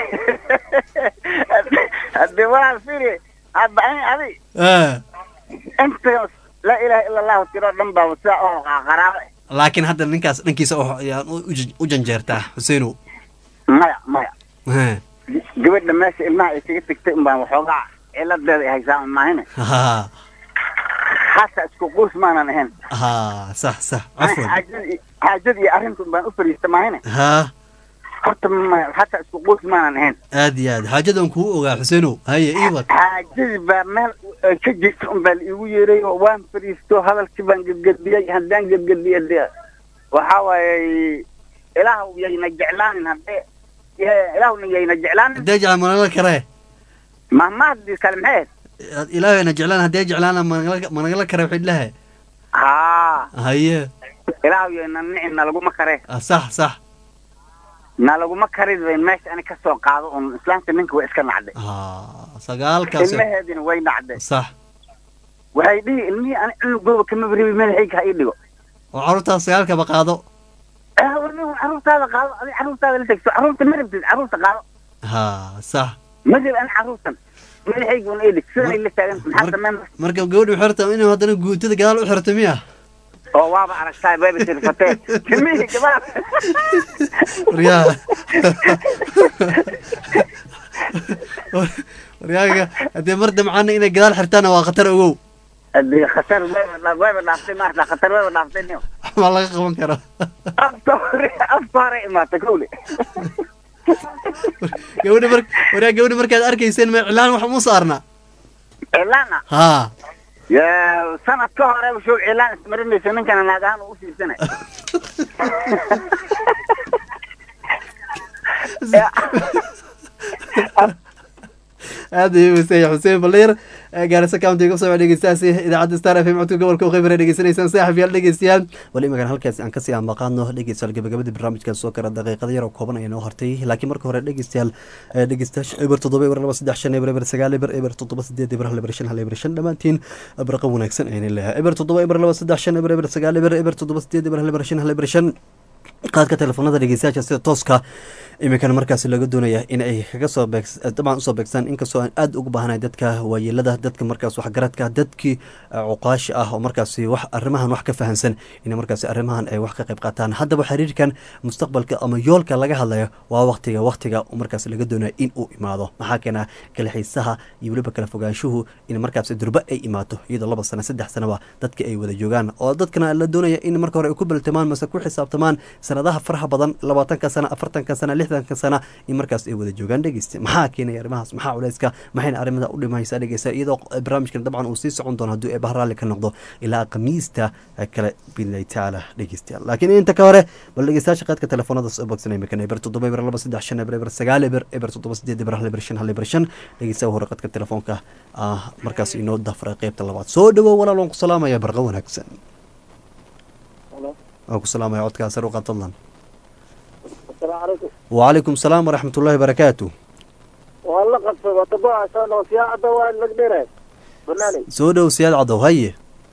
haddee walaal firi hadda ani adi ah inta laa ilaaha ila allahu tiro dhan baa sidaa oo qaraaba laakiin hadda ninkaas dhankiisa oo ayaan u- u jan- u janjeertaa xuseenow maya maya Ah, gabadha meesha ilmaha ay kaga tegtay unbaan waxoogaa ciladeeda ay haysaa maahine ha hasa isku quus maanan ahayn ha sax sax Ani cafwan xaajadii xaajad iyo arrintan baan u fariista maahine ha horta ma- hasa isku quus maanan ahayn aad iyo aad xaajadan kuu ogaa xuseenow haye iiwad xaajadii baa meel ay ka jirta un baa la iigu yeeray oo waan fariisto hadalkii baan gedgediyey haddaan gedgediye dee waxaa waaye ilaahu yayna jeclaanin haddee ye- ilaahuna yayna jeclaanin haddee jeclaan managala karee mahmahdii kale maxay ahayd ilaahayna jeclaan haddee jeclaana managala managala kare waxay dhahay haa haye ilaahu yayna nici nalaguma kare ah, sax sax nalaguma karid bay meesha ani kasoo qaado un islaamta ninka waa iska nacday ha sagaalkaas ilmaheedina way nacday sax waxay dhihi ilmihii ani cunugooba kama baribi madaxayga ha ii dhigo oo carruurtaas sagaalkaba qaado ah warni carruurtaada qaado adi carruurtaada la tegso carruurta ma rabtid carruurta qaado ha sax ma jiro ani carruurtan madaxayga un ii dhig sidanay la taagan maxaa sameyn marka gabadhu xirta inuu haddana guutada gadaal u xirto miya oo waaba aragtaa bayba tirfatee timihii gabaal waryaa waryaaga haddee mar damcaana inay gadaal xirtaana waa khatar ogow hadii khatar wayba dha- wayba dhaaftay maarta khatar wayba dhaaftay niyo ma laga qaban karo afka hore afka hore imaata kowle gabadha mar waryaa gabadha markaad arkayseen ma iclaan wax mu saarna cilaana ha ya sanad ka hore show cilaan ismarinaysa ninkana naag ahaan uu usiibsanay aad ayuu weyseeya xuseen baliir gaarisa county kusoo dhegeystaasi idaacadda star f m codka gobolka uqeybara dhegeysanaysaan saaxib yaal dhegeystayaal weli magan halkaasi aan kasii ambaqaadno dhegeystayaal gabagabadii barnaamijkan soo kara daqiiqada yar oo kooban ayaa noo hortay laakiin marka hore dhegeystayaal dhegeystayaasha eber toddoba eber laba saddex shan eber eber sagaal eber eber toddoba sideed eber hal eber shan hal eber shan dhammaantiin barqa wanaagsan ayna leeyahay eber toddoba eber laba saddex shan eber eber sagaal eber eber toddoba sideed eber hal eber shan hal eber shan qaadka telefoonada dhegeystayaasha sida tooska iminkana markaas laga doonaya in ay kaga soo beeg dabcan usoo beegsan inkastoo aan aada ugu baahanahay dadka waayeelada dadka markaas waxgaradka dadkii cuqaashi ah oo markaasi wax arrimahan wax ka fahansan in markaasi arrimahan ay wax ka qayb qaataan haddaba xiriirkan mustaqbalka ama yoolka laga hadlayo waa waqtiga waqtiga markaas laga doonaya in uu imaado maxaa keena kala xiisaha iyo weliba kala fogaanshuhu in markaas durba ay imaato iyadoo laba sano saddex sanoba dadka ay wada joogaan oo dadkana la doonaya in marka hore ay ku baltamaan mase ku xisaabtamaan sanadaha faraha badan labaatanka sana afartanka sana lixdanka sana in markaas ay wada joogaan dhegeysta maxaa keenaya arrimahaas maxaa culeyska maxayna arrimada u dhimaysaa dhegeysta iyadoo barnaamijkan dabcan uu sii socon doono hadduu eebaha raalli ka noqdo ilaa khamiista kale biidnillahi tacaala dhegeystayaal laakiin inta ka hore bal dhegeystayaasha qaadka telefoonada soo bogsanay imikana eber toddoba eber laba saddex shan eber eber sagaal eber eber toddoba sideed eber hal eber shan hal eber shan dhegeystaha hore qadka telefoonka ah markaas inoo dafray qeybta labaad soo dhawow walaal waan ku salaamaya barqa wanaagsan waan ku salaamaya codkaa sar u qaad fadlan وعليكم السلام ورحمة الله وبركاته والله قد وطبع عشان وفيها عدوى المقدرة بناني سودة وسياد عضو هي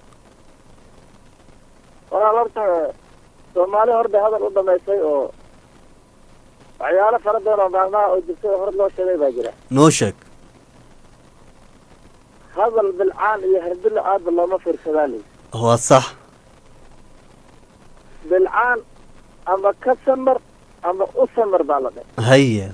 والله لابد سومالي هرد هذا الوضع ما يسوي او عيالة فردنا معنا او جبسي هرد لو شبه باجرة نوشك هذا بالعان يهرد له عاد بالله ما في كذلك هو صح بالعان اما كسمر ama u samar baa la dhahay haya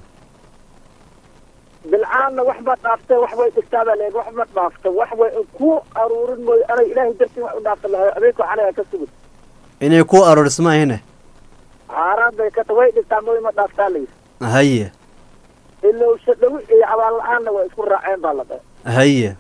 bilcaanna wax ma dhaaftay wax way dhigtaa baa leeyahay wax ma dhaafto wax way ku aruurin mooyo anay ilaahay dartii wax u dhaafta lahayo adeegko canaga ka sugud inay ku arorisma ahine xaaraan bay ka ta way dhigtaa mooyo ma dhaaftaa layidhi haya ilowsha dhawi iyo cabaal la-aanna way isku raaceen baa la dhahay haya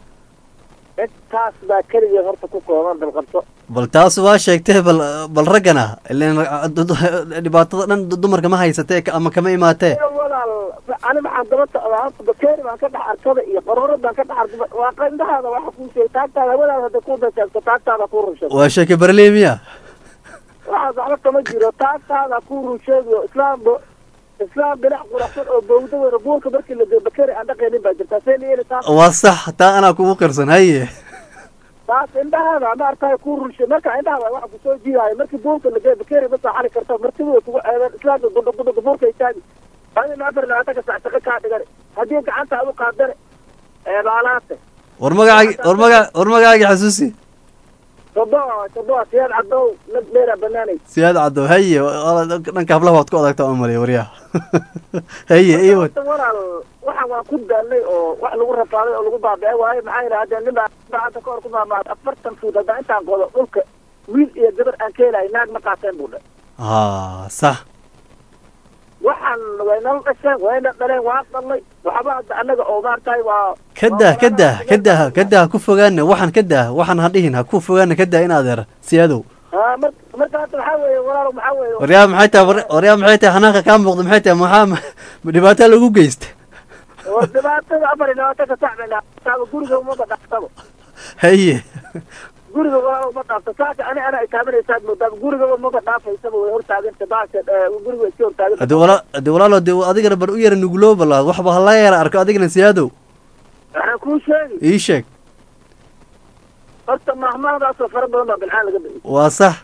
intaas baa keligii horta ku kooban dalqabso bal taas waa sheegtee bal bal raggana ilen dhibaatada dhan dumarka ma haysatee ama kama imaatee walaal ani maxaan daba socdaa horta bakeeri baan ka dhex arkada iyo qaroorad baan ka dhex arkada waa qindhahaada waxa kuu sheegay taagtaada hawadaada hadday ku dashaagto taagtaada kuu runsheeg waa sheeke barleemiya waxaas waxba kama jiro taagtaada kuu runsheegiyo islaam islaam dhinac quraxsan oo bawda weyna buurka markii la geeyo bakeeri aan dhaqaynin baa jirtaa see la yeeli taas waa sax taa anaa kugu qirsan haye taas indhahaada ma arkaay ku runshe marka indhahaada waxa kusoo jiidaayo markii buurka la geeyo bakeeri ma soo xali karta martida way kugu ceebeen islaamka gudho gudho buurka istaagi adina afar labaatanka sac shaqo kaa dhigan haddii gacanta aad u qaadane eebaalaate war magacaagi war maga war magacaagi xasuusi sodoa sodoa siyaad cadow nag dheera banaanay siyaad caddow haye dhanka hablaha waad ku adagta oo malay waryaha haye iwad walaal waxaan waan ku daalnay oo wax lagu rafaaday oo lagu baabice waaye maxaa yidhahdeen nin baa gacanta ka hor ku maamaad afartan fuud haddaa intaan qodo dhulka wiil iyo gabar aan ka helahay naag ma qaateen buu dhe ha sax waxaan waynala dhasheen wayna dhaleen waan dhalnay waxba hadda annaga oo maartahay waa kadah kadah kadah kadah ha ku fogaana waxaan kadah waxaan ha dhihin ha ku fogaana kadah in adeer siyaadow ha mar marka hadda maxaa weeye walaalo maxaa weeye waryaa maxay tahay waryaa maxay tahay xanaanka kaa muuqda maxay tahay maxaa dhibaato lagu geysta oo dhibaatada afar iyo labaatanka sac bay dhaaftaaba guriga umaba dhaaftaba haye guriga walaalo uma dhaafto saaka ani ana ay taabanaysaad moodaaba guriga umaba dhaafaysaba way hortaaganta baasha guriga iska hortaaganta hadi wala hadi walaalo de adigana bar u yara nuguloo balaad waxba hala yara arko adigana siyaadow waxaan kuu sheegi ii sheeg horta mahmaadaasoo fara badan baa bilcaan laga bixiyay waa sax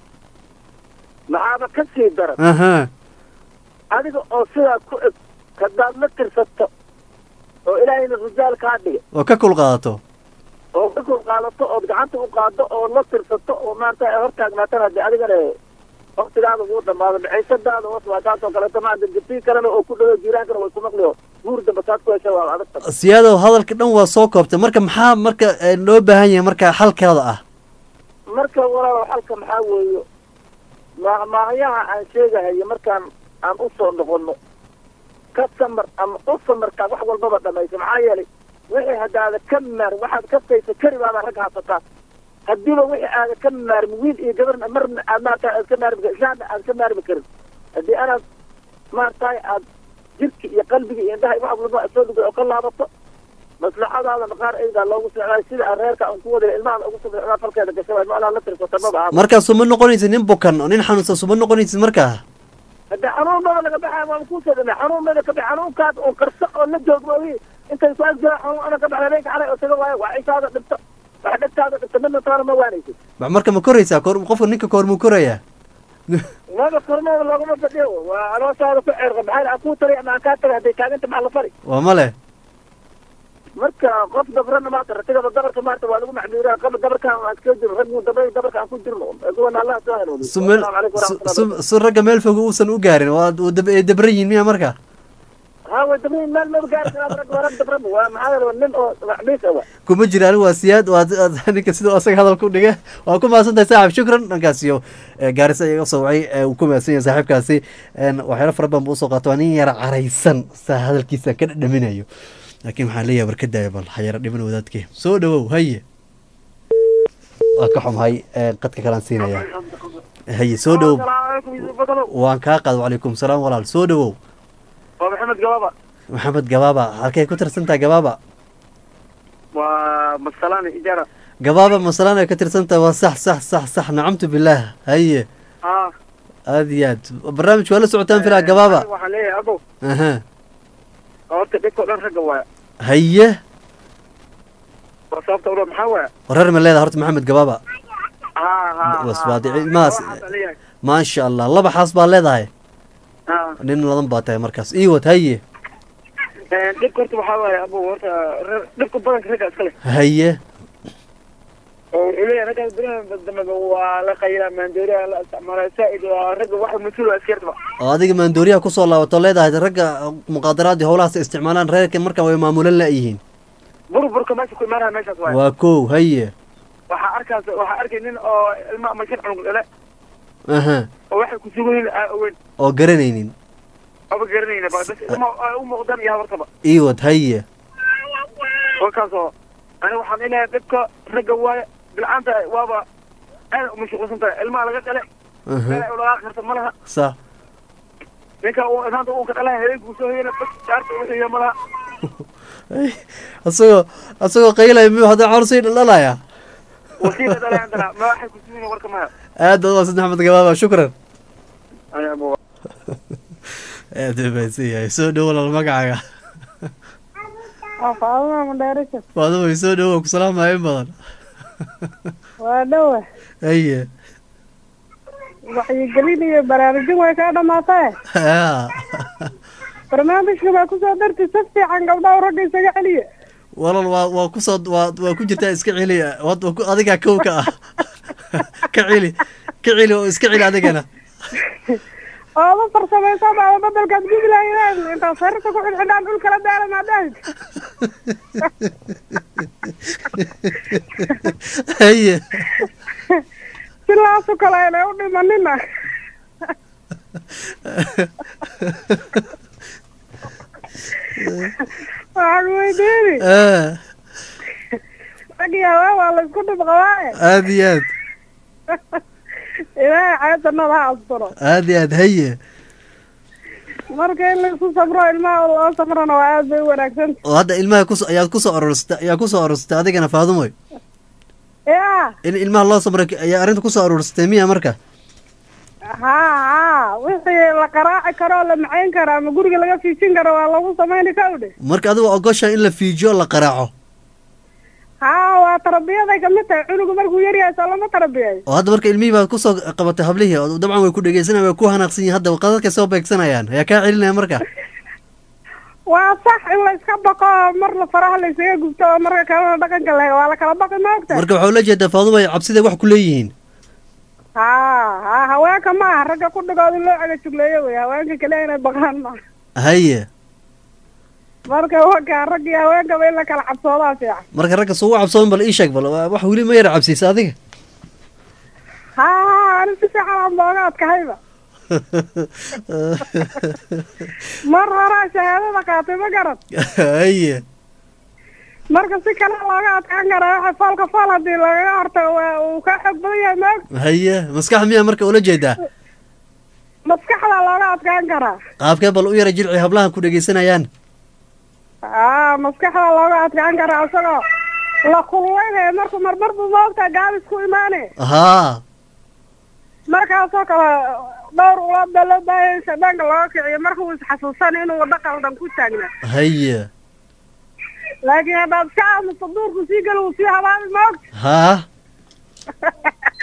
maxaaba ka sii daran aha adiga oo sidaa ku eg hadaad la tirsato oo ilaahayna rijaal kaa dhigay oo ka kul qaadato oo ka kul qaadato ood gacanta u qaado oo la tirsato oo maarata ay hortaagnaatan haddii adigana waktigaada wuu dhamaado maciisadaada hoos waa taasoo kaleeto maanta jirtii kalena oo ku dhawo jiiraankana way ku maqliyo guur damba saad ku hesha waa adag tahay siyaadow hadalka dhan waa soo koobtay marka maxaa marka loo baahan yahay marka xalkeeda ah marka walaalow xalka maxaa weeyo maahmaahyaha aan sheegahayo markaan aan u soo noqono ka samar ama u samarkaa wax walbaba dhamaysa maxaa yeelay wixii haddaada ka maar waxaad kastaysa kari baabaa ragga hasataa haddiiba wixii aada ka maarmi wiil iyo gabarna marna aad maarata aad ka maarmi karin islaamna aad ka maarmi karin haddii anaad maarataay aad jirka iyo qalbiga iyo indhaha wax walba soo dhigay oo ka laabato maslaxadaada maqaar eydaa loogu socdaa sida aan reerka aan ku wadaya ilmahaada ugu socdaa falkeeda gashabaa ma anaa la tirsata maba aha markaa suma noqonaysid nin bukan oo nin xanuunsan suma noqonaysid markaa haddii xanuun maba laga baxaya waaba kusoo dhamay xanuun maba ka bax xanuunkaas oo karso oo la joogma wi intay ku agjiraa xanuun ana ka baxda habeenka xalay oo taga waayo waa cisaada dhibto wax dhegtaada dhibto midna taana ma waanaysid marka ma koraysaa kor qofka ninka koor muu korayaa maba kormada loogama fadhiyo waa anoosaada ku ceerqa maxaa aan kuu tari ama aan kaa tagay hadday taaganta maxaa la fari waa male marka qof dabrana maanta ratigaba dabarka maanta waa lagu maxduuraa qaba dabarkan aan iska jiro rag dabra dabarka aan ku jirno kuwan allah soo hanuuniyo su meel Assalaamu calaykum su- waraxmatullahi su- su ragga meel fog uusan u gaarin waa uu dab- ay dabran yihiin miya marka ha way dabriin meel maba gaari karaa rag waa rag dabraba waa maxaa yeele waa nin oo maxbiis ah wa kuma jira anigu waa siyaad waa waa- ninka siduu asaga hadalka u dhiga waa ku mahadsan tahay saaxib shukran dhankaas iyo eh, gaarisa iga soo wacay eh, uu ku mahadsan yahay saaxiibkaasi En, waxyaalo fara badan buu usoo qaata waa nin yara caraysan saa hadalkiisa ka dhadhaminayo laakiin waxaan leeyahay warkadaaya bal ha yara dhiman wadaadkee soo dhawow haye waa ka xumahay eh, qadka kalaan siinaya haye soo dhawow waan kaa qaad wacalaykum salaam walaal soo dhawow waa maxamed gabaaba maxamed gabaaba halkay ku tirsan tahay gabaaba waa masalani ijara gabaaba masalaan ay ka tirsan tahay waa sax sax sax sax nacamtu billaah haye ha aad iyo aad barnaamijka waa la socotaan filaa gabaaba waxaan leeyahay abow aha horta dhibka o dhan ragga waaya haye waa sababta ulo maxaa waaya wareer ma leedahay horta maxamed gabaaba ha ha was waa dici maas waxaan leeyahay maasha allah laba xaas baa leedahay ha nin ladan baa tahay markaas ii wad haye dhibka horta waxaa waaya abow horta re- dhibka badanka ragga iska leh haye oo wuxuu leeyahay raggaas beriyahan dambe waa la qaylaa maandooriya la isticmaalaa saa'id waa ragga waxa mas-uul waa askartaba oo adiga maandooriyaha kusoo laabato leedahay ragga muqaadaraadii howlahaas ay isticmaalaan reerka marka way maamulan la'yihiin burburka meesha ku imaanaya meeshaas waaya waa kow haye waxaa arkaas waxaa arkay nin oo ilma ama shan cunug dhale aha oo waxay ku sugan yihiin aa oweyn oo garanaynin aba garanayna ba bas ilma ay u muuqdaan iyo habartaba ii wad haye kolkaasoo ani waxaan inahay dhibka ragga waaya bilcaanta waaba aad umashquulsan tahay ilmaha laga dhale meel ay ulaga karta ma laha sax ninka uu inaanta uu ka dhalaha habeenkuu soo hoyana bas saarta wuxuu yahay ma laha asagoo asagoo qaylaya miyuu hadda cawrsay dhaldhalaya wasiila dhalay andana ma waxay ku sugan yihiin warka maya aad baad umaadsan maxamed gabaaba shukran ayaabo aad u mahadsan yahay soo dhowo walaal magacaaga waa faaduma madheerika waadaba soo dhowo waan ku salaamaya in badan waa dhowa haye waxyigelin iyo baraarujin way kaa dhamaatee Ya. barnaamijka baa kusoo darti si fiican gabdhaha ragga isaga celiya walaal waa waa kusoo waa waa ku jirtaa iska celi wad waa ku- adigaa kow ka ah ka celi ka celi oo iska celi adigana ooba farsamaysa baada bedelkaad gubi lahaydeen intaad sariirta ku xidxidhaan dhul kala daala maadahid haye si laasu kale inay u dhimanina waxaan weydiini Ah, rag iyo haween waa la isku dhib qabaaye aad iyo aad ilaahay xayatanada ha asturo aad iyo aad haye marka in laisku sabro ilmaha loo sabrana waa aad bay u wanaagsan oo hadda ilmaha kus ayaad kusoo aroorsta ayaa kusoo aroorsatay adigana faadumoy ya in ilmaha loo samray ayaa arrinta kusoo aroorsatay miya marka haa haa wixii la qaraaci karo oo la macayn karo ama guriga laga fiijin karo waa lagu samayni kawdhe marka adigo ogosha in la fiijiyo la qaraaco haa waa tarbiyaday kamid tahay cunugu markuu yaryahay soo lama tarbiyay oo hadda marka ilmihii baad kusoo qabatay hablihii oo dabcan way ku dhegeysanayaan way ku hanaaqsan yihin hadda qadadkay soo beegsanayaan ayaa kaa celinaya marka waa sax in la iska baqo oo mar la faraha la isaga gubto oo marka kalena dhaqanka la waa la kala baqi maogta marka waxaa ula jeedaa faadumay cabsiday wax ku leeyihiin haa haa haweenka ma aha ragga ku dhigooda loo cagajugleeyo wey haweenka kale inay baqaan ma haye marka wakaa ragga iyo haweenkaba in la kala cabsoodaa fiican marka ragga soo ugu cabsoon bal ii sheeg bal waa- wax weli ma yara cabsiisa adiga haa haa ani si fiican aan booga adkahayba mar horaa shahaadada qaatay ma garad haye marka si kale looga adkaan karaa waxa foolka fool haddii lagaga hortago waa uu ka xoog badan yahay maog haye maskax miyaa marka ula jeedaa maskaxda looga adkaan karaa qaabkee bal u yara jilci hablahan ku dhegeysanayaan aa maskaxda looga adkaan karaa isagoo la kululaynaya marku marmar buu maogtaa gaabis ku imaane haa markaasoo kale dhowr ulada loo baahaya in shaydaanka looga kiciyo marka uu isxasuusan inuu dhaqan dhan ku taagna haye laakiin haddaad iska aamusto duurku sii geli uu sii habaabi maogta haa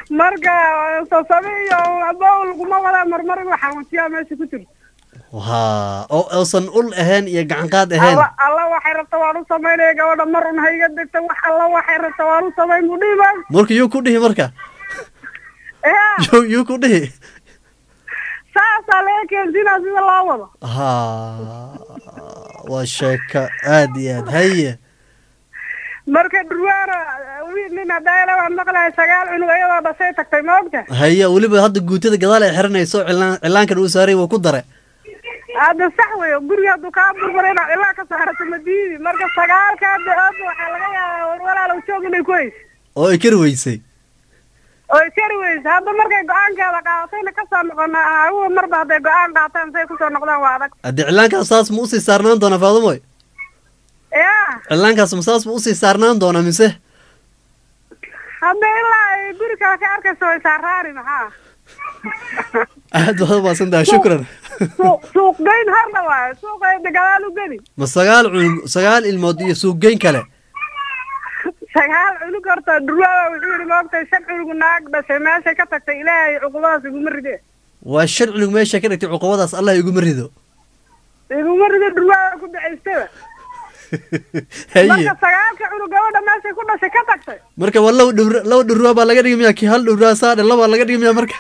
marka sasami iyo abowl kuma wada marmar inuu xanuujiyaa meesha ku jirto ha oo uusan ul ahayn iyo gacan qaad ahayn alla alla waxay rabta waan u samaynaya gabadha mar un ha iga degta wax alla waxay rabta waan u samayn buu dhihi maa marka yuu ku dhihi marka ya yuu yuu ku dhihi saasaa laga keensinaa sida loo wado ha waa sheeko aad iyo aad haye marka dhurwaana wiil nin hadayla waan maqlahay sagaal cunug iyadoo dhashay tagtay ma ogta haye weliba hadda guutada gadaal ay xiranayso cilaan cilaankan uu saaray wuu ku dare hadda sax wey guriga hadduu kaa burbura inaad ilaa ka saarato ma diidi marka sagaalkaa de-oodba waxaa laga yaabaa war walaalow joog inay ku hayso oo ay kari weysay oo ay kari weysa hadda markay go-aankeeda qaadatayna kasoo noqona aguga marba hadday go-aan qaataan say kusoo noqdaan waa adag haddii cilaankaas saas ma usii saarnaan doonaa faadumoy ya cilaankaas ma saas ma usii saarnaan doonaa mise hadda ilaa ay guri kale ka arkayso way saaraani maxaa aad baad umaasan tahay shukran suuq suuq geyn harda waayo suuqeeda gadaal u geli ma sagaal cunug sagaal ilmood iyo suuqgeyn kale sagaal cunug horta dhurwaaba wuxuu yihi maogtay shan cunug naag dhashay meeshay ka tagtay ilaahay cuqubadaas iguma ride waa shan cunug meesha ka dhigtay cuqubadaas allah iguma rido iguma rido dhurwaaba ku dacaystaba haye marka sagaalka cunug gabadha meeshay ku dhashay ka tagtay marka waa laba dhur laba dhurwaa baa laga dhigi miya kii hal dhurwaa saadhe labaa laga dhigi miya marka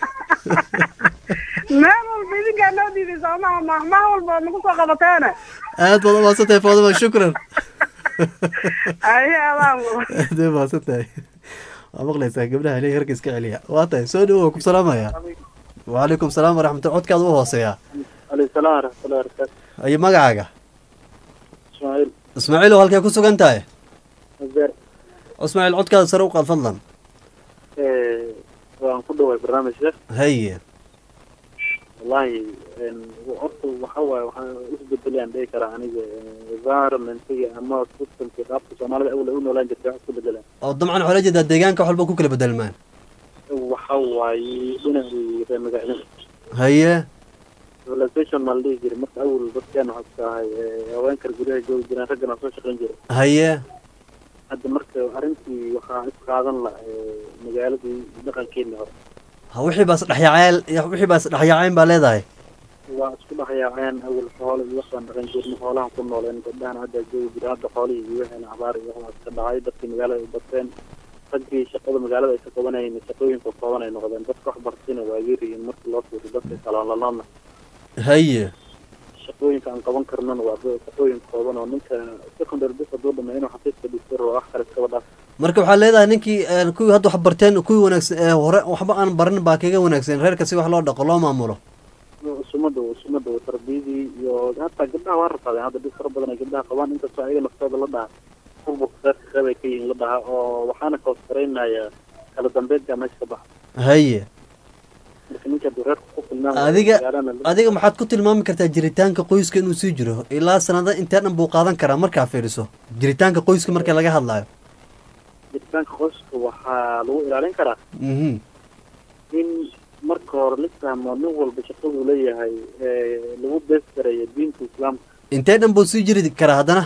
meel walba idinkaa noo diiday soomaha mahmaha walba ood nagu soo qabateena aad baad umaasan tahay faaduma shukran aye adaan aad bay umaasan tahay waa maqlaysaa gabdhaha ilay harka iska celiya waa tahay soo dhawo waa ku salaamaya wacalaykum salaam waraxmatulla codkaada u hooseeyaa alayhi salaam waraxmatullahi wabarakaatu ayo magacaaga ismaaciil ismaaciil oo halkee ku sugan tahay azeer ismaaciil codkaada sare u qaad fadlan waan ku dhaway barnaamijka haye wallahi horta waxa waaye waxaan isbedelayaan dhihi karaa aniga environmentiga ama systemka qaabka soomaalida awal ay u noolaan jirtay wax isku bedelaan oo dabcan waxaa la jeedaa deegaanka wax walba ku kala bedelmaan waxa waaye dhinacii reer magaalada haye civilization maa la dhihi jiray marka awal dadkeena waxaa iska ahay haweenkar guryaha joogi jireen raggana soo shaqayn jiray haye hadda marka arrintii waxaa isqaadan la magaaladii dhaqankeeni hore ha wixii baas dhexyaaceen wixii baas dhexyaaceen baa leedahay waa isku dhexyaaceen awal xoolo iyo waxbaan dhaqan jirnay xoolahan ku nooleen gabdhahana hadda joogi jira hadda xoolihii iyo wixiina abaar iyo waxbaa iska dhacay dadkii magaalada ay bateen raggii shaqada magaalada ay ka qabanayeen shaqooyinka kooban ay noqdeen dadka wax bartina waa yaryihiin markii loo fiiriyo dadka kalaalalaadna haye shaqooyinka aan qaban karnana waa shaqooyin kooban oo ninka secondary bis hadduu dhameeyo inuu xafiiska dhigto wax kale iskaba dhaaf marka waxaa leedahay ninkii kuwii hadda wax barteen kuwii wanaagsan ee hore waxba aan barin baa kaga wanaagsan reerka si wax loo dhaqo loo maamulo sumada sumada tarbiyadii iyo hataa gabdhaha waa rafaadeen hadda dhib fara badan ay gabdhaha qabaan inkastoo ayaga naftooda la dhaha furburka reerka qeybay ka yihiin la dhaha oo waxaana kawaskaraynaya kala dambeynta meesha ka baxa haye marka ninka hadduu reerka ku filnaan adiga adiga maxaad ku tilmaami kartaa jiritaanka qoyska inuu sii jiro ilaa sanada intee dhan buu qaadan karaa markaa fiiriso jiritaanka qoyska marka laga hadlayo jiritaanka qoyska waxaa lagu ilaalin karaa mhm in marka hore la fahmo nin walba shaqaduu leeyahay lagu bees gareeyo diinta islaamka intee dhan buu sii jiri karaa haddana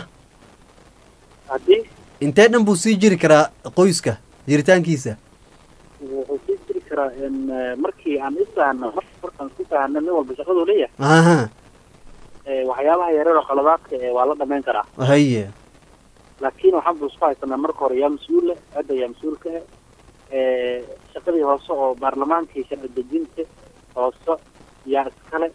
haddii intee dhan buu sii jiri karaa qoyska jiritaankiisa wuxuu sii jiri karaa in markii aan isfahno markaan isku fahno nin walba shaqaduu leeyahay aha waxyaabaha yareer oo qaladaadka ee waa la dhamayn karaa haye laakiin waxaan bu isku haysanaa marka hore yaa mas-uul leh hadda yaa mas-uulka ah shaqadii hoose oo baarlamaankii sharci dejinta hoose yaa iskale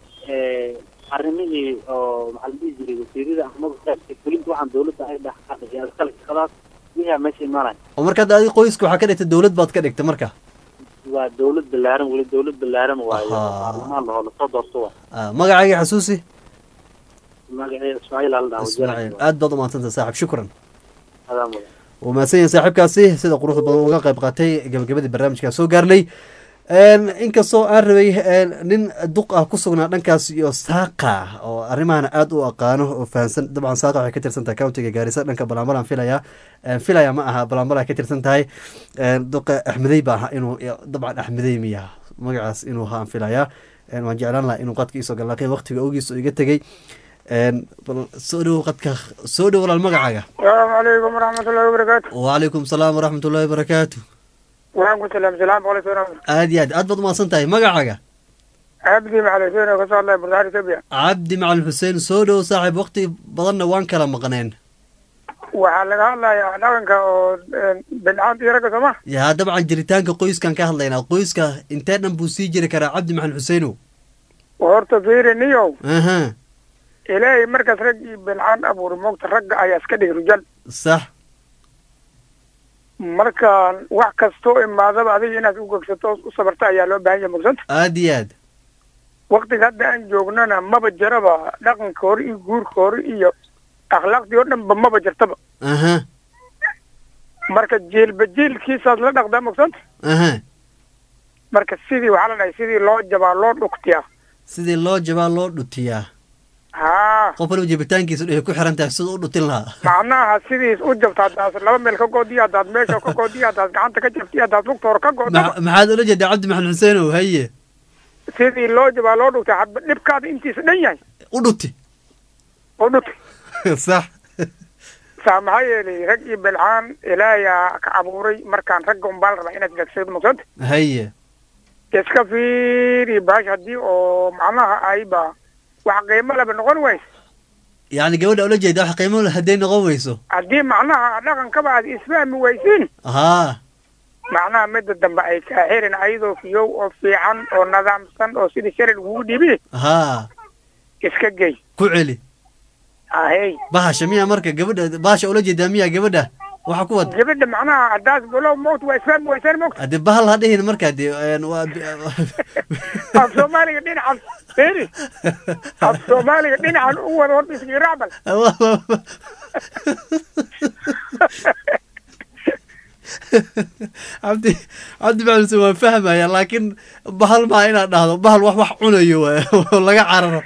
arrimihii oo maxaa la dhihi jiray wasiirada amaba qaybka fulinta waxaan dawladda ay dhaxqaday yaa iskale shaqadaas wixii aa meesha imaanaya oo marka hadda adiga qoyska waxaa ka dhigtay dawlad baad ka dhigtay marka waa dawlad ballaaran weli dawlad ballaaran waayo Ahaa. baarlamaan lahoo lasoo doorto waa Ah, magacaaga xasuusi magaceeda ismaaciil ala dhaha ismaaciil aad baad umahadsantah saaxib shukran adaa mudan wuu mahadsan yahay saaxiibkaasi sida quruxda badan uga qayb qaatay gabagabadii barnaamijkaa soo gaarnay inkastoo aan rabay nin duq ah ku sugnaa dhankaas iyo saaqa oo arrimahana aada u aqaano oo fahansan dabcan saaqa waxay ka tirsan tahay countiga gaarisa dhanka balambalan filaya filaya ma aha balambala ka tirsan tahay duqa axmedey baa ahaa inuu dabcan axmedey miya magacaas inuu ahaa aan filaya waan jeclaan lahaa inuu qadka iisoo gala laakiin waqtiga ogiisa iga tegey bal soo dhowo qadka soo dhowo walaal magacaaga asalaamu calaykum waraxmatullahi wabarakaatu wacalaykum salaam waraxmat ullahi wabarakaatu waan ku salaam salaam boqol iyo toban aad iyo aad aad baad umahadsan tahay magacaaga cabdi macalin xuseen oo kasoo hadlaya burdaar etoobiya cabdi macalin xuseen soo dhow saaxiib waqti badanna waan kala maqneen waxaa laga hadlayaa dhaqanka oo bidcaanta iyo ragga sooma yaa dabcan jiritaanka qoyskan ka hadlaynaa qoyska intee dhan buu sii jiri karaa cabdi macalin xuseenow horta fiiri niyow aha ilaahay markaas rag iyo bidcaan abuuri moogta ragga ayaa iska dhigi rujal sax marka wax kastoo imaadaba adiga inaad u gegsato oo u sabarta ayaa loo baahan yahay mogsanta aad iyo aad waktiga hadda aan joognana maba jiraba dhaqanka hore iyo guurka hore iyo akhlaaqdii oo dhanba maba jirtaba aha marka jiilba jiilkiisaad la dhaqdaa mogsanta aha marka sidii waxaa la dhahay sidii loo jabaa loo dhugtiyaa sidii loo jabaa loo dhutiyaa haa qof waliba jabitaankiisa waxay ku xiran tahay siduu u dhutin lahaa macnaha sidiis u jabta haddaas laba meel ka goodiyo haddaad meesha ka goodiyo haddaad gacanta ka jabtiyo haddaad lugta hore ka goodaba Ma- maxaad ula jeedaa cabdi maxamed xuseenow haye sidii loo jabaa loo dhugtaa hadba dhibkaada intiisa dhan yahay u dhuti u dhuti sax saa maxaa yeelay rag iyo bilcaan ilaayaa ka abuuray markaan ragga unbaa la rabaa inaad gagsado mogsanta haye iska fiiri baash haddii oo macnaha ayba wax qiimo laba noqon wayso yacni gabadha ula jeeda wax qiimo leh hadday noqon weyso haddii macnaha dhaqankaba aad isfahmi waysiin haa macnaha midda dambe ay kaa xirin ayadoo fiyow oo fiican oo nidaamsan oo sidii shalay lagugu dhiibi haa iska gey ku celi ahey bahasha miya marka gabadha bahasha ula jeedaa miya gabadha waxa ku wad gabadha macnaha haddaas bulow mowt waa isfahmi waysaan mowt haddii bahal ha dhihin markaa dee een, waa af soomaaliga dhinacan feri af soomaaliga dhinacan u wada horta isgiiracbal cabdi cabdi maxamed xuseen waan fahmaya laakiin bahal maa inaad dhahdo bahal wax wax cunayo waay oo laga cararo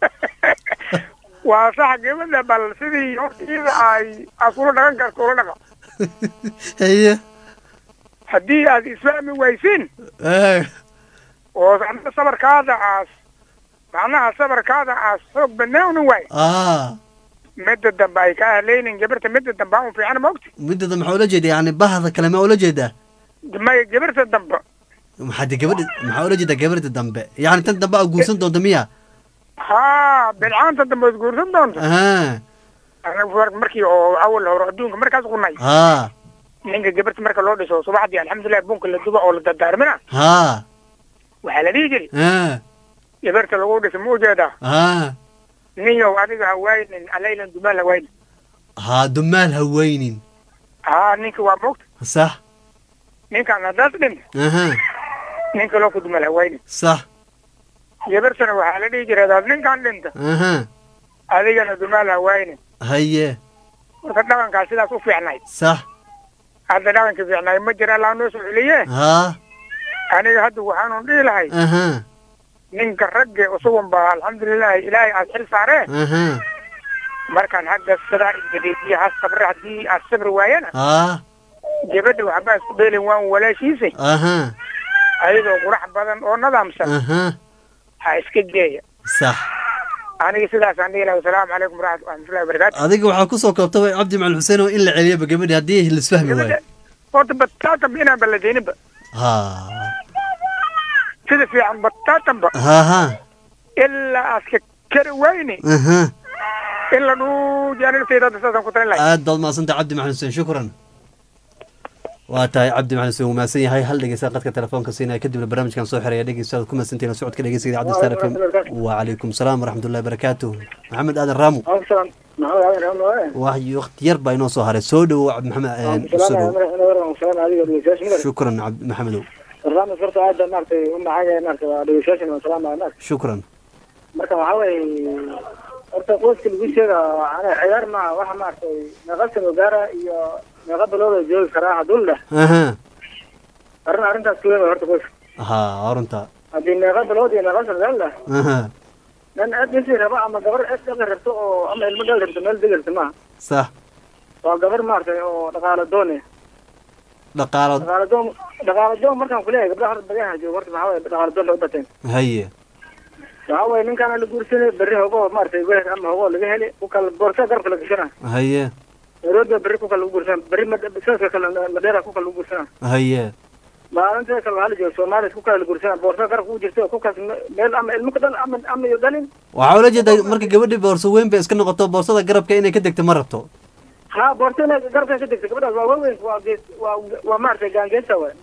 waa sax gabadha bal sidii horta iyada ay aad kula dhaqan karto ula dhaqa haye haddii aad isfahmi waysiin Eh, oo macnaha sabarkaada aas macnaha sabarkaada aas xoog banaawni waay aa midda dambe ay ka ahleynin gabarta midda dambe aan fiican maogta midada maxaa ula jeeda yani bahda kale ma ula jeedaa maya gabarta dambe maxaa de gabadha maxaa ula jeedaa gabadha dambe yani tan dambe aa guursan doonta miya haa bilcaanta dambe ad guursan doonta aha anagu war- markii oo awal hore adduunka markaas qunay haa ninka gabarta marka loo dhiso subaxdii alxamdulilah bunka la duba oo la dardaarmina haa waxaa la dhihi jiri haa gabarta lagu dhiso ma ujeedaa haa ninyow adiga hawaynin alaylan dumaan hawaynin haa dumaal haweynin haa ninka waa moogta sax ninkaan haddaas dhinta aha ninka loo ku dumaal hawaynin sax gabartana waxaa la dhihi jiray hadaad ninkaan dhinta aha adigana dumaal hawaynin haye marka dhaqankaa sidaas u fiicnayd sax hadda dhaqanka fiicnaay ma jira allaa noo soo celiye haa aniga hadda waxaanu dhihi lahay aha ninka ragge usugun ba alxamdulilahi ilaahay aad xil saaree aha markaan hadda sidaa isbadeysiye ha sabre haddii aad sabri waayana haa gabadha waxba isku dheelin waan walaashiisa aha ayadoo qurax badan oo nadaamsan aha ha iska geeya sax aniga sidaasaan dhihi lahay wasalaamu calaykum waraxmat- waraxmatullahi wabarakaatu adiga waxaa kusoo koobtaba cabdi macalin xuseen oo in la celiyaba gabadhi haddii lisfahmi waayo horta bataatanba inaan balladeyninba haa sida fiican bataatanba haa haa ilaa aad ka kari wayni aha in la dhuuji aniga sayda hadda saasaan ku talin lahay aad baad mahadsantay cabdi macalin xuseen shukran waa tahay cabdi macalin xuseen wuu mahadsan yahay hal dhegeysta qadka telefoonka siinaya kadibna barnaamijkan soo xiraya dhegeysta aad ku mahadsantihiin la socodka dhegeysiga idaacadda star fm wacalaykum salaam waraxmatullahi wabarakaatuh maxamed aadan raamu wax waqti yar baa inoo soo haray soo dhowo cabdi maxamed soo dhowo shukran cabdi maxamedow barnaamij horta aad baan maaragtay u macaan maaragtay waa dhegeystayaashan waan salaamaya maaragtay shukran marka waxaa weeye horta qoyska lagu sheega ana ciyaar maaha waxa maaragtay meeqa sano gaara iyo meeqa bilooda joogi karaa hadduu dheh aha arrin arrintaas ku weyn waa horta qoyska haa horunta haddii meeqa bilood iyo meeqa sano gaar dheh aha nin cid dhisi raba ama gabar cid dhaqi rabto oo ama ilmo dhali rabto meel degi rabto maaha sax waa gabar maaragtay oo dhaqaalo doone dhaqaalo dhaqaalo doon dhaqaalo doon markaan kuleeyahay gabdhaha horta badayaha jooga horta maxaa waye dhaqaalo doon bay u bateen haye waxaa waye ninkaana la guursanay berri hogoo maaragtay weer ama hogoo laga heli ku kala boorsa garabka la gashana haye nairobi berri ku kala lagu guursana berri ma- sanadka kale madheera ku kala lagu guursana haye maalinta kale waxaa la jooga soomaaliya isku kala gursana boorsa garabka u jirta ku kaas meel ama ilmo ka dhan ama ama iyo dhalin waxaa ula jeeda marka gabadhii boorso weyn bay iska noqoto boorsada garabka inay ka degto ma rabto ha boorsa inay garabka ka degta gabadhaas waa waaweyn waa gees waa waa maaragtay gaangeesa waay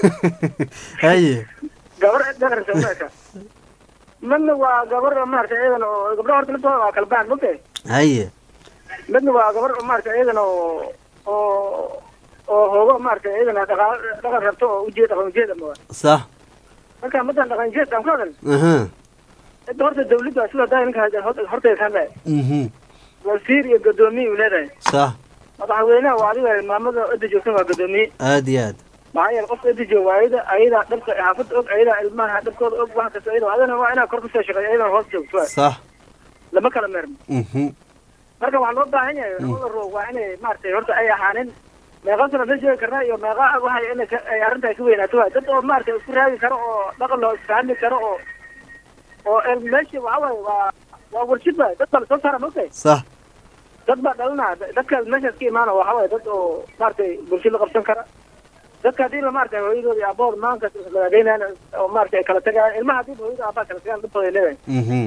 haye gabar dhagarsa unaaka midna waa gabar maaragtay iyadan oo gabdhaha horta laftooda waa kala baan mogtahay haye midna waa gabar maaragtay iyadan oo oo oo hoogo maaragtay iyadana dhaqan dhaqan rabto oo ujeed dhaqan ujeed ama waa sax marka madan dhaqan ujeed aan ku hadal aha cidda horta dawladda sida daa ninka horta kan leeyahay mhm wasiir iyo gadoomiye uu leedahay sax madaxweynaha waa adiga maamada cidda joogsan waa gadoomiye aad iyo aad maxaa yeele qofka cidda jooga waa ayada ayadaa dhabka xaafadda og ayadaa ilmaha dhabkooda og wax kasta ayada adana waa inaa kor kusoo shaqeeyo ayadana hoos joogto waay sax lama kala meerno mhm marka waxaa loo baahan yahay labada roog waa inay maaragtay horta ay ahaanin meeqa sana la sheegi karnaa iyo meeqa waxay inay ka- ay arrinta ay ka weynaato waay dad oo maaragtay isku raadi karo oo dhaqan loo isfahmi karo oo oo el meesha waxa waaye waa waa warshid waay dad baa lasoo saara mogtahay sax dad baa dhalinaa dadka meeshaas ka imaana waxa waaye dad oo maaragtay bulshada la qabsan kara dadka haddii la maaragtay hooyadooda iyo aabahood maanka lagageynayaan oo maaragtay ay kala tagayaan ilmaha haddii hooyada aabaa kala tagaan dhibtooda ay leedahay mhm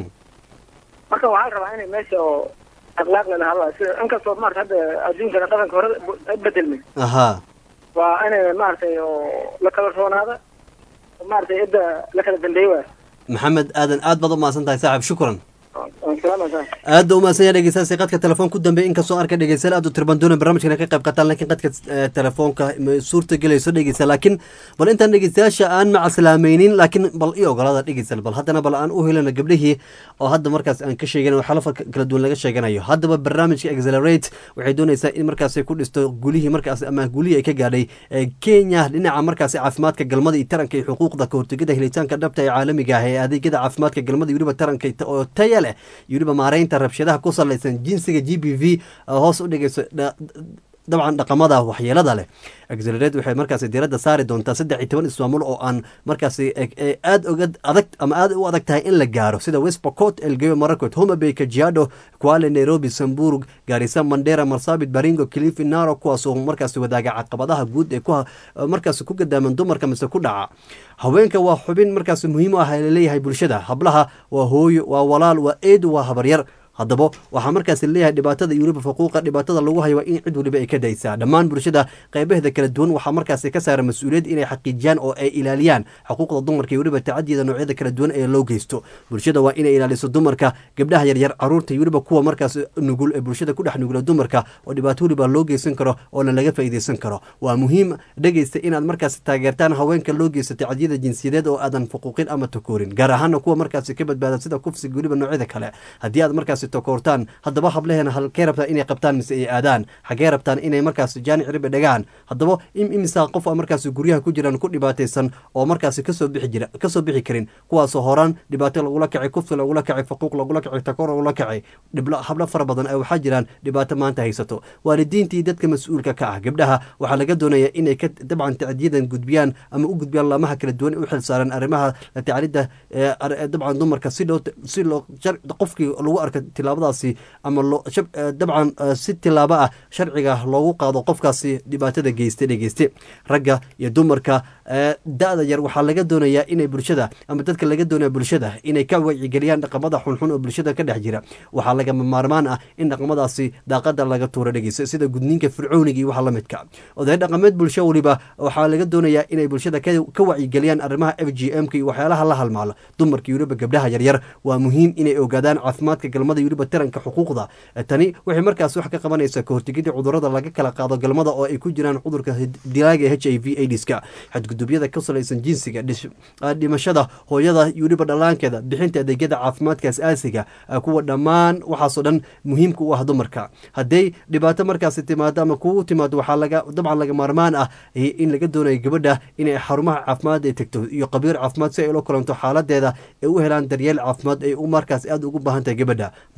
marka waxaa la rabaa inay meesha oo akhlaaq leh lahadla sida inkastoo maarata hadda adduunkana dhaqanka hore ay bedelmay aha waa inay maaragtay oo la kala roonaada oo maaragtay cidda la kala dambeey waay maxamed aadan aad baad u mahadsan tahay saaxib shukran waan salaamaysaa aad u mahadsan yahay dhegeystayaasha qadka telefoon ku dambeeya inkastoo arka dhegeystayaal aad u tirban doona barnaamijkan ay ka qayb qaataan laakiin qadka eh, telefoonka ma suurta gelayso dhegeysta laakiin bal intaan dhegeystayaasha aan macaslaameynin laakiin bal i ogolaada dhegeystayaal bal haddana bal aan u helana gabdhihii oo hadda markaas aan ka sheeganayo xalafar kala duwan laga sheeganayo haddaba barnaamijka accelerate waxay doonaysaa in markaas ay ku dhisto gulihii markaas ama gulihii ay ka gaadhay ee kenya dhinaca markaas caafimaadka galmada iyo taranka iyo xuquuqda kahortegida helitaanka dhabta ee caalamiga ah ee adeegyada caafimaadka galmada iyo weliba taranka oo taya leh iyo weliba maareynta rabshadaha ku salaysan jinsiga g b v oo hoos u dhigayso dha- dabcan dhaqamada waxyeelada leh accelerate waxay markaasi diiradda saari doontaa saddex iyo toban ismaamul oo aan markaasi e- e- aad oga adag ama aad u adag tahay in la gaaro sida west pocot elgeyo marakwet homabay kajiado kwale nairobi samburg garisa mandera marsabit baringo kilifi naro kuwaasoo markaasi wadaaga caqabadaha guud ee ku markaasi ku gadaaman dumarka mise ku dhaca haweenka waa xubin markaasi muhiim u ah ee laleeyahay bulshada hablaha waa hooyo waa walaal waa eedu waa habaryar haddaba waxaa markaasi leeyahay dhibaatada iyo weliba faquuqa dhibaatada lagu hayo waa in cid weliba ay ka daysaa dhammaan bulshada qaybaheeda kala duwan waxaa markaasi ka saara mas-uuliyad inay xaqiijiyaan oo ay ilaaliyaan xuquuqda dumarka iyo weliba tacadiyada noocyada kala duwan ee loo geysto bulshada waa inay ilaaliso dumarka gabdhaha yaryar caruurta iyo weliba kuwa markaas nugul ee bulshada ku dhex nugula dumarka oo dhibaato weliba loo geysan karo oona laga faa'iideysan karo waa muhiim dhegeysta inaad markaasi taageertaan haweenka loo geysto tacadiyada jinsiyadeed oo aadan faquuqin ama takoorin gaar ahaana kuwa markaasi ka badbaada sida kufsiga weliba noocyada kale haddii aad markaasi takoortaan haddaba hableheena halkee rabtaan inay qabtaan mise ay aadaan xaggee rabtaan inay markaasi jaanic ribe dhagaan haddaba im imisaa qof a markaasi guryaha ku jiraan ku dhibaataysan oo markaasi kasoo bixi jira kasoo bixi karin kuwaasoo horaan dhibaato lagula kacay kufsi lagula kacay faquuq lagula kacay takoor lagula kacay dhiblo hablo fara badan ee waxaa jiraan dhibaato maanta haysato waalidiintii dadka mas-uulka ka ah gabdhaha waxaa laga doonaya inay ka dabcan tacdiyadan gudbiyaan ama u gudbiyaan laamaha kala duwan ee u xilsaaran arrimaha la tacalidda ee ar- ee dabcan dumarka si loo si loo shar- qofkii lagu arka tilaabadaasi ama loo shab- eh, dabcan eh, si tilaabo ah sharciga loogu qaado qofkaasi dhibaatada geyste dhegeyste ragga iyo dumarka eh, da-da yar waxaa laga doonayaa inay bulshada ama dadka laga doonaya bulshada inay ka wacyigeliyaan dhaqamada xunxun oo bulshada ka dhex jira waxaa lagama maarmaan ah in dhaqamadaasi daaqada laga tuuro dhegeysta sida gudniinka fircooniga iyo waxa la midka oday dhaqameed bulsho weliba waxaa laga doonayaa inay bulshada ka ka wacyigeliyaan arrimaha f g m ka iyo waxyaalaha la halmaalo dumarka iyo weliba gabdhaha yaryar waa muhiim inay ogaadaan caafimaadka galmada iyo weliba taranka xuquuqda tani waxay markaas wax ka qabanaysaa kahortegidda cudurrada laga kala qaado galmada oo ay ku jiraan cudurka dilaaga h i v aidiska xadgudubyada ku salaysan jinsiga dhish- ah, dhimashada hooyada iyo weliba dhallaankeeda bixinta adeegyada caafimaadka asaasiga ah, kuwa dhammaan waxaasoo dhan muhiimka u ah dumarka hadday dhibaato markaasi timaado ama kugu timaado waxaa laga dabcan laga maarmaan ah eh, in laga doonayo gabadha inay xarumaha caafimaad ay tagto iyo qabiir caafimaad si ay ula kulanto xaaladeeda ay u helaan daryeel caafimaad ay u markaas aad ugu baahan tahay gabadha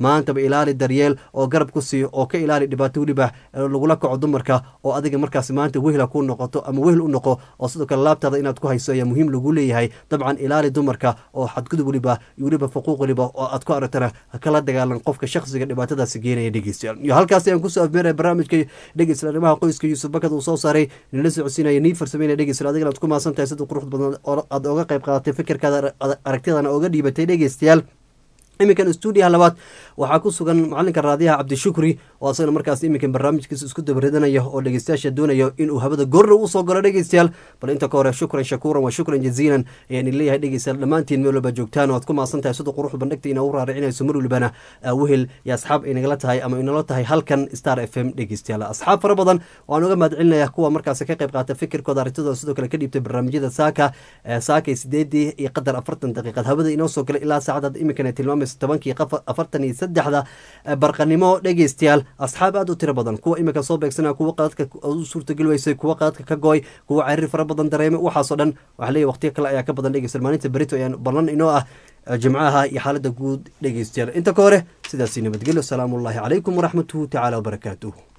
maantaba ilaali daryeel oo garab ku siiyo oo ka ilaali dhibaato weliba lagula kaco dumarka oo adiga markaas maanta wehla ku noqoto ama wehel u noqo oo sidoo kale laabtaada inaad ku hayso ayaa muhiim lagu leeyahay dabcan ilaali dumarka oo xadgudub weliba iyo weliba faquuq weliba oo aad ku aragtana kala dagaalan qofka shakhsiga dhibaatadaasi geenaya dhegeystayaal iyo halkaasi ayaan kusoo afmeeraya barnaamijka dhegeystayaal arrimaha qoyska yuusuf bakad uu soo saaray nila socodsiinaya nii farsameynaya dhegeystayaal adigana aad ku mahadsan tahay sida qurux badan oo aad oga qayb qaadatay fikirkaada aragtidana oga dhiibatay dhegeystayaal iminkan stuudiyaha labaad waxaa ku sugan macalinka raadiyaha cabdishukri oo asagana markaas iminkan barnaamijkiisa isku dabaridanaya oo dhegeystayaasha doonayo inuu habada goorna usoo galo dhegeystayaal bal inta ka hore shukran shakuuran waa shukran jaziilan ayaan leeyahay dhegeystayaal dhammaantiin meel walba joogtaan oo aad ku maasan tahay sida quruxda bandhigta ina u raaricinayso mar walbana wehel iyo asxaab ay nagala tahay ama inala tahay halkan star f m dhegeystayaal asxaab fara badan waan uga mahad celinaya kuwa markaas ka qayb qaata fikirkooda aragtidooda sidoo kale ka dhiibtay barnaamijyada saaka saakay sideedii iyo qadar afartan daqiiqad habada inoo soo galay ilaa saacadaad iminkan ay tilmaamayso tobankii afartan iyo saddexda barqanimo dhegeystayaal asxaab aad u tiro badan kuwa iminka soo beegsanaya kuwa qaadka u suurtageli weysay kuwa qaadka ka gooy kuwa cariir fara badan dareemay waxaasoo dhan waxaa leeyahy waqtiyo kale ayaa ka badan dhegeystayaal maalinta berito ayaan ballan inoo ah jimcaha iyo xaaladda guud dhegeystayaal inta ka hore sidaasi nabadgelyo asalaamu ullaahi calaykum waraxmatuhu tacaala wabarakaatuh